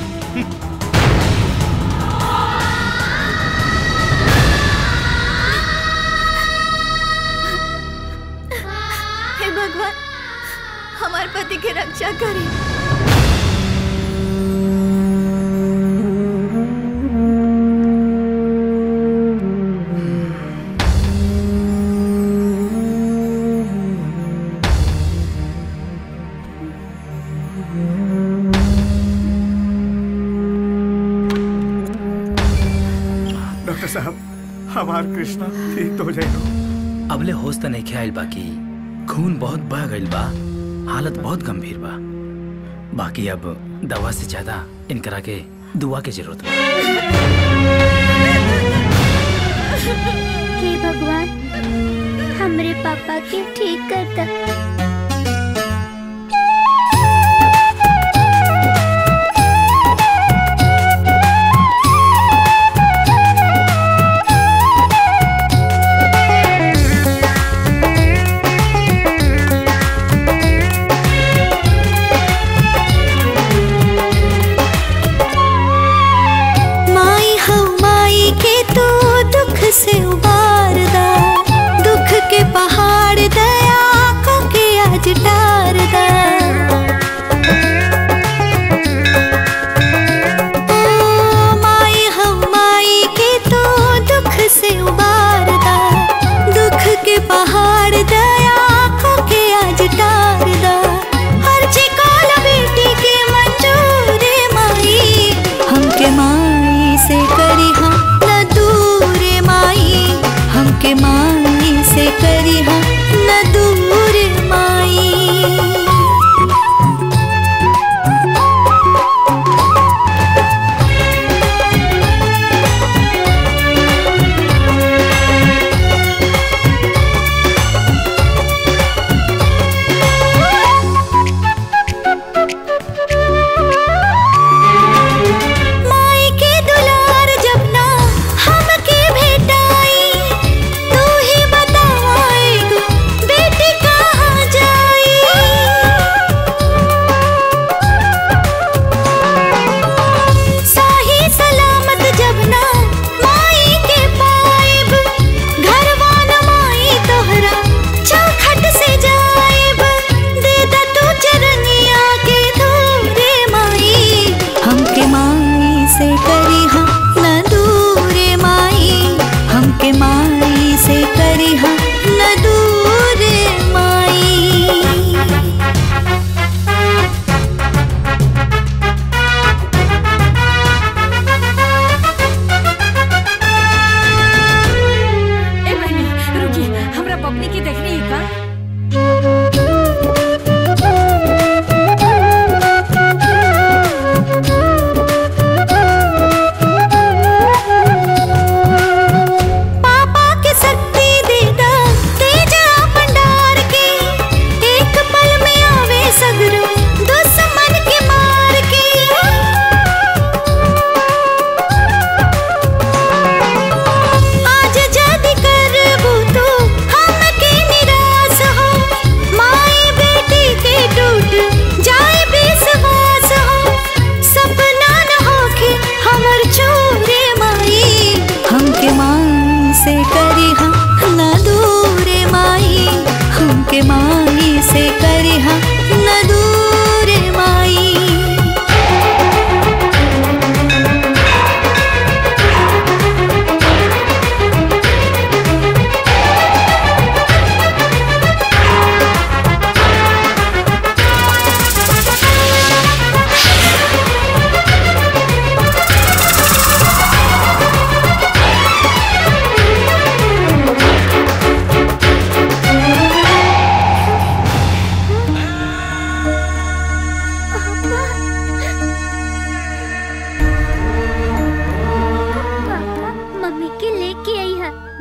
हे भगवान हमार पति के रक्षा करी डॉक्टर साहब हमार कृष्णा ठीक तो हो जाएगा अबले होश त नहीं आइल बाकी खून बहुत बह गइल बा हालत बहुत गंभीर बा बाकी अब दवा से ज्यादा इनकरा के दुआ के जरूरत बा हे भगवान हमरे पापा के ठीक कर द माई हम माई के तू दुख से उबार दा दुख के पहाड़ दया को के आज डार दा ओ, माई हम माई के तू दुख से उबार दा दुख के पहाड़ दया को के आज डार दा हर चिकाल बेटी के मंजूर माई हमके माई से करी हम न दूर माई हमके माई से करी हम न दूर माई माई के दुलार जब ना हमके भेटाई तू ही बताएगा बेटी कहाँ जाई साही सलामत जब ना माई के पाइब घरवा न माई तोहरा चौखट से जाइब दे दा तू चरनिया के धूरे माई हमके माई से करी हम न दूरे माई हमके माई से करी हम न दूरे माई ए बहनी रुकी हमरा पपनी की देखनी है का पापा के शक्ति दे दा तेजा भंडार के एक पल में आवे सगरो दुश्मन के मार के आज जद करबू तो हमके निराश हो माई बेटी के टूट जाए विश्वास हो सपना न होके हमर चोरे माई हमके माई से करी हम न दूरे माई हमके माई से करी हम न दूरे माई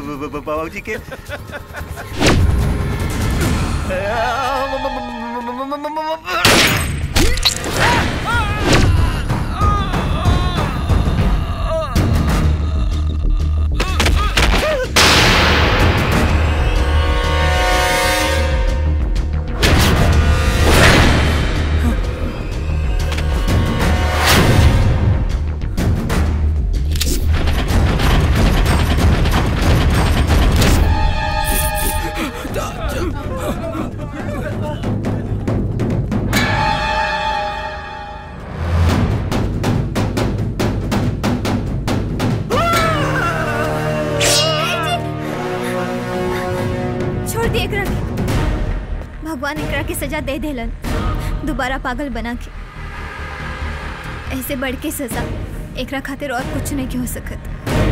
बाबूजी के छोड़ दिए एकरा के भगवान एकरा के सजा दे देलन दोबारा पागल बना के ऐसे बढ़ के सजा एकरा खातिर और कुछ नहीं हो सकत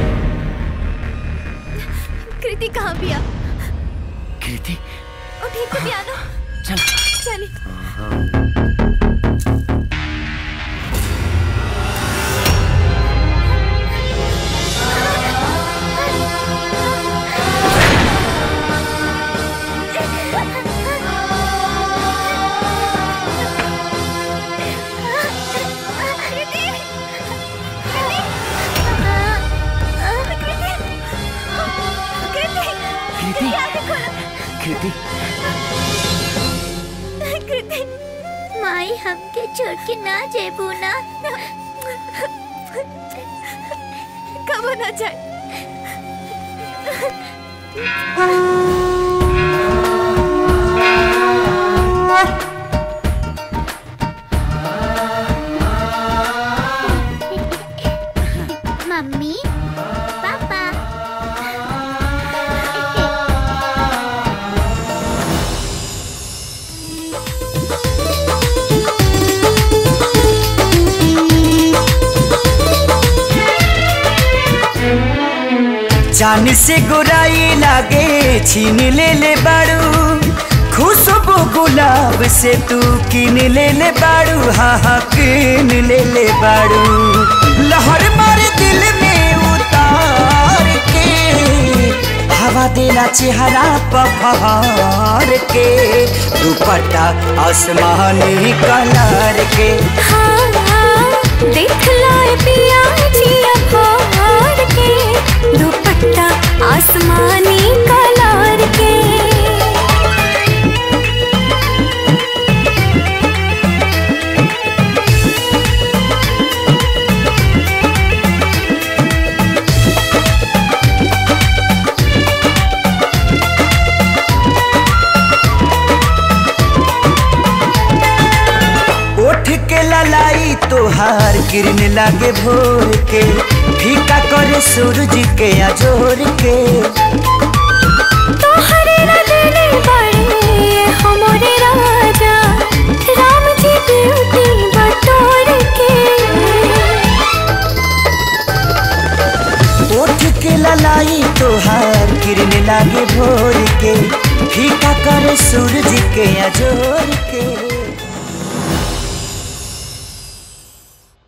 कृति कहाँ बिया कृति उठी के पियानो चल चली कृति कृति कृति माई हमके छोड़ के ना जेबू ना कब ना जाए मम्मी पापा जान से गोराई लागे छीन ले ले बाड़ू खुशबू गुलाब से तू किन ले ले बाड़ू हाँ हाँ किन ले ले बाड़ू लहर मारे दिल में उतार के हवा देना चेहरा पफार के दुपट्टा आसमानी कलर के देख लाए पिया जिया फाड़ के दुपट्टा आसमानी कलर के ओठ के ललाई तोहार किरण लागे भोर के फीका करे सूरज के अजोर के तोहरे रंगने बड़े हमरे राजा राम जी ब्यूटी बटोर के ओठ के ललाई तोहार किरण लागे भोर के फीका करे सूरज के अजोर